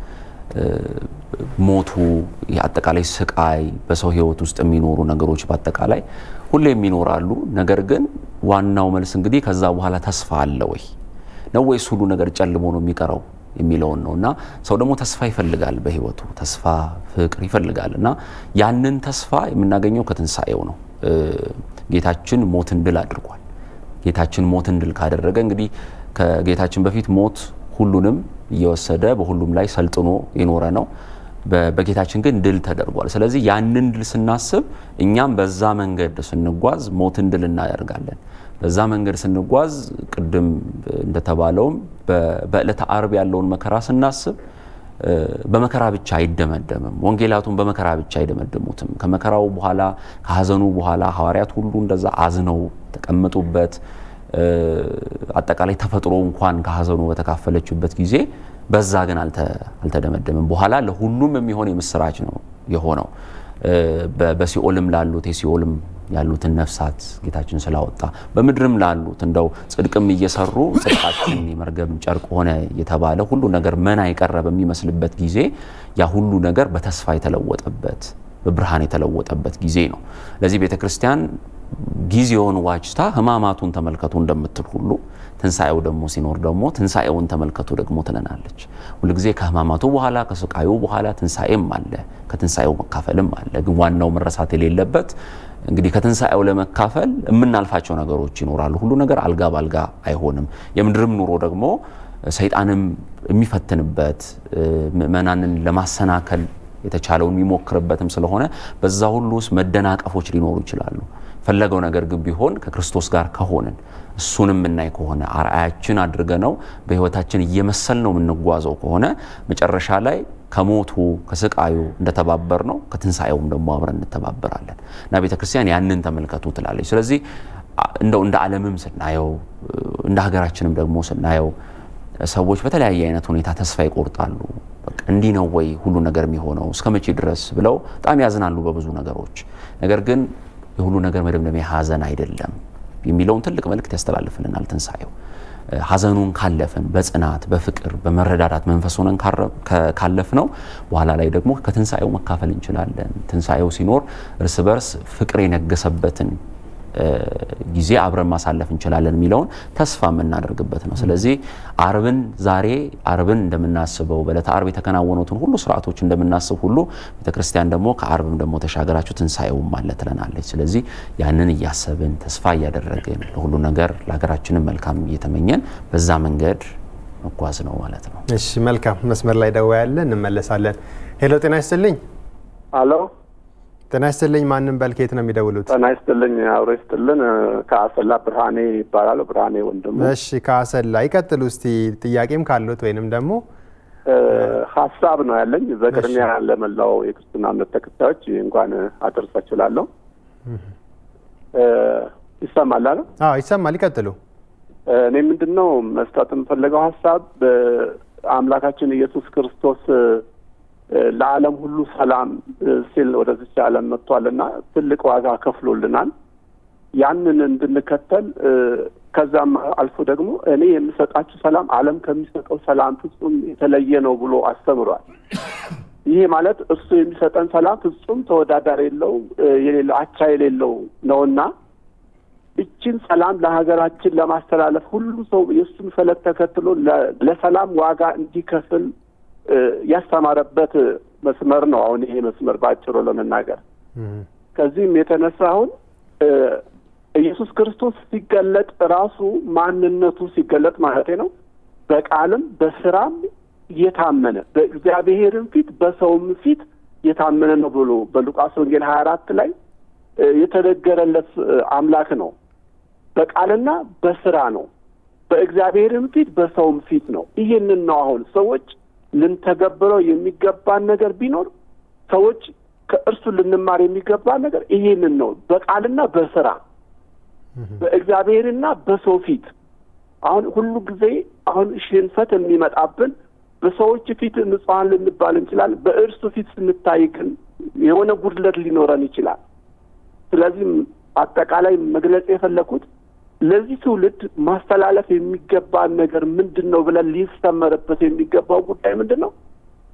ሞቱ፣ የአጠቃላይ ስቃይ፣ በሰው ህይወት ውስጥ የሚኖሩ ነገሮች በአጠቃላይ ሁሌም ይኖራሉ። ነገር ግን ዋናው መልስ እንግዲህ ከዛ በኋላ ተስፋ አለ ወይ ነው ወይስ ሁሉ ነገር ጨልሞ ነው የሚቀረው የሚለውን ነው እና ሰው ደግሞ ተስፋ ይፈልጋል በህይወቱ ተስፋ ፍቅር ይፈልጋል እና ያንን ተስፋ የምናገኘው ከትንሣኤው ነው። ጌታችን ሞትን ድል አድርጓል። ጌታችን ሞትን ድል ካደረገ እንግዲህ ከጌታችን በፊት ሞት ሁሉንም እየወሰደ በሁሉም ላይ ሰልጥኖ የኖረ ነው። በጌታችን ግን ድል ተደርጓል። ስለዚህ ያንን ድል ስናስብ እኛም በዛ መንገድ ስንጓዝ ሞትን ድል እናደርጋለን። በዛ መንገድ ስንጓዝ ቅድም እንደተባለውም በዕለተ አርብ ያለውን መከራ ስናስብ በመከራ ብቻ አይደመደምም። ወንጌላቱን በመከራ ብቻ አይደመድሙትም። ከመከራው በኋላ ከሀዘኑ በኋላ ሐዋርያት ሁሉ እንደዛ አዝነው ተቀመጡበት። አጠቃላይ ተፈጥሮ እንኳን ከሀዘኑ በተካፈለችበት ጊዜ በዛ ግን አልተደመደምም። በኋላ ለሁሉም የሚሆን የምስራች ነው የሆነው። በሲኦልም ላሉት የሲኦልም ያሉትን ነፍሳት ጌታችን ስላወጣ በምድርም ላሉት እንደው ጽድቅም እየሰሩ ጽድቃችን የመርገም ጨርቅ ሆነ የተባለ ሁሉ ነገር መና የቀረ በሚመስልበት ጊዜ ያ ሁሉ ነገር በተስፋ የተለወጠበት በብርሃን የተለወጠበት ጊዜ ነው። ለዚህ ቤተ ክርስቲያን ጊዜውን ዋጅታ ሕማማቱን ተመልከቱ እንደምትል ሁሉ ትንሣኤው ደግሞ ሲኖር ደግሞ ትንሣኤውን ተመልከቱ ደግሞ ትለናለች። ሁልጊዜ ከሕማማቱ በኋላ ከስቃዩ በኋላ ትንሣኤም አለ፣ ከትንሣኤው መካፈልም አለ። ግን ዋናው መረሳት የሌለበት እንግዲህ ከትንሣኤው ለመካፈል የምናልፋቸው ነገሮች ይኖራሉ። ሁሉ ነገር አልጋ ባልጋ አይሆንም። የምድርም ኑሮ ደግሞ ሰይጣንም የሚፈትንበት ምእመናንን ለማሰናከል የተቻለውን የሚሞክርበትም ስለሆነ በዛ ሁሉ ውስጥ መደናቀፎች ሊኖሩ ይችላሉ። ፈለገው ነገር ግን ቢሆን ከክርስቶስ ጋር ከሆንን እሱንም የምናይ ከሆነ አርአያችን አድርገ ነው በህይወታችን እየመሰል ነው የምንጓዘው ከሆነ መጨረሻ ላይ ከሞቱ ከስቃዩ እንደተባበር ነው ከትንሣኤውም ደግሞ አብረን እንተባበራለን እና ቤተ ክርስቲያን ያንን ተመልከቱ ትላለች። ስለዚህ እንደው እንደ ዓለምም ስናየው እንደ ሀገራችንም ደግሞ ስናየው ሰዎች በተለያየ አይነት ሁኔታ ተስፋ ይቆርጣሉ። በቃ እንዲህ ነው ወይ ሁሉ ነገር የሚሆነው እስከ መቼ ድረስ ብለው በጣም ያዝናሉ በብዙ ነገሮች። ነገር ግን የሁሉ ነገር መደምደሚያ ሀዘን አይደለም የሚለውን ትልቅ መልእክት ያስተላልፍልናል ትንሣኤው። ሀዘኑን ካለፍን በጽናት በፍቅር በመረዳዳት መንፈስ ሆነን ካለፍ ነው በኋላ ላይ ደግሞ ከትንሣኤው መካፈል እንችላለን። ትንሣኤው ሲኖር እርስ በርስ ፍቅር የነገሰበትን ጊዜ አብረን ማሳለፍ እንችላለን የሚለውን ተስፋ የምናደርግበት ነው። ስለዚህ አርብን ዛሬ አርብን እንደምናስበው በዕለተ አርብ የተከናወኑትን ሁሉ ስርዓቶች እንደምናስብ ሁሉ ቤተክርስቲያን ደግሞ ከአርብም ደግሞ ተሻገራችሁ ትንሣኤውም አለ ትለናለች። ስለዚህ ያንን እያሰብን ተስፋ እያደረግን ለሁሉ ነገር ለሀገራችንም መልካም እየተመኘን በዛ መንገድ መጓዝ ነው ማለት ነው። እሺ መልካም። መስመር ላይ ደዋ ያለ እንመለሳለን። ሄሎ ጤና ይስጥልኝ። አሎ ጤና ይስጥልኝ። ማንም በል ከየት ነው የሚደውሉት? ጤና ይስጥልኝ። አብሮ ይስጥልን። ከአሰላ ብርሃኔ ይባላል። ብርሃኔ ወንድሙ። እሺ ከአሰላ ይቀጥሉ እስቲ ጥያቄም ካሉት ወይንም ደግሞ ሀሳብ ነው ያለኝ። በቅድሚያ ለመላው የክርስትና እምነት ተከታዮች እንኳን አደረሳችሁ እላለሁ። ይሰማል አለ? አዎ ይሰማል። ይቀጥሉ። እኔ ምንድን ነው መስጠት የምፈለገው ሀሳብ አምላካችን ኢየሱስ ክርስቶስ ለዓለም ሁሉ ሰላም ሲል ወደዚች ዓለም መጥቷልና ትልቅ ዋጋ ከፍሎልናል። ያንን እንድንከተል ከዛም አልፎ ደግሞ እኔ የምሰጣችሁ ሰላም ዓለም ከሚሰጠው ሰላም ፍጹም የተለየ ነው ብሎ አስተምሯል። ይሄ ማለት እርሱ የሚሰጠን ሰላም ፍጹም ተወዳዳሪ የለው የሌለው አቻ የሌለው ነውና እችን ሰላም ለሀገራችን ለማስተላለፍ ሁሉ ሰው የእሱን ፈለግ ተከትሎ ለሰላም ዋጋ እንዲከፍል ያስተማረበት መስመር ነው። አሁን ይሄ መስመር በአጭሩ ለመናገር ከዚህም የተነሳ አሁን ኢየሱስ ክርስቶስ ሲገለጥ ራሱ ማንነቱ ሲገለጥ ማለት ነው በቃልም በስራም የታመነ በእግዚአብሔርም ፊት በሰውም ፊት የታመነ ነው ብሎ በሉቃስ ወንጌል ሀያ አራት ላይ የተነገረለት አምላክ ነው። በቃልና በስራ ነው። በእግዚአብሔርም ፊት በሰውም ፊት ነው። ይህንን ነው አሁን ሰዎች ልንተገብረው የሚገባን ነገር ቢኖር ሰዎች ከእርሱ ልንማር የሚገባን ነገር ይሄንን ነው። በቃልና በስራ በእግዚአብሔርና በሰው ፊት አሁን ሁሉ ጊዜ አሁን ሽንፈት የሚመጣብን በሰዎች ፊት ንጹሐን ልንባል እንችላለን። በእርሱ ፊት ስንታይ ግን የሆነ ጉድለት ሊኖረን ይችላል። ስለዚህም አጠቃላይ መግለጽ የፈለኩት ለዚህ ትውልድ ማስተላለፍ የሚገባን ነገር ምንድን ነው ብለን ሊሰመርበት የሚገባው ጉዳይ ምንድን ነው?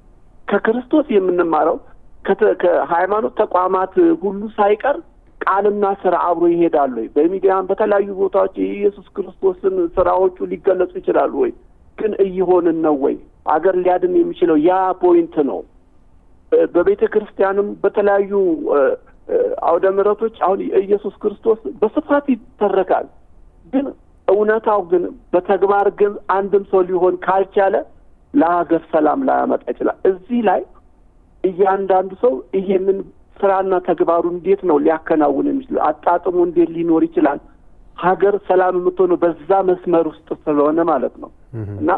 ከክርስቶስ የምንማረው ከሃይማኖት ተቋማት ሁሉ ሳይቀር ቃልና ስራ አብሮ ይሄዳሉ ወይ? በሚዲያም በተለያዩ ቦታዎች የኢየሱስ ክርስቶስን ስራዎቹ ሊገለጹ ይችላሉ ወይ? ግን እየሆንን ነው ወይ? አገር ሊያድን የሚችለው ያ ፖይንት ነው። በቤተ ክርስቲያንም በተለያዩ አውደ ምሕረቶች አሁን ኢየሱስ ክርስቶስ በስፋት ይተረካል። ግን እውነታው ግን በተግባር ግን አንድም ሰው ሊሆን ካልቻለ ለሀገር ሰላም ላያመጣ ይችላል። እዚህ ላይ እያንዳንዱ ሰው ይሄንን ስራና ተግባሩ እንዴት ነው ሊያከናውን የሚችለው? አጣጥሞ እንዴት ሊኖር ይችላል? ሀገር ሰላም የምትሆነው በዛ መስመር ውስጥ ስለሆነ ማለት ነው እና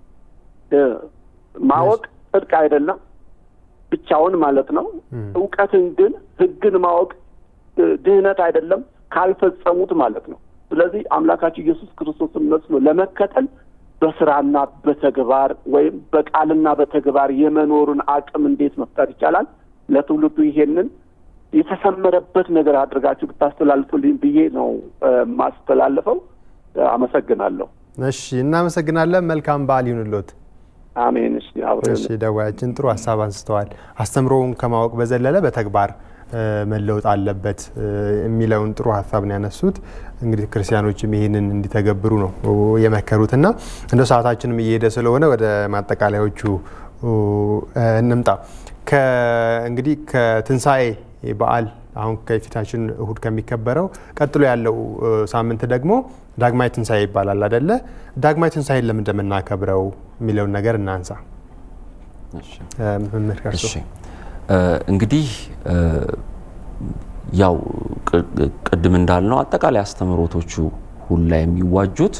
ማወቅ ጽድቅ አይደለም ብቻውን ማለት ነው። እውቀትን ግን ህግን ማወቅ ድህነት አይደለም ካልፈጸሙት ማለት ነው። ስለዚህ አምላካችን ኢየሱስ ክርስቶስን መስሎ ለመከተል በስራና በተግባር ወይም በቃልና በተግባር የመኖሩን አቅም እንዴት መፍጠር ይቻላል? ለትውልዱ ይሄንን የተሰመረበት ነገር አድርጋችሁ ብታስተላልፉልኝ ብዬ ነው ማስተላልፈው። አመሰግናለሁ። እሺ፣ እናመሰግናለን። መልካም በዓል ይሁንልዎት። አሜን። እሺ፣ አብረን እሺ፣ ደዋያችን ጥሩ ሀሳብ አንስተዋል። አስተምሮውን ከማወቅ በዘለለ በተግባር መለወጥ አለበት የሚለውን ጥሩ ሀሳብ ነው ያነሱት። እንግዲህ ክርስቲያኖችም ይህንን እንዲተገብሩ ነው የመከሩት እና እንደ ሰዓታችንም እየሄደ ስለሆነ ወደ ማጠቃለያዎቹ እንምጣ። እንግዲህ ከትንሣኤ በዓል አሁን ከፊታችን እሁድ ከሚከበረው ቀጥሎ ያለው ሳምንት ደግሞ ዳግማይ ትንሣኤ ይባላል አደለ? ዳግማይ ትንሣኤን ለምን እንደምናከብረው የሚለውን ነገር እናንሳ። መምህር ከርሶ እንግዲህ ያው ቅድም እንዳልነው አጠቃላይ አስተምህሮቶቹ ሁላ የሚዋጁት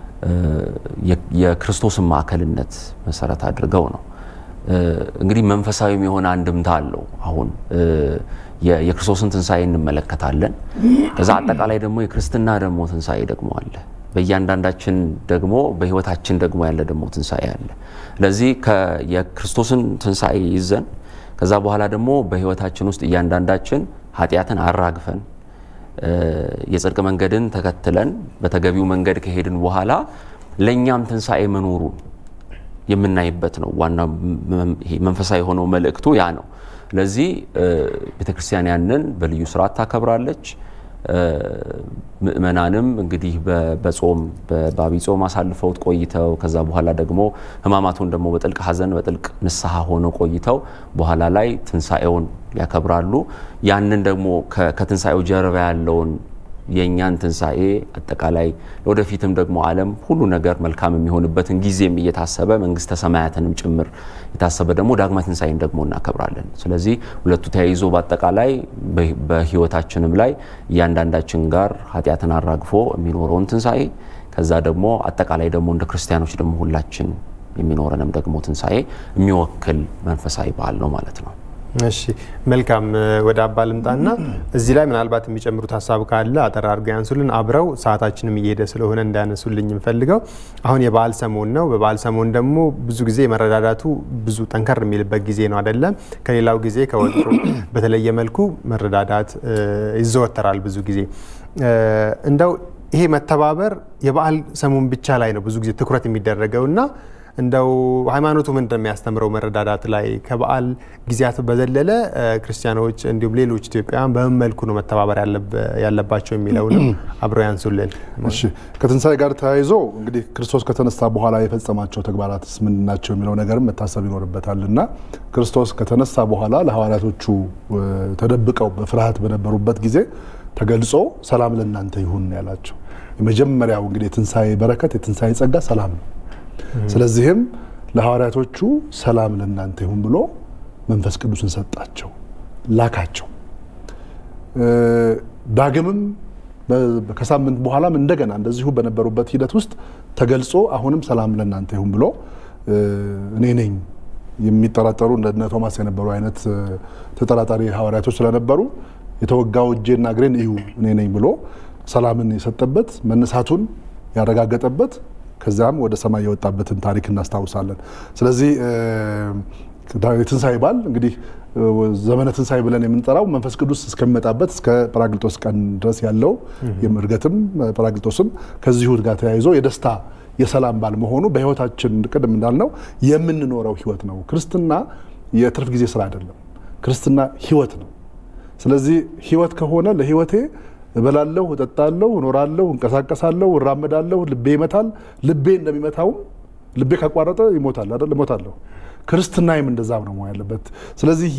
የክርስቶስን ማዕከልነት መሰረት አድርገው ነው። እንግዲህ መንፈሳዊም የሆነ አንድምታ አለው። አሁን የክርስቶስን ትንሣኤ እንመለከታለን። ከዛ አጠቃላይ ደግሞ የክርስትና ደግሞ ትንሣኤ ደግሞ አለ። በእያንዳንዳችን ደግሞ በሕይወታችን ደግሞ ያለ ደግሞ ትንሣኤ አለ። ስለዚህ የክርስቶስን ትንሣኤ ይዘን ከዛ በኋላ ደግሞ በሕይወታችን ውስጥ እያንዳንዳችን ኃጢአትን አራግፈን የጽድቅ መንገድን ተከትለን በተገቢው መንገድ ከሄድን በኋላ ለእኛም ትንሣኤ መኖሩን የምናይበት ነው። ዋና መንፈሳዊ የሆነው መልእክቱ ያ ነው። ስለዚህ ቤተ ክርስቲያን ያንን በልዩ ስርዓት ታከብራለች። ምእመናንም እንግዲህ በጾም በአብይ ጾም አሳልፈውት ቆይተው ከዛ በኋላ ደግሞ ሕማማቱን ደግሞ በጥልቅ ሐዘን በጥልቅ ንስሐ ሆነው ቆይተው በኋላ ላይ ትንሣኤውን ያከብራሉ። ያንን ደግሞ ከትንሣኤው ጀርባ ያለውን የእኛን ትንሣኤ አጠቃላይ ወደፊትም ደግሞ ዓለም ሁሉ ነገር መልካም የሚሆንበትን ጊዜም እየታሰበ መንግስተ ሰማያትንም ጭምር የታሰበ ደግሞ ዳግማ ትንሣኤን ደግሞ እናከብራለን። ስለዚህ ሁለቱ ተያይዞ በአጠቃላይ በህይወታችንም ላይ እያንዳንዳችን ጋር ኃጢአትን አራግፎ የሚኖረውን ትንሣኤ ከዛ ደግሞ አጠቃላይ ደግሞ እንደ ክርስቲያኖች ደግሞ ሁላችን የሚኖረንም ደግሞ ትንሣኤ የሚወክል መንፈሳዊ በዓል ነው ማለት ነው። እሺ መልካም። ወደ አባ ልምጣና እዚህ ላይ ምናልባት የሚጨምሩት ሀሳብ ካለ አጠር አድርገው ያንሱልን። አብረው ሰዓታችንም እየሄደ ስለሆነ እንዳያነሱልኝ የምፈልገው አሁን የበዓል ሰሞን ነው። በበዓል ሰሞን ደግሞ ብዙ ጊዜ መረዳዳቱ ብዙ ጠንከር የሚልበት ጊዜ ነው አይደለም? ከሌላው ጊዜ ከወትሮ በተለየ መልኩ መረዳዳት ይዘወተራል ብዙ ጊዜ እንደው ይሄ መተባበር የበዓል ሰሞን ብቻ ላይ ነው ብዙ ጊዜ ትኩረት የሚደረገው እና እንደው ሃይማኖቱ ምን እንደሚያስተምረው መረዳዳት ላይ ከበዓል ጊዜያት በዘለለ ክርስቲያኖች እንዲሁም ሌሎች ኢትዮጵያውያን በምን መልኩ ነው መተባበር ያለባቸው የሚለውንም አብረው ያንሱልን። እሺ ከትንሣኤ ጋር ተያይዞ እንግዲህ ክርስቶስ ከተነሳ በኋላ የፈጸማቸው ተግባራትስ ምንድን ናቸው የሚለው ነገርም መታሰብ ይኖርበታል እና ክርስቶስ ከተነሳ በኋላ ለሐዋርያቶቹ ተደብቀው በፍርሃት በነበሩበት ጊዜ ተገልጾ ሰላም ለእናንተ ይሁን ያላቸው የመጀመሪያው እንግዲህ የትንሣኤ በረከት የትንሣኤ ጸጋ ሰላም ነው። ስለዚህም ለሐዋርያቶቹ ሰላም ለእናንተ ይሁን ብሎ መንፈስ ቅዱስን ሰጣቸው፣ ላካቸው። ዳግምም ከሳምንት በኋላም እንደገና እንደዚሁ በነበሩበት ሂደት ውስጥ ተገልጾ አሁንም ሰላም ለእናንተ ይሁን ብሎ እኔ ነኝ የሚጠራጠሩ እንደነ ቶማስ የነበሩ አይነት ተጠራጣሪ ሐዋርያቶች ስለነበሩ የተወጋው እጄና እግሬን እዩ እኔ ነኝ ብሎ ሰላምን የሰጠበት መነሳቱን ያረጋገጠበት ከዚያም ወደ ሰማይ የወጣበትን ታሪክ እናስታውሳለን። ስለዚህ የትንሣኤ በዓል እንግዲህ ዘመነ ትንሣኤ ብለን የምንጠራው መንፈስ ቅዱስ እስከሚመጣበት እስከ ጰራቅሊጦስ ቀን ድረስ ያለው እርገትም ጰራቅሊጦስም ከዚሁ ጋር ተያይዞ የደስታ የሰላም በዓል መሆኑ በሕይወታችን ቅድም እንዳልነው የምንኖረው ሕይወት ነው። ክርስትና የትርፍ ጊዜ ስራ አይደለም። ክርስትና ህይወት ነው። ስለዚህ ህይወት ከሆነ ለህይወቴ እበላለሁ፣ እጠጣለሁ፣ እኖራለሁ፣ እንቀሳቀሳለሁ፣ እራመዳለሁ፣ ልቤ ይመታል። ልቤ እንደሚመታውም ልቤ ካቋረጠ ይሞታል አይደል? እሞታለሁ። ክርስትናዬም እንደዛም ነው መሆን ያለበት። ስለዚህ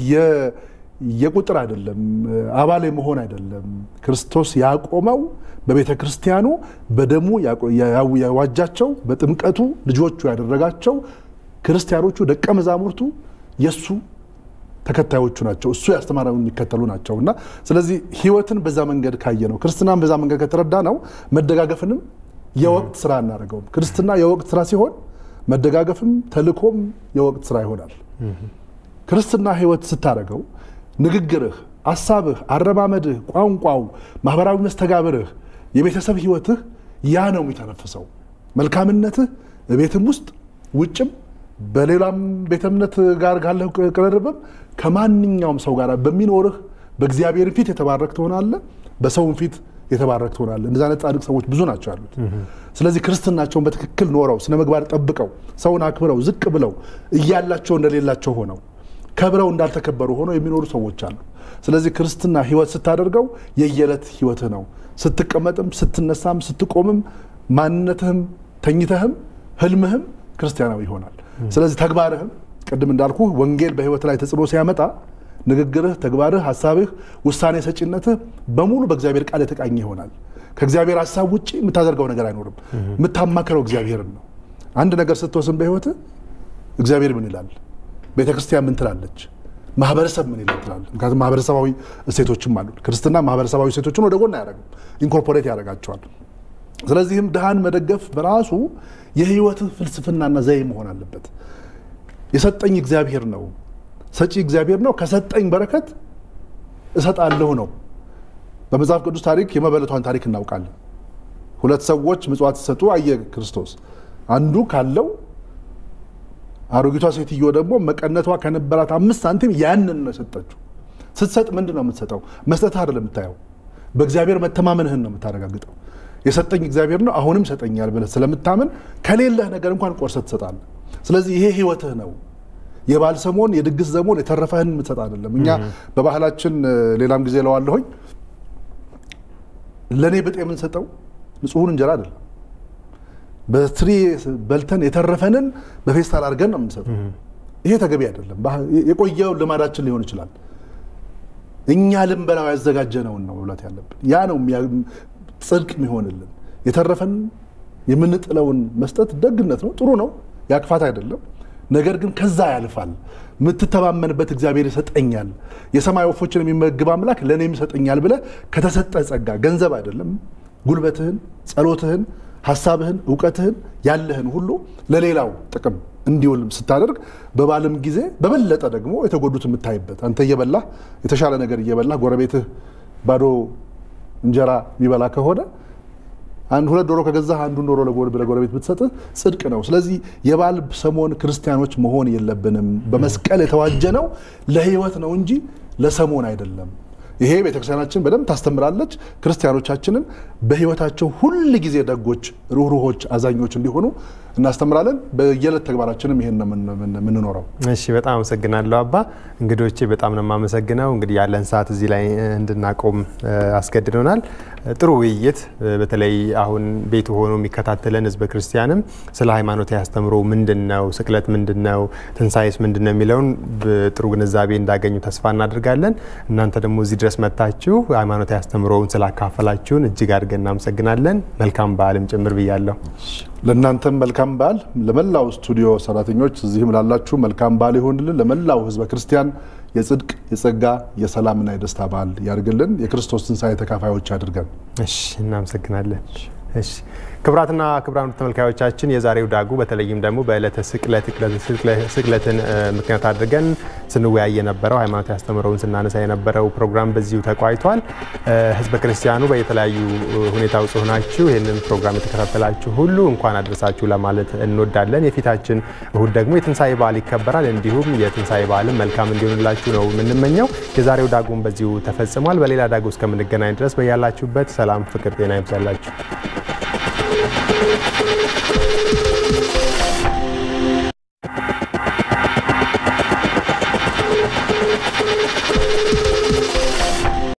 የቁጥር አይደለም፣ አባል መሆን አይደለም። ክርስቶስ ያቆመው በቤተ ክርስቲያኑ በደሙ ያዋጃቸው በጥምቀቱ ልጆቹ ያደረጋቸው ክርስቲያኖቹ ደቀ መዛሙርቱ የእሱ ተከታዮቹ ናቸው። እሱ ያስተማረውን የሚከተሉ ናቸው እና ስለዚህ ህይወትን በዛ መንገድ ካየ ነው ክርስትናን በዛ መንገድ ከተረዳ ነው መደጋገፍንም የወቅት ስራ እናደርገውም። ክርስትና የወቅት ስራ ሲሆን መደጋገፍም ተልኮም የወቅት ስራ ይሆናል። ክርስትና ህይወት ስታደርገው ንግግርህ፣ አሳብህ፣ አረማመድህ፣ ቋንቋው፣ ማህበራዊ መስተጋብርህ፣ የቤተሰብ ህይወትህ ያ ነው የሚተነፍሰው። መልካምነትህ ቤትም ውስጥ ውጭም በሌላም ቤተ እምነት ጋር ካለህ ቅርርብም ከማንኛውም ሰው ጋር በሚኖርህ በእግዚአብሔር ፊት የተባረክ ትሆናለህ፣ በሰውም ፊት የተባረክ ትሆናለህ። እንደዚህ አይነት ጻድቅ ሰዎች ብዙ ናቸው ያሉት። ስለዚህ ክርስትናቸውን በትክክል ኖረው ስነ ምግባር ጠብቀው ሰውን አክብረው ዝቅ ብለው እያላቸው እንደሌላቸው ሆነው ከብረው እንዳልተከበሩ ሆነው የሚኖሩ ሰዎች አሉ። ስለዚህ ክርስትና ህይወት ስታደርገው የየዕለት ህይወትህ ነው። ስትቀመጥም፣ ስትነሳም፣ ስትቆምም ማንነትህም ተኝተህም ህልምህም ክርስቲያናዊ ይሆናል። ስለዚህ ተግባርህም ቅድም እንዳልኩ ወንጌል በህይወት ላይ ተጽዕኖ ሲያመጣ ንግግርህ፣ ተግባርህ፣ ሀሳብህ፣ ውሳኔ ሰጪነትህ በሙሉ በእግዚአብሔር ቃል የተቃኘ ይሆናል። ከእግዚአብሔር ሀሳብ ውጭ የምታደርገው ነገር አይኖርም። የምታማክረው እግዚአብሔርን ነው። አንድ ነገር ስትወስን በህይወትህ እግዚአብሔር ምን ይላል፣ ቤተ ክርስቲያን ምን ትላለች፣ ማህበረሰብ ምን ይላል ትላለህ። ምክንያቱም ማህበረሰባዊ እሴቶችም አሉ። ክርስትና ማህበረሰባዊ እሴቶችን ወደ ጎን አያደርግም፣ ኢንኮርፖሬት ያደርጋቸዋል። ስለዚህም ድሃን መደገፍ በራሱ የህይወትህ ፍልስፍናና ዘይ መሆን አለበት። የሰጠኝ እግዚአብሔር ነው፣ ሰጪ እግዚአብሔር ነው። ከሰጠኝ በረከት እሰጣለሁ ነው። በመጽሐፍ ቅዱስ ታሪክ የመበለቷን ታሪክ እናውቃለን። ሁለት ሰዎች ምጽዋት ሲሰጡ አየ ክርስቶስ። አንዱ ካለው አሮጊቷ ሴትዮ ደግሞ መቀነቷ ከነበራት አምስት ሳንቲም ያንን ነው የሰጠችው። ስትሰጥ ምንድን ነው የምትሰጠው? መስጠትህ አይደለም የምታየው፣ በእግዚአብሔር መተማመንህን ነው የምታረጋግጠው። የሰጠኝ እግዚአብሔር ነው አሁንም ይሰጠኛል ብለህ ስለምታምን ከሌለህ ነገር እንኳን ቆርሰህ ትሰጣለህ። ስለዚህ ይሄ ህይወትህ ነው። የበዓል ሰሞን፣ የድግስ ዘሞን የተረፈህን የምትሰጥ አይደለም። እኛ በባህላችን ሌላም ጊዜ ለዋለሁኝ ለእኔ ብጤ የምንሰጠው ንጹሑን እንጀራ አይደለም። በትሪ በልተን የተረፈንን በፌስታል አድርገን ነው የምንሰጠው። ይሄ ተገቢ አይደለም። የቆየው ልማዳችን ሊሆን ይችላል። እኛ ልንበላው ያዘጋጀነውን ነው መብላት ያለብን። ያ ነው ጽድቅ የሚሆንልን። የተረፈን የምንጥለውን መስጠት ደግነት ነው፣ ጥሩ ነው፣ ያክፋት አይደለም። ነገር ግን ከዛ ያልፋል። የምትተማመንበት እግዚአብሔር ይሰጠኛል፣ የሰማይ ወፎችን የሚመግብ አምላክ ለእኔም ይሰጠኛል ብለህ ከተሰጠ ጸጋ ገንዘብ አይደለም፣ ጉልበትህን፣ ጸሎትህን፣ ሀሳብህን፣ እውቀትህን ያለህን ሁሉ ለሌላው ጥቅም እንዲውል ስታደርግ በበዓልም ጊዜ በበለጠ ደግሞ የተጎዱት የምታይበት አንተ እየበላህ የተሻለ ነገር እየበላህ ጎረቤትህ ባዶ እንጀራ የሚበላ ከሆነ አንድ ሁለት ዶሮ ከገዛህ አንዱን ዶሮ ለጎረቤት ብትሰጥህ ጽድቅ ነው። ስለዚህ የበዓል ሰሞን ክርስቲያኖች መሆን የለብንም። በመስቀል የተዋጀ ነው ለህይወት ነው እንጂ ለሰሞን አይደለም። ይሄ ቤተክርስቲያናችን በደንብ ታስተምራለች። ክርስቲያኖቻችንን በህይወታቸው ሁል ጊዜ ደጎች፣ ሩህሩሆች፣ አዛኞች እንዲሆኑ እናስተምራለን። በየዕለት ተግባራችንም ይሄን ነው የምንኖረው። እሺ፣ በጣም አመሰግናለሁ አባ። እንግዶቼ በጣም ነው የማመሰግነው። እንግዲህ ያለን ሰዓት እዚህ ላይ እንድናቆም አስገድዶናል። ጥሩ ውይይት፣ በተለይ አሁን ቤቱ ሆኖ የሚከታተለን ህዝበ ክርስቲያንም ስለ ሃይማኖት ያስተምሮ ምንድን ነው፣ ስቅለት ምንድን ነው፣ ትንሳኤስ ምንድን ነው የሚለውን ጥሩ ግንዛቤ እንዳገኙ ተስፋ እናደርጋለን። እናንተ ደግሞ እዚህ ድረስ መጥታችሁ ሃይማኖት ያስተምሮውን ስላካፈላችሁን እጅግ አድርገን እናመሰግናለን። መልካም በዓልም ጭምር ብያለሁ። ለእናንተም መልካም በዓል፣ ለመላው ስቱዲዮ ሰራተኞች እዚህም ላላችሁ መልካም በዓል ይሆንልን። ለመላው ህዝበ ክርስቲያን የጽድቅ የጸጋ የሰላምና የደስታ በዓል ያድርግልን። የክርስቶስ ትንሣኤ ተካፋዮች አድርገን። እሺ፣ እናመሰግናለን። እሺ ክቡራትና ክቡራን ተመልካዮቻችን የዛሬው ዳጉ በተለይም ደግሞ በዕለተ ስቅለት ስቅለትን ምክንያት አድርገን ስንወያይ የነበረው ሃይማኖት ያስተምረውን ስናነሳ የነበረው ፕሮግራም በዚሁ ተቋይቷል። ህዝበ ክርስቲያኑ በየተለያዩ ሁኔታ ውስጥ ሆናችሁ ይህንን ፕሮግራም የተከታተላችሁ ሁሉ እንኳን አድረሳችሁ ለማለት እንወዳለን። የፊታችን እሁድ ደግሞ የትንሣኤ በዓል ይከበራል። እንዲሁም የትንሣኤ በዓልም መልካም እንዲሆንላችሁ ነው የምንመኘው። የዛሬው ዳጉም በዚሁ ተፈጽሟል። በሌላ ዳጉ እስከምንገናኝ ድረስ በያላችሁበት ሰላም፣ ፍቅር፣ ጤና ይብዛላችሁ።